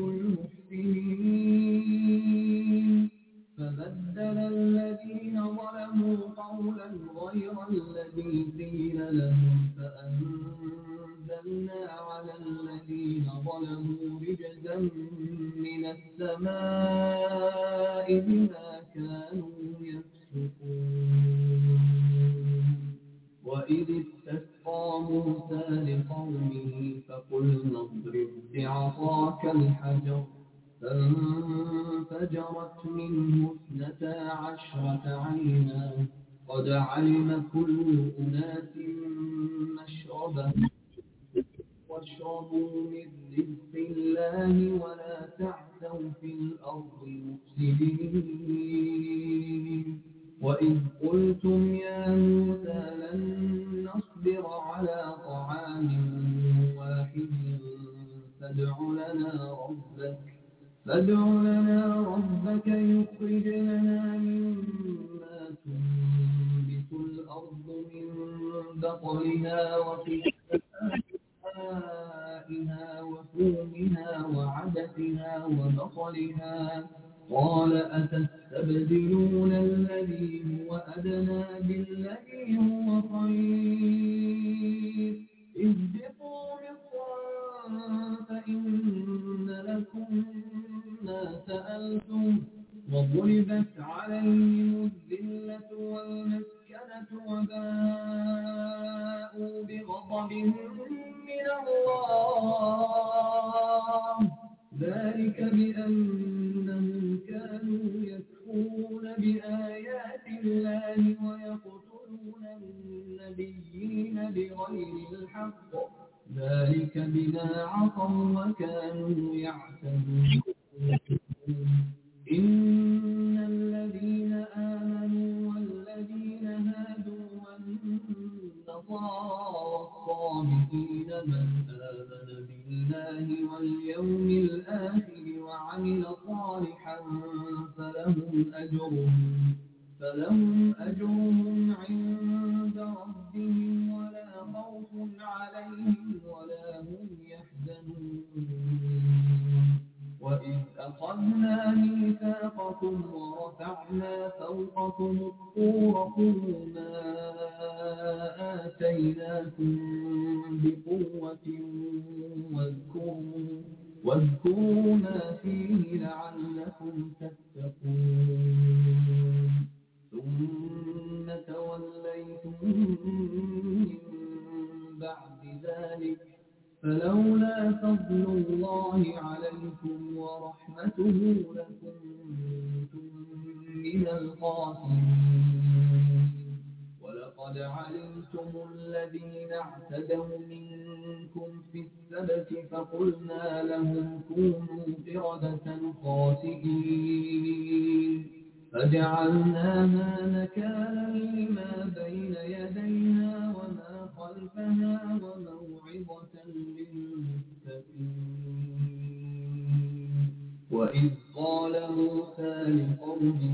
المحسنين فبدل الذين ظلموا قولا غير الذي قيل لهم فأنزلنا على الذين ظلموا رجزا من السماء بما كانوا يفسقون وإذ استسقى موسى لقومه فقلنا اضرب بعصاك الحجر فانفجرت منه اثنتا عشرة عينا قد علم كل أناس مشربهم واشربوا من رزق الله ولا تعثوا في الأرض مفسدين وإذ قلتم يا موسى لن نصبر على طعام واحد فادع لنا ربك فادع لنا ربك يخرج لنا مما تنبت الأرض من بقلها وقثائها وفومها وعدسها وبصلها قال أتستبدلون الذي هو أدنى بالذي هو خير اهبطوا مصرا فإن لكم ما سألتم وضربت عليهم الذلة والمسكنة وباءوا بغضب من الله ذلك بأنهم كانوا يكفرون بآيات الله ويقتلون النبيين بغير الحق ذلك بما عصوا وكانوا يعتدون إن الذين آمنوا والذين هادوا والنصارى والصابئين من آمن بالله واليوم الآخر وعمل صالحا فلهم أجرهم فلهم أجرهم عند ربهم ولا خوف عليهم ولا هم يحزنون وإذ أخذنا ميثاقكم ورفعنا فوقكم الطور خذوا ما آتيناكم بقوة واذكروا واذكروا ما فيه لعلكم تتقون ثم توليتم من بعد ذلك فلولا فضل الله عليكم ورحمته لكنتم من الخاسرين ولقد علمتم الذين اعتدوا منكم في السبت فقلنا لهم كونوا قردة خاسئين فجعلناها نكالا لما بين يديها وما خلفها وموعظة للمتقين وإذ قال موسى لقومه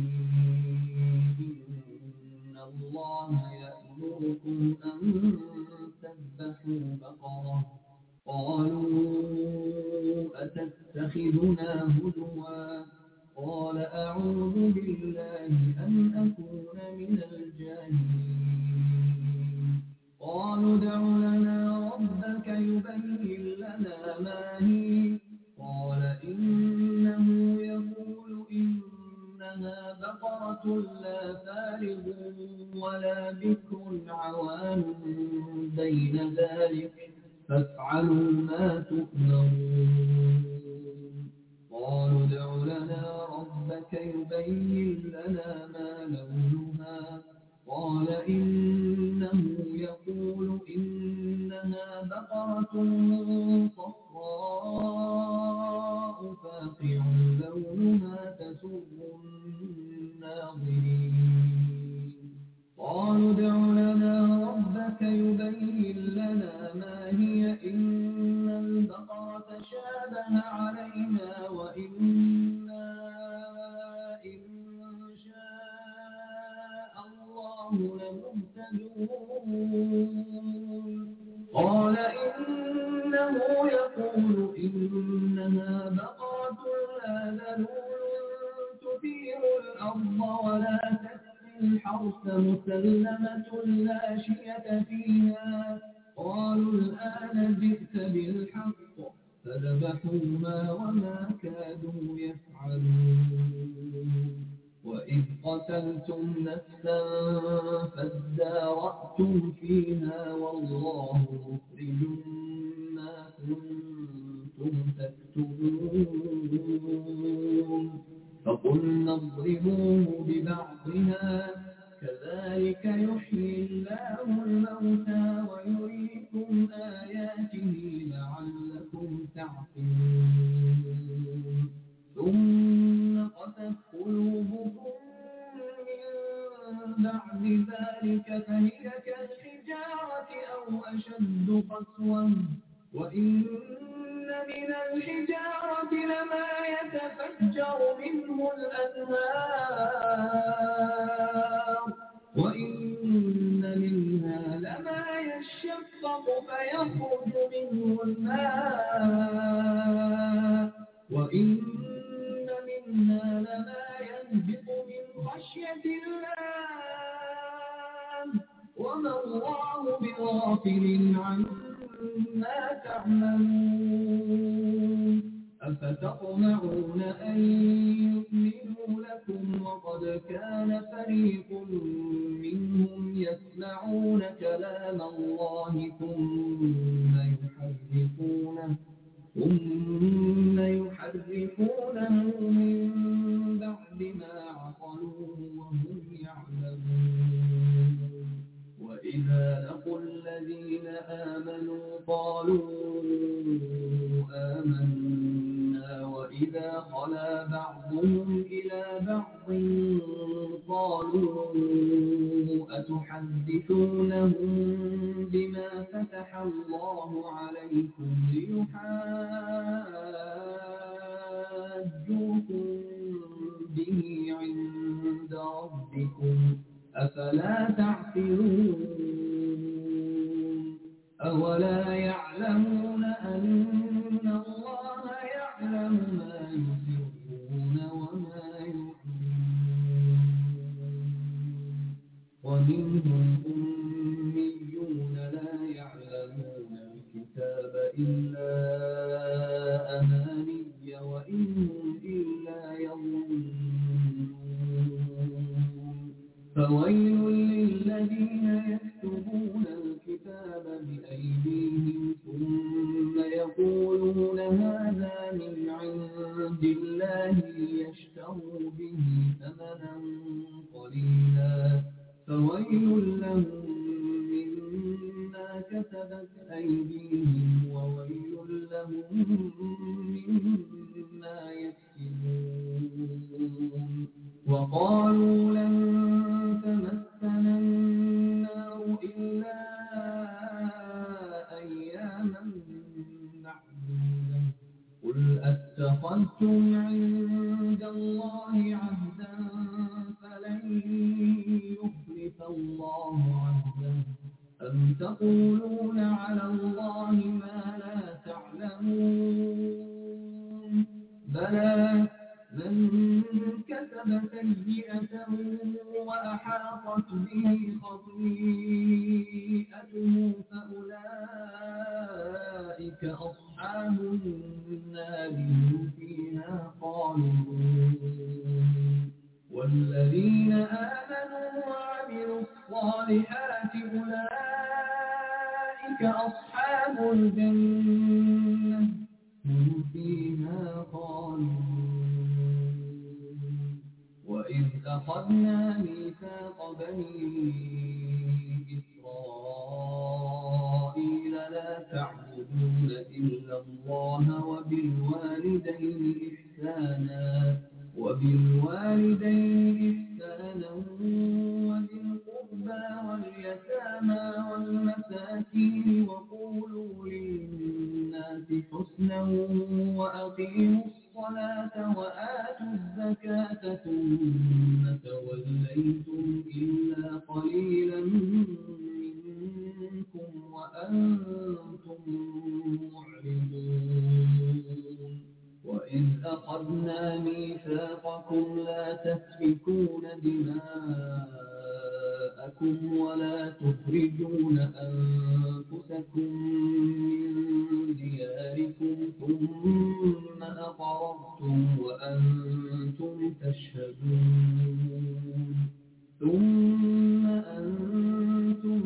إن الله يأمركم أن تذبحوا بقرة قالوا أتتخذنا هزوا قال أعوذ بالله أن أكون من الجاهلين قالوا ادع لنا ربك يبين لنا ما هي قال إنه يقول إنها بقرة لا فارغ ولا بكر عوان بين ذلك فافعلوا ما تؤمرون قالوا ادع لنا ربك يبين لنا ما لونها قال إنه يقول إنها بقرة صفراء فاقع لونها تسر الناظرين قالوا ادع لنا ربك يبين لنا ما هي إن البقرة شابه علينا وإنا إن شاء الله لمهتدون قال إنه يقول إنها بقرة لا ذلول تثير الأرض ولا تسقي الحرث مسلمة لا شية فيها قالوا الآن جئت بالحق فذبحوها وما كادوا يفعلون وإذ قتلتم نفسا فادارأتم فيها والله مخرج ما كنتم تكتبون فقلنا اضربوه ببعضها كذلك يحيي الله الموتى ويريكم آياته لعلكم تعقلون ثم قست قلوبكم من بعد ذلك فهي كالحجارة أو أشد قسوة وإن من الحجارة لما يتفجر منه الأنهار وإن منها لما يشقق فيخرج منه الماء وإن منها لما يهبط من خشية الله وما الله بغافل عما تعملون أفتطمعون أن يؤمنوا لكم وقد كان فريق منهم يسمعون كلام الله ثم يحرفونه ثم يحرفونه من بعد ما عقلوه وهم يعلمون وإذا لقوا الذين آمنوا قالوا آمنا وإذا خلا بعضهم إلى بعض قالوا أتحدثونهم بما فتح الله عليكم ليحاجوكم به عند ربكم أفلا تعقلون أولا يعلمون أن الله يعلم ما يسرون وما يعلنون ومنهم أميون لا يعلمون الكتاب إلا أماني وإن هم إلا يظنون فويل للذين يكتبون الكتاب بأيديهم ثم يقولون هذا من عند الله ليشتروا ليشتروا به ثمنا قليلا فويل لهم مما كسبت أيديهم وويل لهم مما يكسبون وقالوا لن تمسنا النار إلا أياما معدودة قل أتخذتم عند الله عهدا فلن يخلف الله عهده أم تقولون على الله ما لا تعلمون بلى من كسب سيئة وأحاطت به خطيئته فأولئك أصحاب النار هم فيها خالدون والذين آمنوا وعملوا الصالحات أولئك أصحاب الجنة هم فيها خالدون وإذ أخذنا ميثاق بني إسرائيل لا تعبدون إلا الله وبالوالدين إحسانا وبالوالدين إحسانا وذي القربى واليتامى والمساكين وقولوا للناس حسنا وأقيموا الصلاة وآتوا الزكاة ثم توليتم إلا قليلا منكم وأنتم معرضون وإذ أخذنا ميثاقكم لا تسفكون دماءكم ولا تخرجون أنفسكم من دياركم ثم أقررتم وأنتم تشهدون ثم أنتم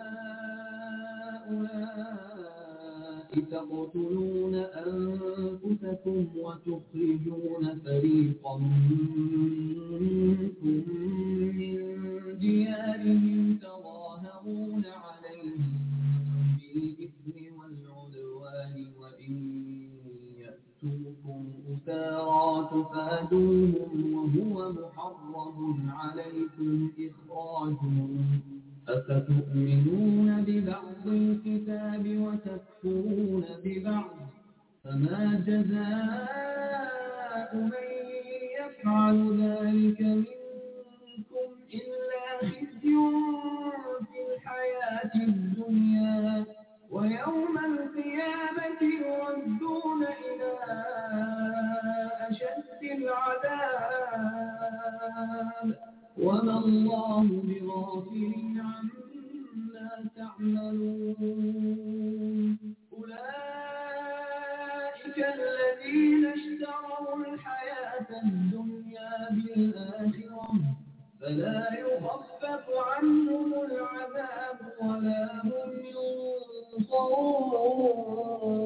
هؤلاء تقتلون أنفسكم وتخرجون فريقا منكم من ديارهم تظاهرون عليهم بالإثم والعدوان وإن يأتوكم أسارى تفادوهم وهو محرم عليكم إخراجهم أفتؤمنون ببعض الكتاب وتكفرون ببعض فما جزاء من يفعل ذلك منكم إلا خزي في الحياة الدنيا ويوم القيامة يردون إلى أشد العذاب وما الله بغافل عما تعملون أولئك الذين اشتروا الحياة الدنيا بالآخرة فلا يخفف عنهم العذاب ولا هم